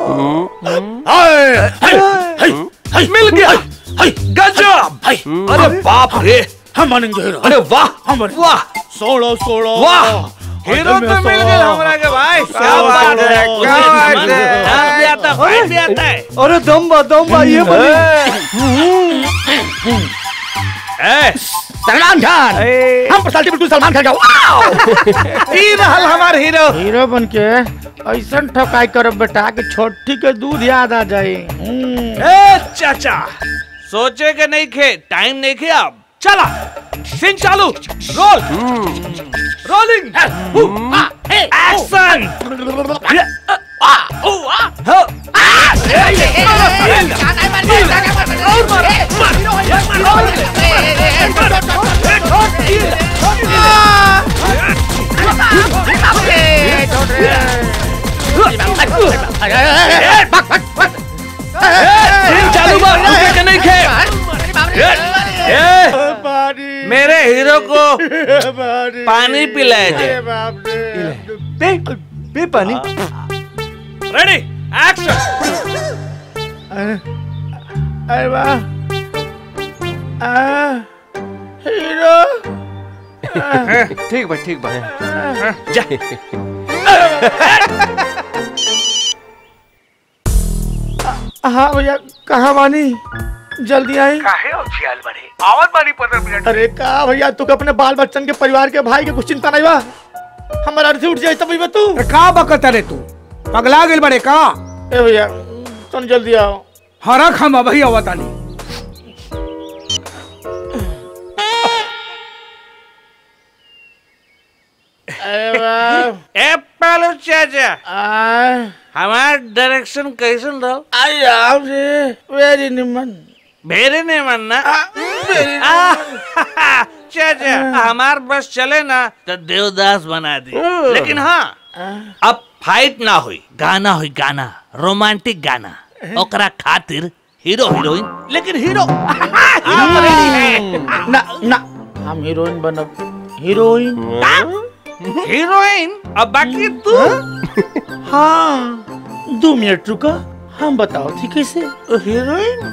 मिल गया गजब अरे बाप रे हम बनेंगे हीरो अरे वाह हम बनेंगे वाह सोलो सोलो वाह हीरो तो मिल गए हमरा के भाई क्या बात है क्या बात है डांस भी आता फाइट भी आता है अरे दम बा दम बा ये बनी ए, सलमान खान हम पर्सनालिटी बिल्कुल सलमान खान का ई रहल हमार हीरो हीरो बन के ऐसा ठकाई करब बेटा कि छोटी के दूध याद आ जाए ए चाचा सोचे के नहीं खे टाइम नहीं खे अब चला सीन चालू रोल रोलिंग एक्शन सीन चालू बा रुके के नहीं खे ए, मेरे हीरो को पानी पिलाए दे पे पे पानी रेडी एक्शन अरे वाह आ, हीरो ठीक बा ठीक बा हाँ भैया कहाँ बानी जल्दी आई काहे उछियाल बड़े आवत बानी पंद्रह मिनट अरे का भैया तू अपने बाल बच्चन के परिवार के भाई के कुछ चिंता नहीं बा हमारा अर्थी उठ जाए तब भैया तू का बकत रे तू पगला गेल बड़े का ए भैया तुम जल्दी आओ हरक हम अभी अवतानी अरे वाह ए पालो चाचा आ, हमार डायरेक्शन कैसन रहो आई राम रे वेरी निमन भेरे नहीं मानना चाचा हमार बस चले ना तो देवदास बना दी लेकिन हाँ अब फाइट ना हुई गाना हुई गाना रोमांटिक गाना ओकरा खातिर हीरो हीरोइन लेकिन हीरो ना ना हम हीरोइन बनब हीरोइन हीरोइन अब बाकी तू हाँ दो मिनट रुका हम बताओ थी कैसे हीरोइन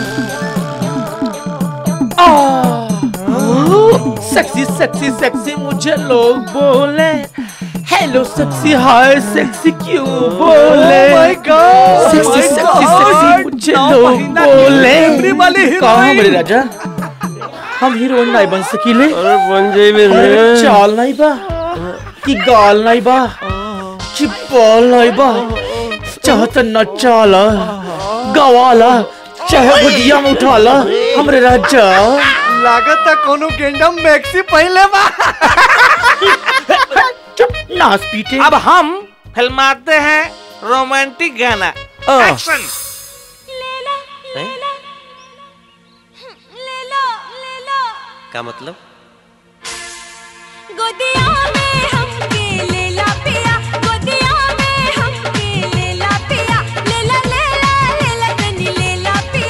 सेक्सी सेक्सी सेक्सी मुझे लोग बोले हेलो सेक्सी हाय सेक्सी क्यों बोले my God, sexy my sexy God, sexy मुझे नौ लोग महीना बोले डिलीवरी वाली कहाँ हीरोइन। मेरे राजा हम हीरोइन नहीं बन सकीले अरे बन जाइबे रे। अरे चाल नहीं बा कि गाल नहीं बा कि बॉल नहीं बा चाहत न चाला गवाला चाहे गुदिया में उठाला हमरे राजा लागत है कोनो गेंडम मैक्सी पहले बा चुप नाच पीटे अब हम फिल्माते हैं रोमांटिक गाना एक्शन का मतलब गोदिया में हमके लेला पिया गोदिया में हमके लेला पिया लेला लेला लेला तनी लेला पिया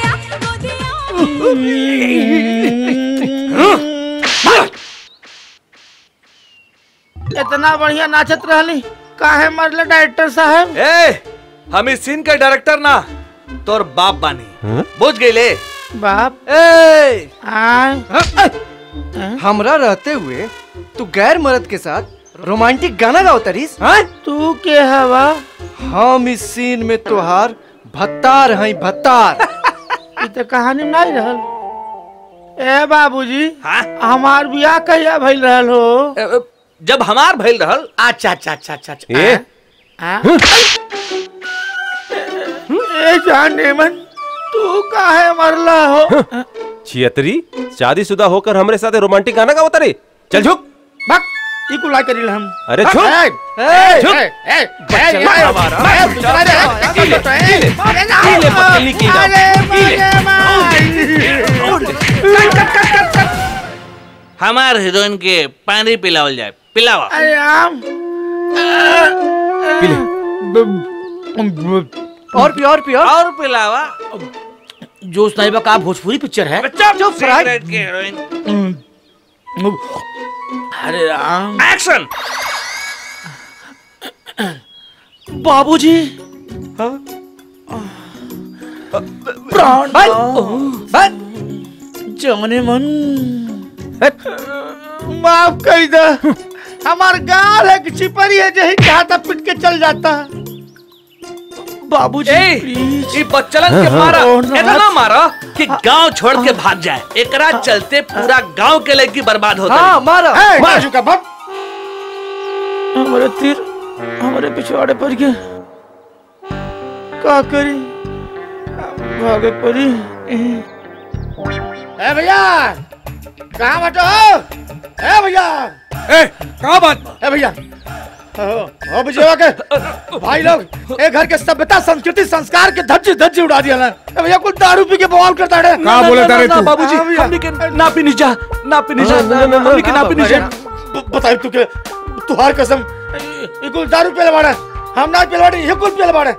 इतना बढ़िया नाचत रहली काहे मरले डायरेक्टर साहब ए हम इस सीन के डायरेक्टर ना तोर बाप बानी बुझ गईले बाप ए आय हमरा रहते हुए तू गैर मर्द के साथ रोमांटिक गाना गाओ तरीस हाँ? तू के हवा हम इस सीन में तोहार भत्तार हैं भत्तार ई तो कहानी नहीं रहल ए बाबूजी हमार बियाह कहिया भइल रहल हो जब हमार भइल रहल अच्छा अच्छा अच्छा अच्छा अच्छा ए हाँ? ए जाने मन तू काहे मरला हो छियतरी शादीशुदा होकर हमरे साथ रोमांटिक गाना गावत रे चल झुक बक ई कुला करिल हम अरे झुक ए, ए, झुक। ए, ए, ए, बच्चा ए, ना ए, हमारा। ए, दूसरा दे, ए, कीले, ए, कीले, अरे ना, कीले, पत्तली की जाओ, अरे कीले। माय। हमार हीरोइन के पानी पिलावल जाए पिलावा अरे आम और पी और पी और और पिलावा जोश नहीं बका भोजपुरी पिक्चर है चुप सिगरेट की हीरोइन अरे राम एक्शन बाबूजी प्राण जाने मन माफ कर दे हमार गाल है कि छिपरी है जही चाहता पिट के चल जाता बाबूजी ए बच्चलन के हाँ, मारा हाँ। ओ, इतना मारा कि गांव छोड़ के भाग जाए एकरा चलते पूरा गांव के लड़की बर्बाद होता हाँ, मारा। ए, मार चुका बाप हमारे तीर हमारे पिछवाड़े पर गया का करी भागे पड़ी ए भैया कहाँ बटो ए भैया ए कहाँ बात ए भैया ओ विजयवा के भाई लोग ए घर के सभ्यता संस्कृति संस्कार के धज्जी धज्जी उड़ा दिया ना ए भैया कुछ दारू पी के बवाल करता है कहाँ बोले तारे तू? बाबूजी हाँ, भैया। हमनी के ना पीनी जा ना पीनी जा ना, ना, ना, हमनी के ना पीनी जा ब- बताई तू के तुहार कसम ये कुल दारू पीले बाड़े हम ना पीले बाड़े ये कुल पीले बाड़े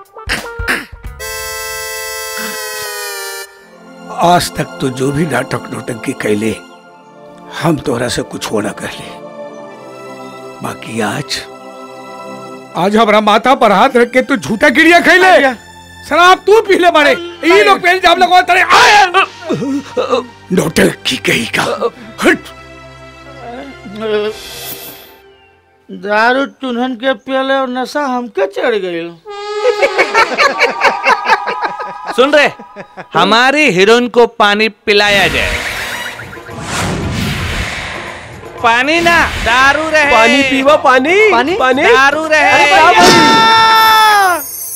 आज तक तो जो भी नाटक नोटंकी कैले हम तोहरा से कुछ होना कहले बाकी आज आज हमारा माथा पर हाथ रख के तू झूठा गिरिया खैले शराब तू पी ले मारे ये लोग पहले जाम लगवा तेरे आए नोटंकी कही का हट दारू चुनहन के पियले और नशा हमके चढ़ गई सुन रहे हमारी हीरोइन को पानी पिलाया जाए पानी ना दारू रहे पानी पीवा पानी पानी पानी दारू रहे अरे क्या बोली?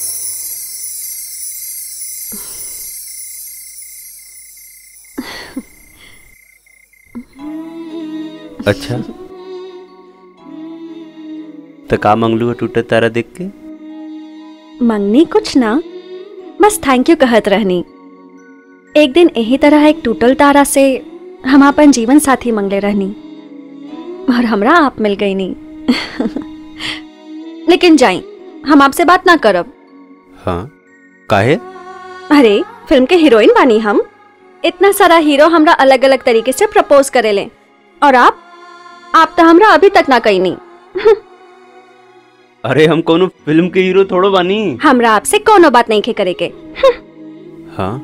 अच्छा तो का मंगलू टूटे तारा देख के मंगनी कुछ ना बस थैंक यू कहत रहनी एक दिन यही तरह एक टूटल तारा से हम अपन जीवन साथी मंगले रहनी और हमरा आप मिल गई नी लेकिन जाई हम आपसे बात ना करब हाँ काहे अरे फिल्म के हीरोइन बानी हम इतना सारा हीरो हमरा अलग अलग तरीके से प्रपोज करेले और आप आप तो हमरा अभी तक ना कही नहीं अरे हम कोनो फिल्म के हीरो थोड़ो बानी हमरा आपसे कोनो बात नहीं खे करे के हाँ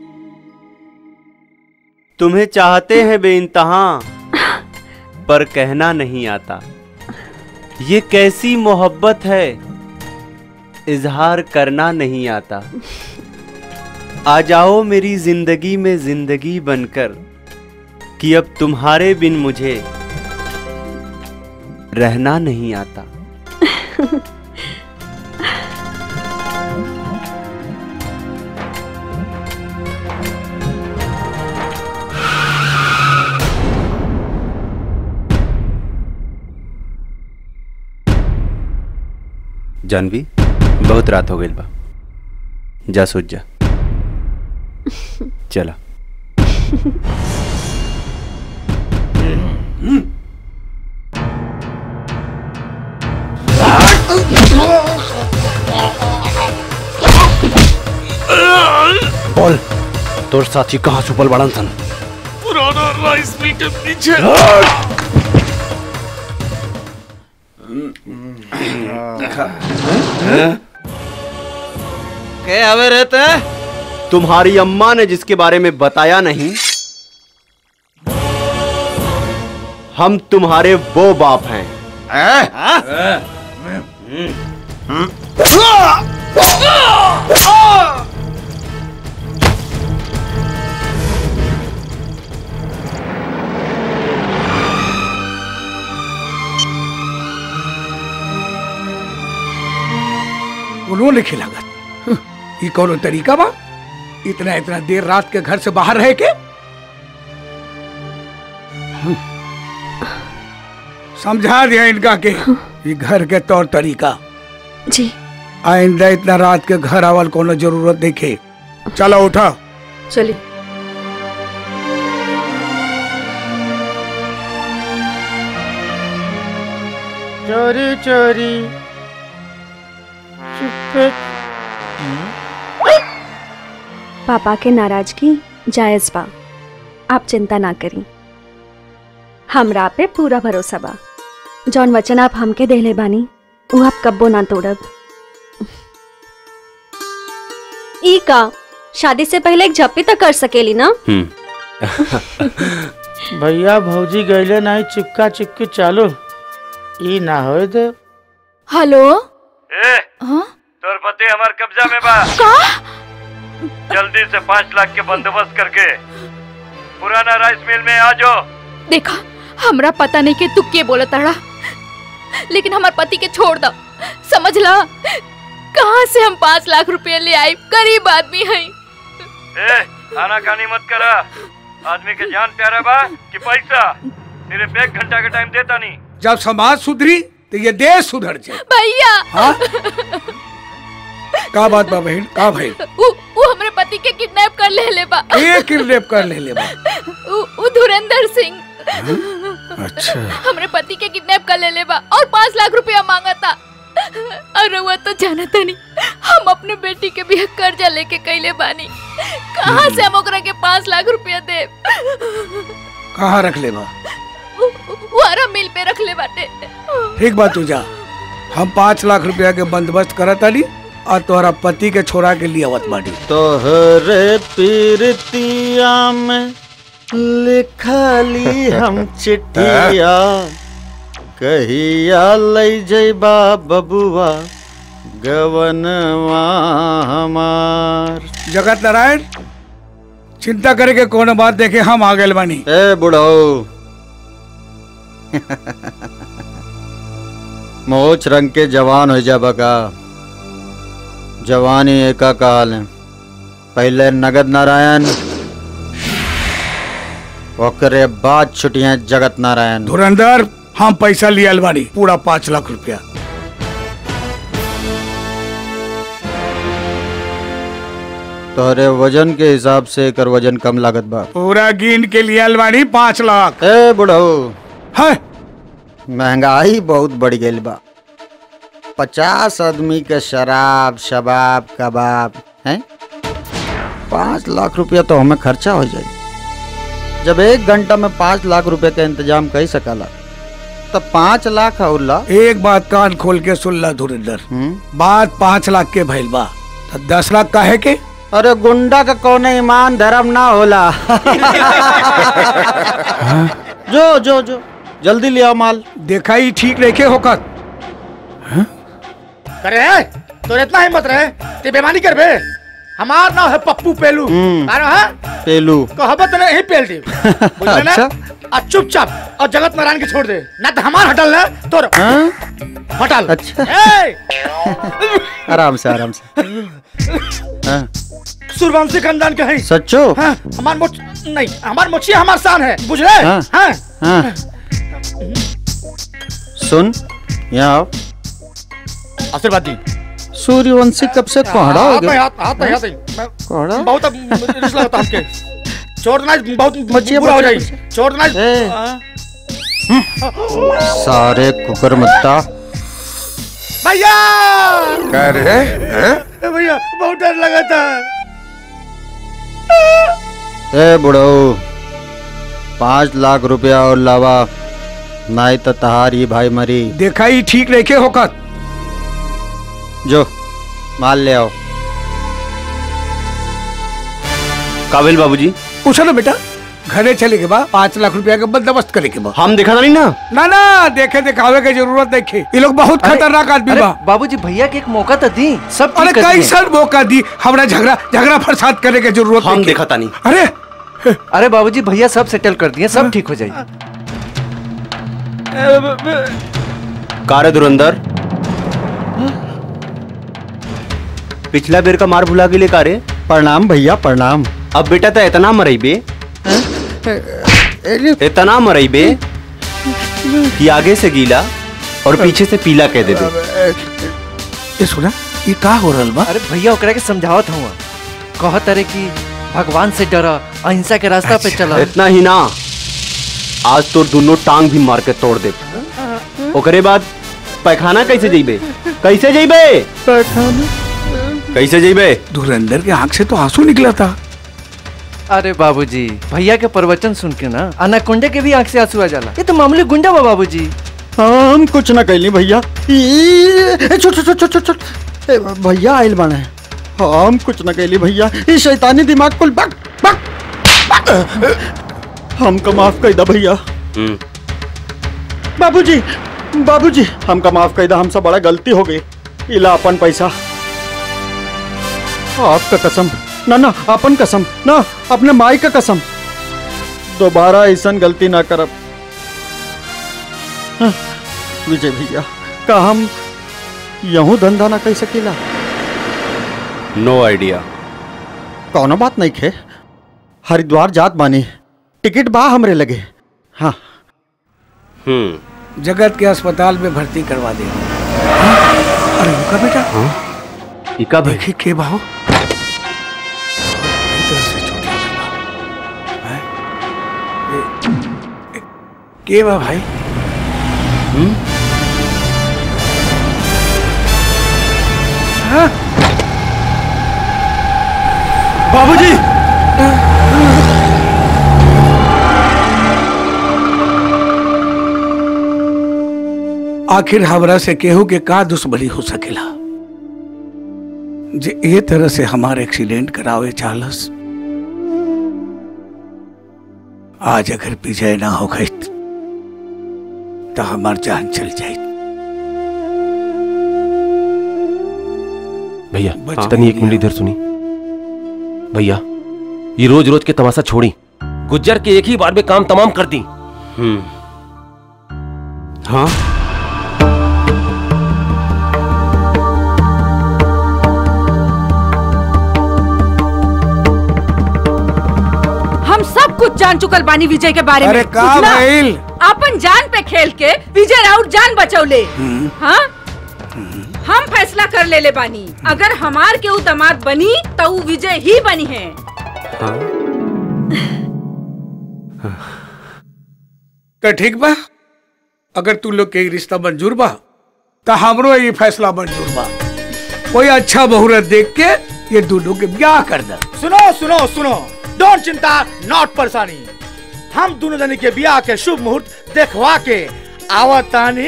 तुम्हें चाहते हैं बेइंतहा पर कहना नहीं आता ये कैसी मोहब्बत है इजहार करना नहीं आता आ जाओ मेरी जिंदगी में जिंदगी बनकर कि अब तुम्हारे बिन मुझे रहना नहीं आता जानवी बहुत रात हो गई बा जा सोच जा चला बोल तोर साथी कहाँ छुपल बड़न सन पुराना राइस मिल के पीछे के हवे रहते तुम्हारी अम्मा ने जिसके बारे में बताया नहीं हम तुम्हारे वो बाप हैं उन्होंने खिलागत ये कौन तरीका बा इतना इतना देर रात के घर से बाहर रह के समझा दिया इनका के ये घर के तौर तरीका जी आइंदा इतना रात के घर आवल कोनो जरूरत देखे चलो उठा चलिए चोरी चोरी चुप्पे पापा के नाराजगी जायज बा आप चिंता ना करी हमरा पे पूरा भरोसा बा जौन वचन आप हमके देले बानी वो आप कब्बो ना तोड़ब ई का शादी से पहले एक झप्पी तो कर सकेली ना भैया भौजी गईले नहीं चिपका चिपकी चालू ई ना होए दे हेलो ए तोर पति हमार कब्जा में बा जल्दी से पाँच लाख के बंदोबस्त करके पुराना राइस मिल में आ जाओ देखा हमरा पता नहीं कि तू के बोला ताड़ा लेकिन हमार पति के छोड़ दो समझ ला कहाँ से हम पाँच लाख रुपए ले आई गरीब आदमी है ए आना कानी मत करा आदमी के जान प्यारा बा कि पैसा सिर्फ एक घंटा का टाइम देता नहीं जब समाज सुधरी तो ये देश सुधर जाए भैया हाँ? का बात बा बहन का भाई उ, उ हमरे पति के किडनैप कर ले ले बा ये किडनैप कर ले ले बा उ, उ धुरंधर सिंह अच्छा हमरे पति के किडनैप कर ले ले बा और पाँच लाख रुपया मांगा था अरे वो तो जाना था नहीं हम अपने बेटी के भी कर्जा लेके कैले बानी कहाँ से हम ओकरा के पाँच लाख रुपया दे कहाँ रख ले बा वो आरा मिल पे रख ले बाटे ठीक बात तू जा हम पाँच लाख रुपया के बंदोबस्त करत आली और तोहरा पति के छोरा के लिए अवत बाड़ी तोहरे पीरतिया में लिखली हम चिट्ठिया कहिया लई जइबा बबुआ गवनवा हमार जगत नारायण चिंता करे के कोनो बात देखे हम आ गए बानी ए बुढ़ऊ मोच रंग के जवान हो जा बका जवानी एका काल है पहले नगद नारायण ओकरे बाद छुट्टियां जगत नारायण धुरंधर हम पैसा लिया बानी पूरा पाँच लाख रुपया तोहरे वजन के हिसाब से एकर वजन कम लागत बा पूरा गिन के लिया बानी पाँच लाख ए बुढ़ऊ है महंगाई बहुत बढ़ गई बा पचास आदमी के शराब शबाब कबाब हैं पाँच लाख रुपया तो हमें खर्चा हो जाए जब एक घंटा में पाँच लाख रुपए का इंतजाम कर सकला तब पाँच लाख और ला एक बात कान खोल के सुन ला धुरंधर बात पाँच लाख के भइल बा तो दस लाख का है के अरे गुंडा का कौन ईमान धर्म ना होला जो जो जो जल्दी ले आओ माल देखा ही ठीक रखे होकर करे है तो इतना हिम्मत रहे ते बेमानी कर बे हमार नाम है पप्पू पेलू हम्म। आरो है पेलू कहबत ने ही पेल दी बुझले ना अच्छा। आ चुपचाप और जगत नारायण के छोड़ दे ना तो हमार हटल ना तोर हटल अच्छा ए आराम से आराम से हाँ, सूर्यवंशी खानदान के है सच्चो हाँ, हमार मोच नहीं हमार मोचिया हमार शान है बुझले हाँ। हाँ हाँ सुन यहाँ आओ आशीर्वाद दी सूर्यवंशी कब से कोहड़ा हो हाथ में गया हाथ हाथ में हाथ में मैं- कोहड़ा बहुत अब रिस्क लगता हमके छोड़ देना बहुत बचिए, बुरा हो बचिए, जाए छोड़ देना ए। हाँ। सारे कुकर मुत्ता भैया कह रहे ए भैया बहुत डर लगा था ए बुढ़ऊ पाँच लाख रुपया और लावा नहीं तो तहार ये भाई मरी देखा ही ठीक नहीं के होकर जो माल ले आओ काबिल बाबूजी पूछो ना बेटा घरे चले के बाद पाँच लाख रुपया का बंदोबस्त करे के बाद हम देखा नहीं ना ना ना देखे दिखावे की जरूरत नहीं खे ये लोग बहुत खतरनाक आदमी बा बाबूजी भैया के एक मौका तो दी सब अरे ठीक कर कई दिए। साल मौका दी हमरा झगड़ा झगड़ा फसाद करे की जरूरत हम नहीं देखा तानी अरे अरे बाबूजी भैया सब सेटल कर दिए सब ठीक हो जाएगी कार धुरंधर पिछला बेर का मार भुला गेले कारे प्रणाम भैया प्रणाम अब बेटा तो इतना मरई बे इतना मरई बे कि आगे से गीला और पीछे से पीला कह दे ये सुना ये का हो रहल बा अरे भैया ओकरा के समझावत हूँ कहत अरे कि भगवान से डरा अहिंसा के रास्ता पे चला इतना ही ना आज तो दोनों टांग भी मार के तोड़ दे ओकरे बाद पैखाना कैसे जइबे कैसे जइबे कैसे जइबे धुरंधर के आंख से तो आंसू निकला था अरे बाबूजी भैया के प्रवचन सुन के ना अनाकोंडे के भी आंख से आंसू आ जाला ये तो मामूली गुंडा बा बाबूजी हम कुछ ना कैली भैया ई- ए, छोट छोट छोट छोट छोट ए, भैया आइल बाने हम कुछ ना कैली भैया ये शैतानी दिमाग कुल बक बक बक। हमको माफ कर दा भैया बाबूजी बाबूजी हमका माफ कर दा हमसे बड़ा गलती हो गई इला अपन पैसा आपका कसम ना ना अपन कसम ना अपने माई का कसम दोबारा ऐसा गलती ना करब हाँ, विजय भैया का हम यहूं धंधा ना कर सकीला नो आइडिया कौनो बात नहीं खे हरिद्वार जात बानी टिकट बा हमरे लगे हाँ हम्म जगत के अस्पताल में भर्ती करवा दे अरे रुका बेटा इका भाई देखी के बाहो के बा भाई हाँ? बाबूजी आखिर हमरा से केहू के का दुश्मनी हो सकेला जे ये तरह से हमारे एक्सीडेंट करावे चालस आज अगर विजय ना हो गई तो हमार जान चल जाए भैया बच तनी एक मिनट इधर सुनी भैया ये रोज रोज के तमाशा छोड़ी गुज्जर के एक ही बार में काम तमाम कर दी हम्म हाँ हम सब कुछ जान चुकल बानी विजय के बारे अरे में का बुझला? भइल? अपन जान पे खेल के विजय राउत जान बचौले हाँ हम फैसला कर ले ले बानी अगर हमार के ऊ दामाद बनी तो ऊ विजय ही बनी है तो ठीक बा अगर तू लोग के ई रिश्ता मंजूर बा तो हमरो ये फैसला मंजूर बा कोई अच्छा बहुरत देख के ये दोनों के ब्याह कर दे सुनो सुनो सुनो डोंट चिंता नॉट परेशानी हम दोनों जने के ब्याह के शुभ मुहूर्त देखवा के आवतानी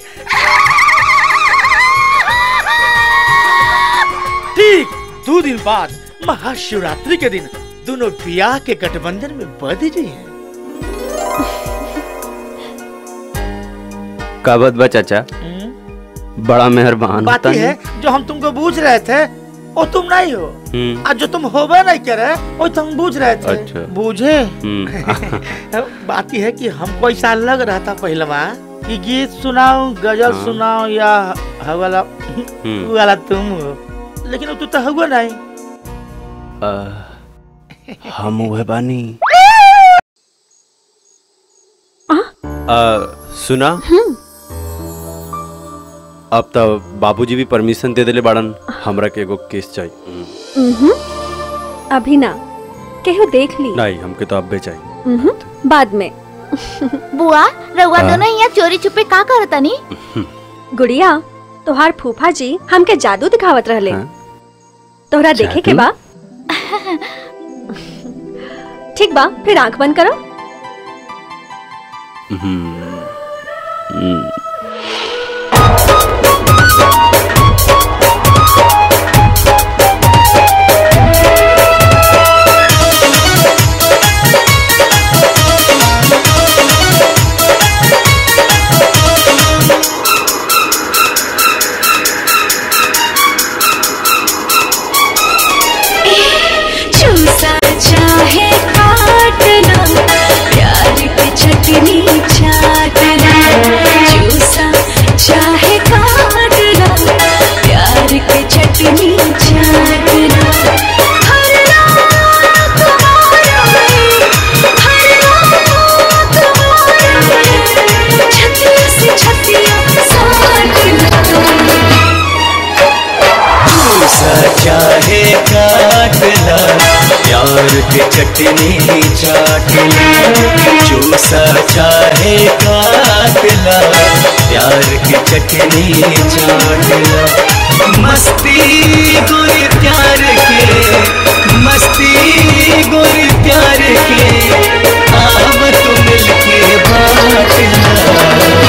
ठीक दो दिन बाद महाशिवरात्रि के दिन दोनों ब्याह के गठबंधन में बंध जी हैं का बात बा चाचा बड़ा मेहरबान बात होता ये है जो हम तुमको बूझ रहे थे वो तुम नहीं हो हम्म आज जो तुम होबे नहीं करे वो तो हम बूझ रहे थे अच्छा। बूझे हम्म बात यह है कि हमको ऐसा लग रहा था पहलवा कि गीत सुनाओ गजल हाँ। सुनाओ या हवाला वो वाला तुम हो लेकिन वो तू तो हुआ नहीं आ, हम वह बानी आ, सुना अब तो बाबूजी भी परमिशन दे देले बाड़न हमरा के एगो केस चाहिए उहुं, अभी ना केहू देख ली नहीं हमके तो अब चाहिए उहुं, बाद में बुआ रउआ हाँ? दोनों यहाँ चोरी छुपे का करतनी गुड़िया तोहार फूफा जी हमके जादू दिखावत रहले तोहरा देखे के बा ठीक बा फिर आंख बंद करो हम्म, चूसा चाहे काटना प्यार की चटनी चाटना चूसा चाहे काटना प्यार की चटनी चाटना हर रात तुम्हारा है, हर रात तुम्हारा है, छतिया से छतिया साटना चूसा चाहे काटला प्यार के चटनी चाटला चूसा चाहे काटला प्यार के चटनी चाटला मस्ती गोरी प्यार के मस्ती गोरी प्यार के आम तो मिलके बाटला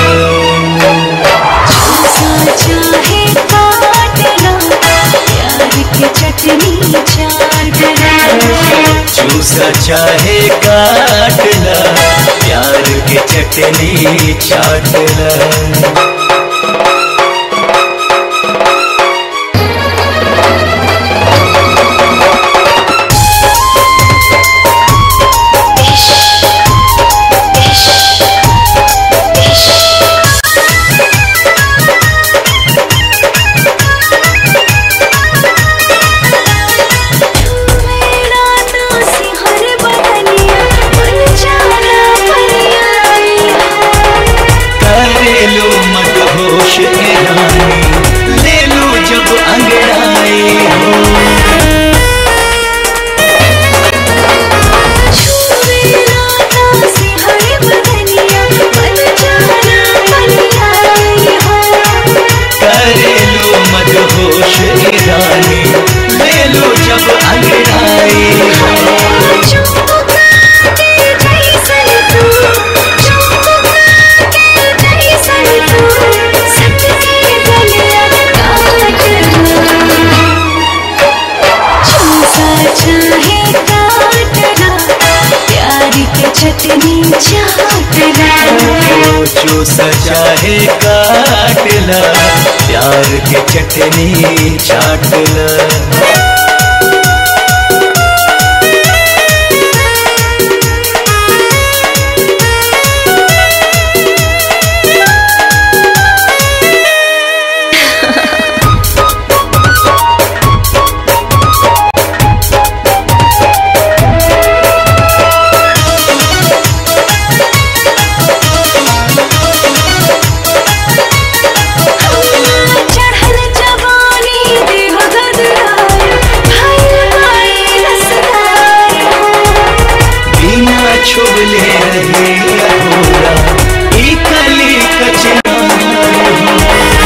चूसा चाहे काटना प्यार की चटनी चाटना चूसा चाहे काटला प्यार के चटनी चाटला मेरा तो सिहर बदनिया बन जाना बनिया करेलो मत होश के रानी ले लो जब अंगड़ाई हो मेरा तो सिहर बदनिया बन जाना बनिया करेलो मत होश के रानी ले लो जब अंगड़ाई हो चुपका के जैसन तू चुपका के जैसन तू सट के गलिया काटना चूसा चाहे काटना प्यार के चटनी चाटना चूसा चाहे काटला प्यार के चटनी चाटला चढ़ल जवानी देह गदराए भाई भाई रसदार बिना छुबले रहे अधूरा ई कली कचना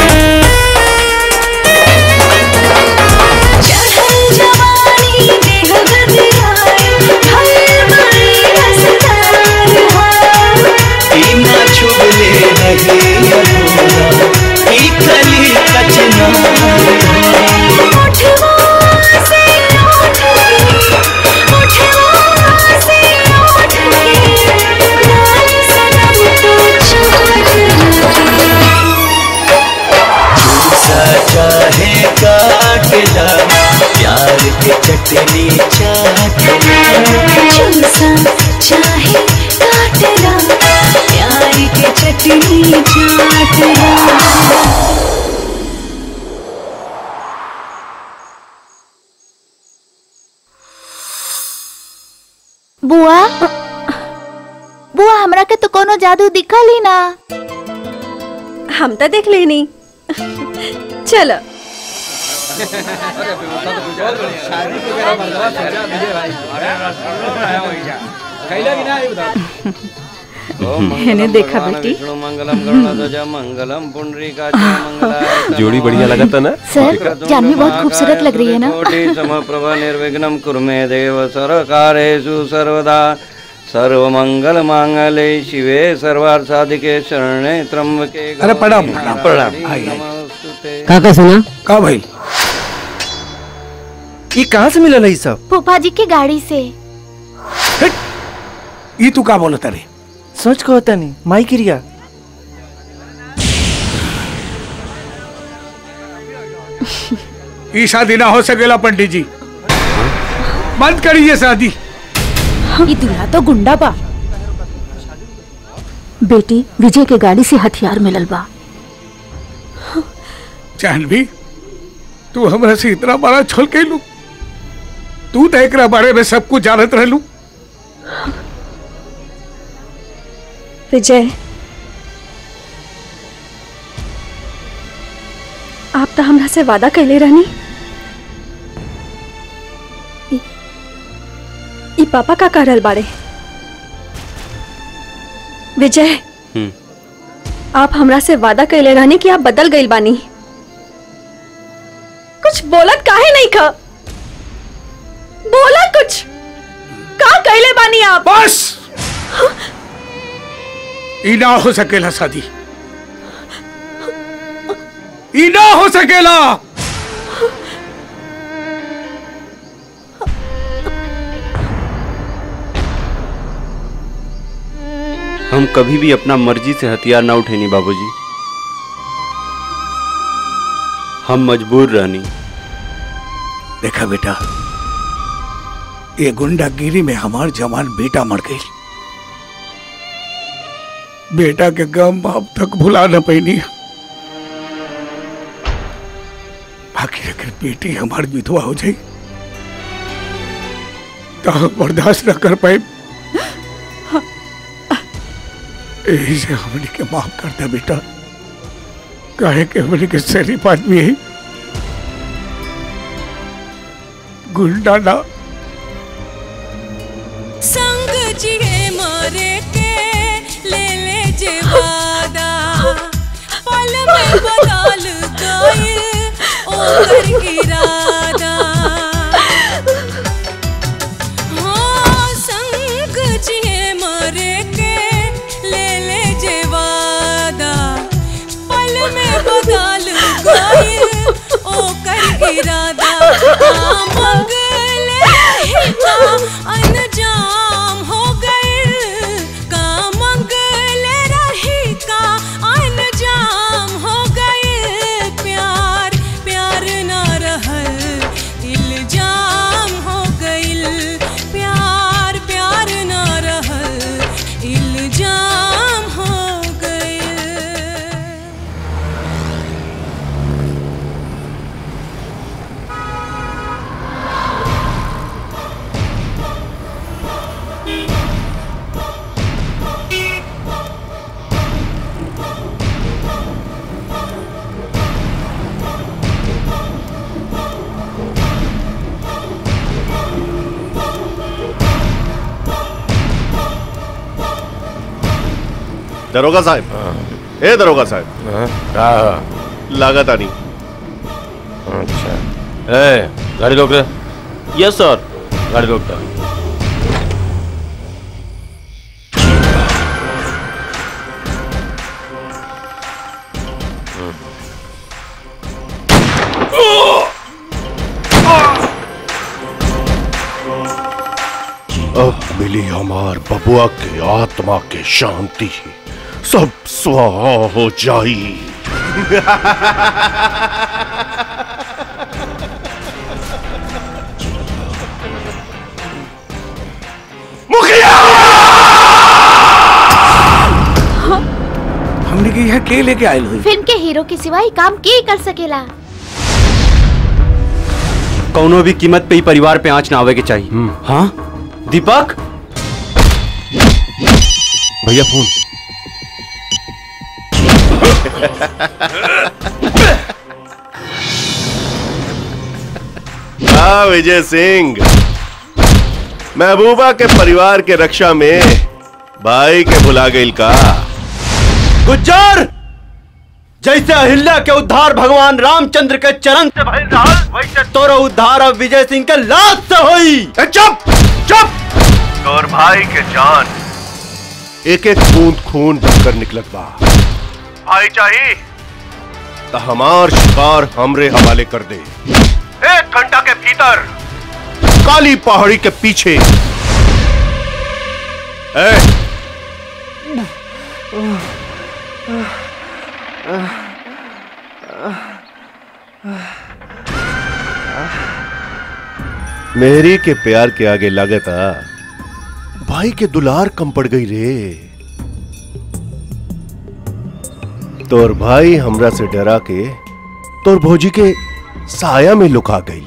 चढ़ल जवानी देह गदराए भाई भाई रसदार बिना छुबले रहे अधूरा ई कली कचना उठवा से उठ के उठवा से उठ के लाल सनम तो चाटना चूसा चाहे काटला प्यार के चटनी चाटला चूसा चाहे काटना प्यार के चटनी चाटना बुआ बुआ हमरा के तो कोनो जादू दिखल ही ना हम तो देख लेनी चलो मैंने देखा बेटी मंगलम गरुड़ध्वज मंगलम पुंडरीकाच मंगलाय जोड़ी बढ़िया लगा था ना सर जानवी बहुत खूबसूरत लग रही है ना कोटि समप्रभ निर्विघ्नं कुरु मे देव सर्वकारेषु सर्वदा सर्वमंगल मांगले शिवे सर्वार्थ साधिके शरणे त्र्यंबके अरे प्रणाम गौरी प्रणाम प्रणाम नारायणी आई आई नमोस्तुते। का का सुना का भाई ये कहाँ से मिलल है सब फूफा जी की गाड़ी से ई तू का बोलत रे सच को होता नहीं माई क्रिया ई शादी ना हो सकेला पंडित जी बंद करिए शादी ये दूल्हा तो गुंडा बा बेटी विजय के गाड़ी से हथियार मिलल बा जानवी तू हमरा से इतना बड़ा छल कैलू तू तो एकरा बारे में सब कुछ जानत रहलू विजय आप तो हमरा से वादा कैले रहनी ई- ई पापा का कह रहल बाड़े विजय हम्म। आप हमरा से वादा कैले रहनी कि आप बदल गइल बानी कुछ बोलत काहे नहीं खा बोला कुछ का कैले बानी आप बस ई ना हो सकेला शादी ई ना हो सकेला हम कभी भी अपना मर्जी से हथियार ना उठेनी बाबूजी हम मजबूर रहनी देखा बेटा ये गुंडागिरी में हमार जवान बेटा मर गई बेटा के गम अब तक भुला न पैनी बाकी अगर बेटी हमार विधवा हो जाई तो हम बर्दाश्त न कर पाए यही से हमने के माफ कर दे बेटा काहे के हमने के शरीफ आदमी है गुंडा ना संग जिए मरे के ले ले जे वादा पल में बदल गए ओकर इरादा हाँ संग जिए मरे के ले ले जे वादा पल में बदल गए ओकर इरादा हाँ मंगले ही का अनजाम हो गए का मंगले रही का अनजाम हो गए प्यार प्यार ना रहल इल्जाम हो गइल प्यार प्यार ना रहल इल्जाम हो गइल दरोगा साहब ए दरोगा साहब लागत आनी अच्छा ए गाड़ी रोक रे यस सर गाड़ी रोक दे अब मिली हमार बबुआ के आत्मा के शांति सब स्वाहा हो जाई हमने के यहाँ के लेके आयल हुई फिल्म के हीरो के सिवा ही काम के कर सकेला कौनो भी कीमत पे ही परिवार पे आंच ना आवे के चाहिए हाँ दीपक भैया फोन हाँ विजय सिंह महबूबा के परिवार के रक्षा में भाई के भुला गई का गुज्जर जैसे अहिल्या के उद्धार भगवान रामचंद्र के चरण से भइल रहल वैसे तोरो उद्धार अब विजय सिंह के लाश से होई चुप चुप तोर भाई के जान एक एक बूंद खून बनकर निकलत बा भाई चाहिए त हमार शिकार हमरे हवाले कर दे एक घंटा के भीतर काली पहाड़ी के पीछे ए, मेरी के प्यार के आगे लागता भाई के दुलार कम पड़ गई रे तोर भाई हमरा से डरा के तोर भौजी के साया में लुका गई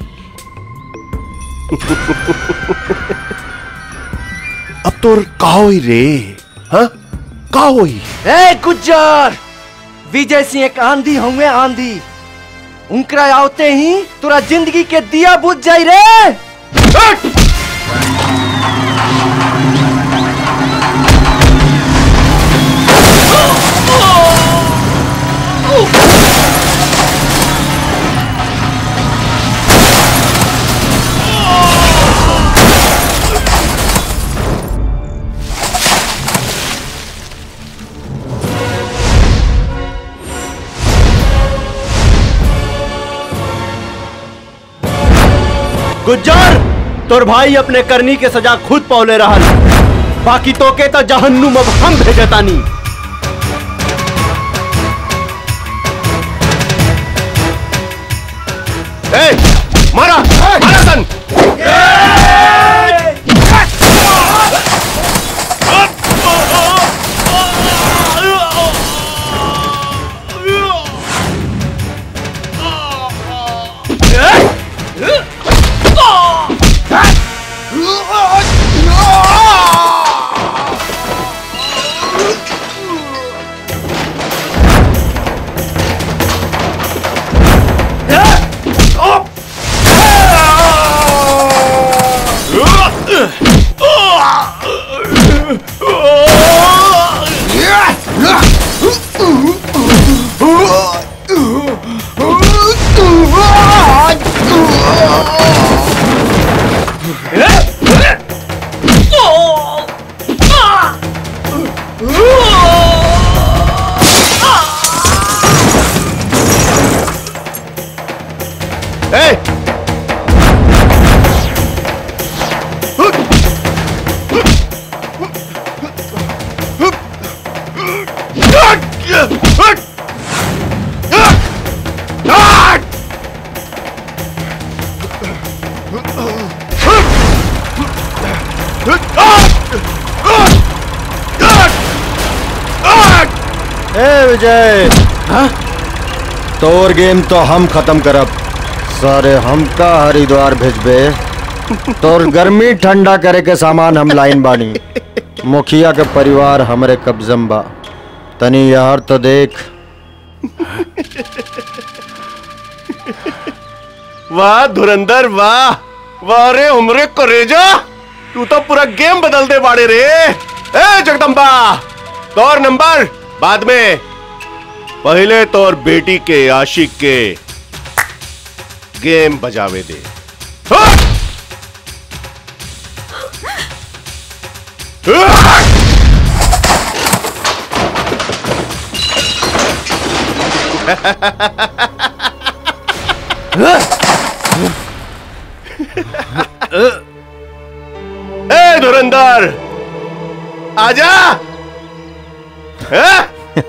अब तोर का होई रे हाँ का होई ए गुज्जर विजय सिंह एक आंधी होंगे आंधी उनकरा आवते ही तोरा जिंदगी के दिया बुझ जाई रे गुज्जर तोर भाई अपने करनी के सजा खुद पौले रहल बाकी तो के तो जहन्नुम अब हम भेजतानी ए, मारा मारा सन ए, ए विजय तोर गेम तो हम खत्म करब सारे हमका हरिद्वार भेजबे तोर गर्मी ठंडा करे के सामान हम लाइन बानी मुखिया के परिवार हमरे कब्जम बा तनी यार तो देख वाह धुरंधर वाह वाह रे उमरे करेजा तू तो पूरा गेम बदल दे बाड़े रे ए जगदम्बा तोर नंबर बाद में पहले तोर बेटी के आशिक के गेम बजावे दे हाँ! ए धुरंधर आजा हाँ?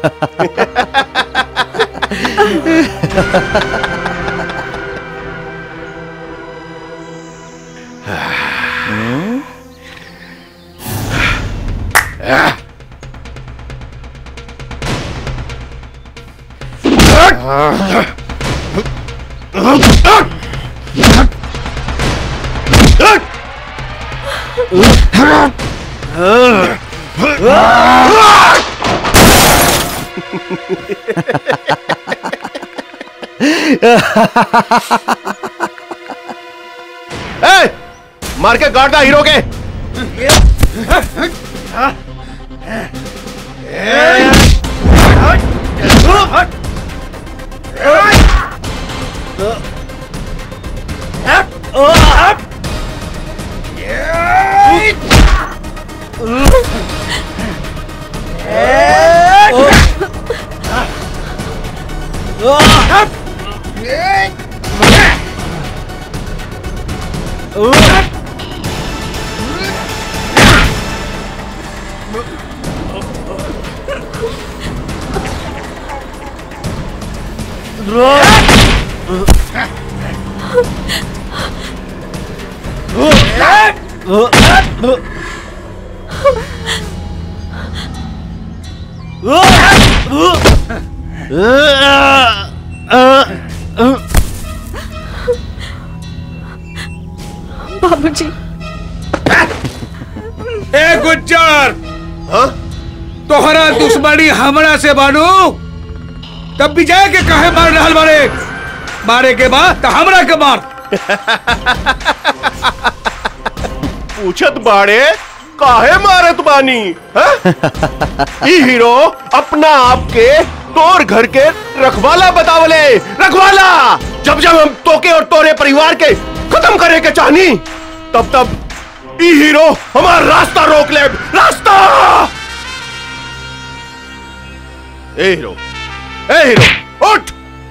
ए, मार के गाड़ दा हीरो के बाबूजी ए गुज्जर तोहरा दुश्मनी हमरा से बानू तब विजय के कहे मार रहल बारे मारे के बाद तो हमरा के मार पूछत बाड़े काहे मारत बानी हैं? ई हीरो अपना आप के तोर घर के रखवाला बतावले रखवाला जब जब हम तोके और तोरे परिवार के खत्म करे के चाहनी तब तब ई हीरो हमारा रास्ता रोक ले रास्ता ए हीरो ए हीरो उठ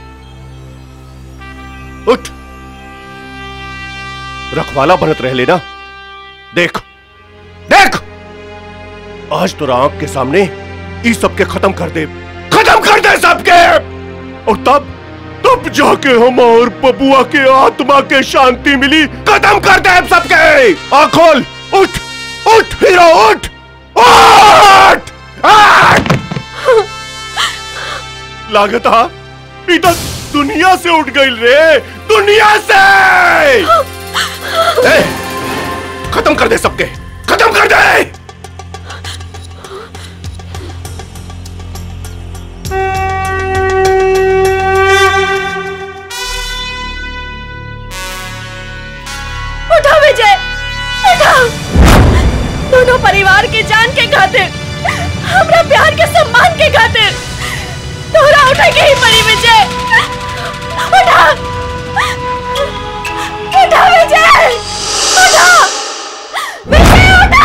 उठ रखवाला बनत रह लेना देख देख आज तो आंख के सामने इस सबके खत्म कर दे खत्म कर दे सबके और तब तब जाके हम और बबुआ के आत्मा के शांति मिली खत्म कर दे हम सबके आँख खोल उठ उठ हीरो उठ उठ उठ! लागत हा इधर दुनिया से उठ गई रे दुनिया से ए, खत्म कर दे सबके खत्म कर दे उठो विजय उठो दोनों परिवार के जान के खातिर हमरा प्यार के सम्मान के खातिर तोरा उठे के ही पड़ी विजय उठा उठा विजय उठा विजय उठा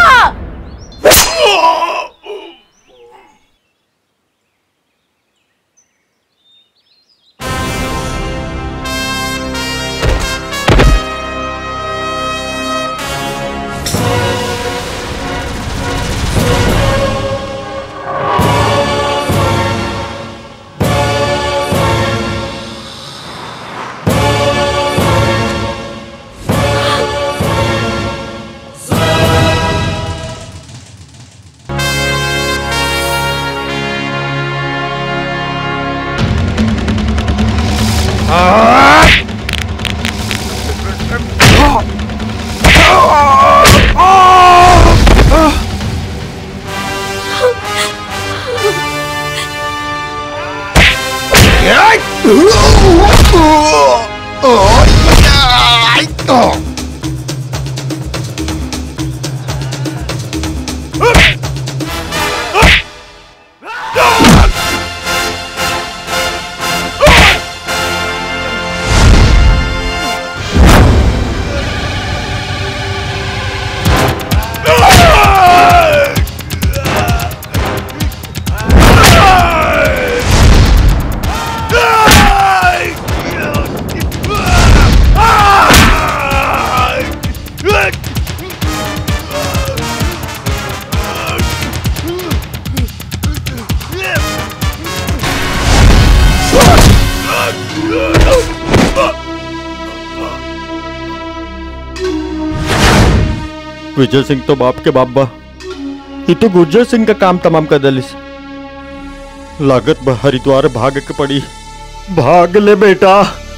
विजय सिंह तो बाप के बाप बा ये तो गुर्जर सिंह का काम तमाम कर दलिस लागत बा हरिद्वार भाग के पड़ी भाग ले बेटा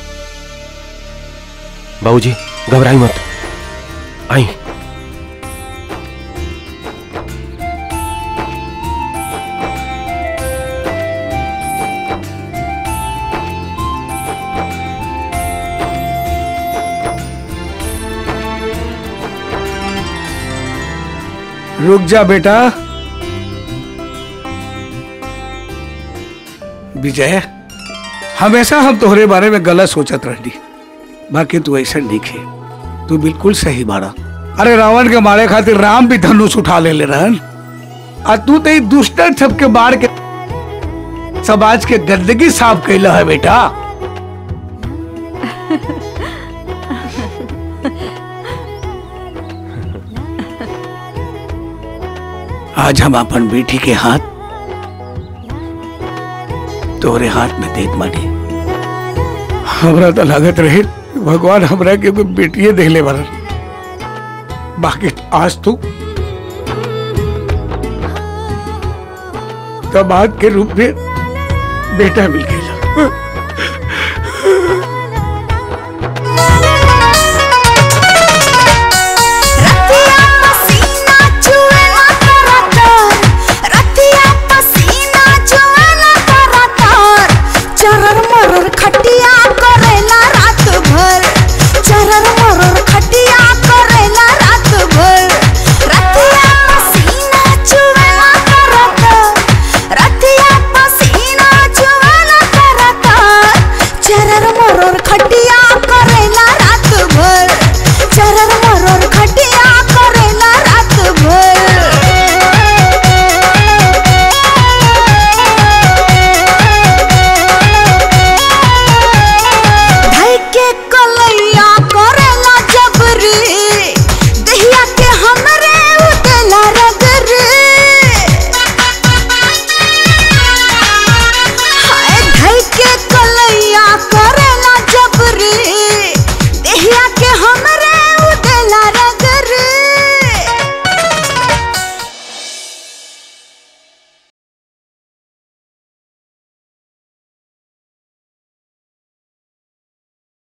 बाबूजी घबराई मत आई रुक जा बेटा विजय हमेशा हम तोहरे बारे में गलत सोचत रहनी बाकी तू ऐसा नहीं खे तू बिल्कुल सही बाड़ा अरे रावण के मारे खातिर राम भी धनुष उठा ले ले रहन आ तू तो ई दुष्टन सबके मार के समाज के गंदगी साफ कैला है बेटा आज हम अपन बेटी के हाथ तोरे हाथ में देत मानी हमरा तो लागत रहे भगवान हमरा के कोई बेटिए देले बरन बाकी आज तू दामाद के रूप में बेटा मिल गया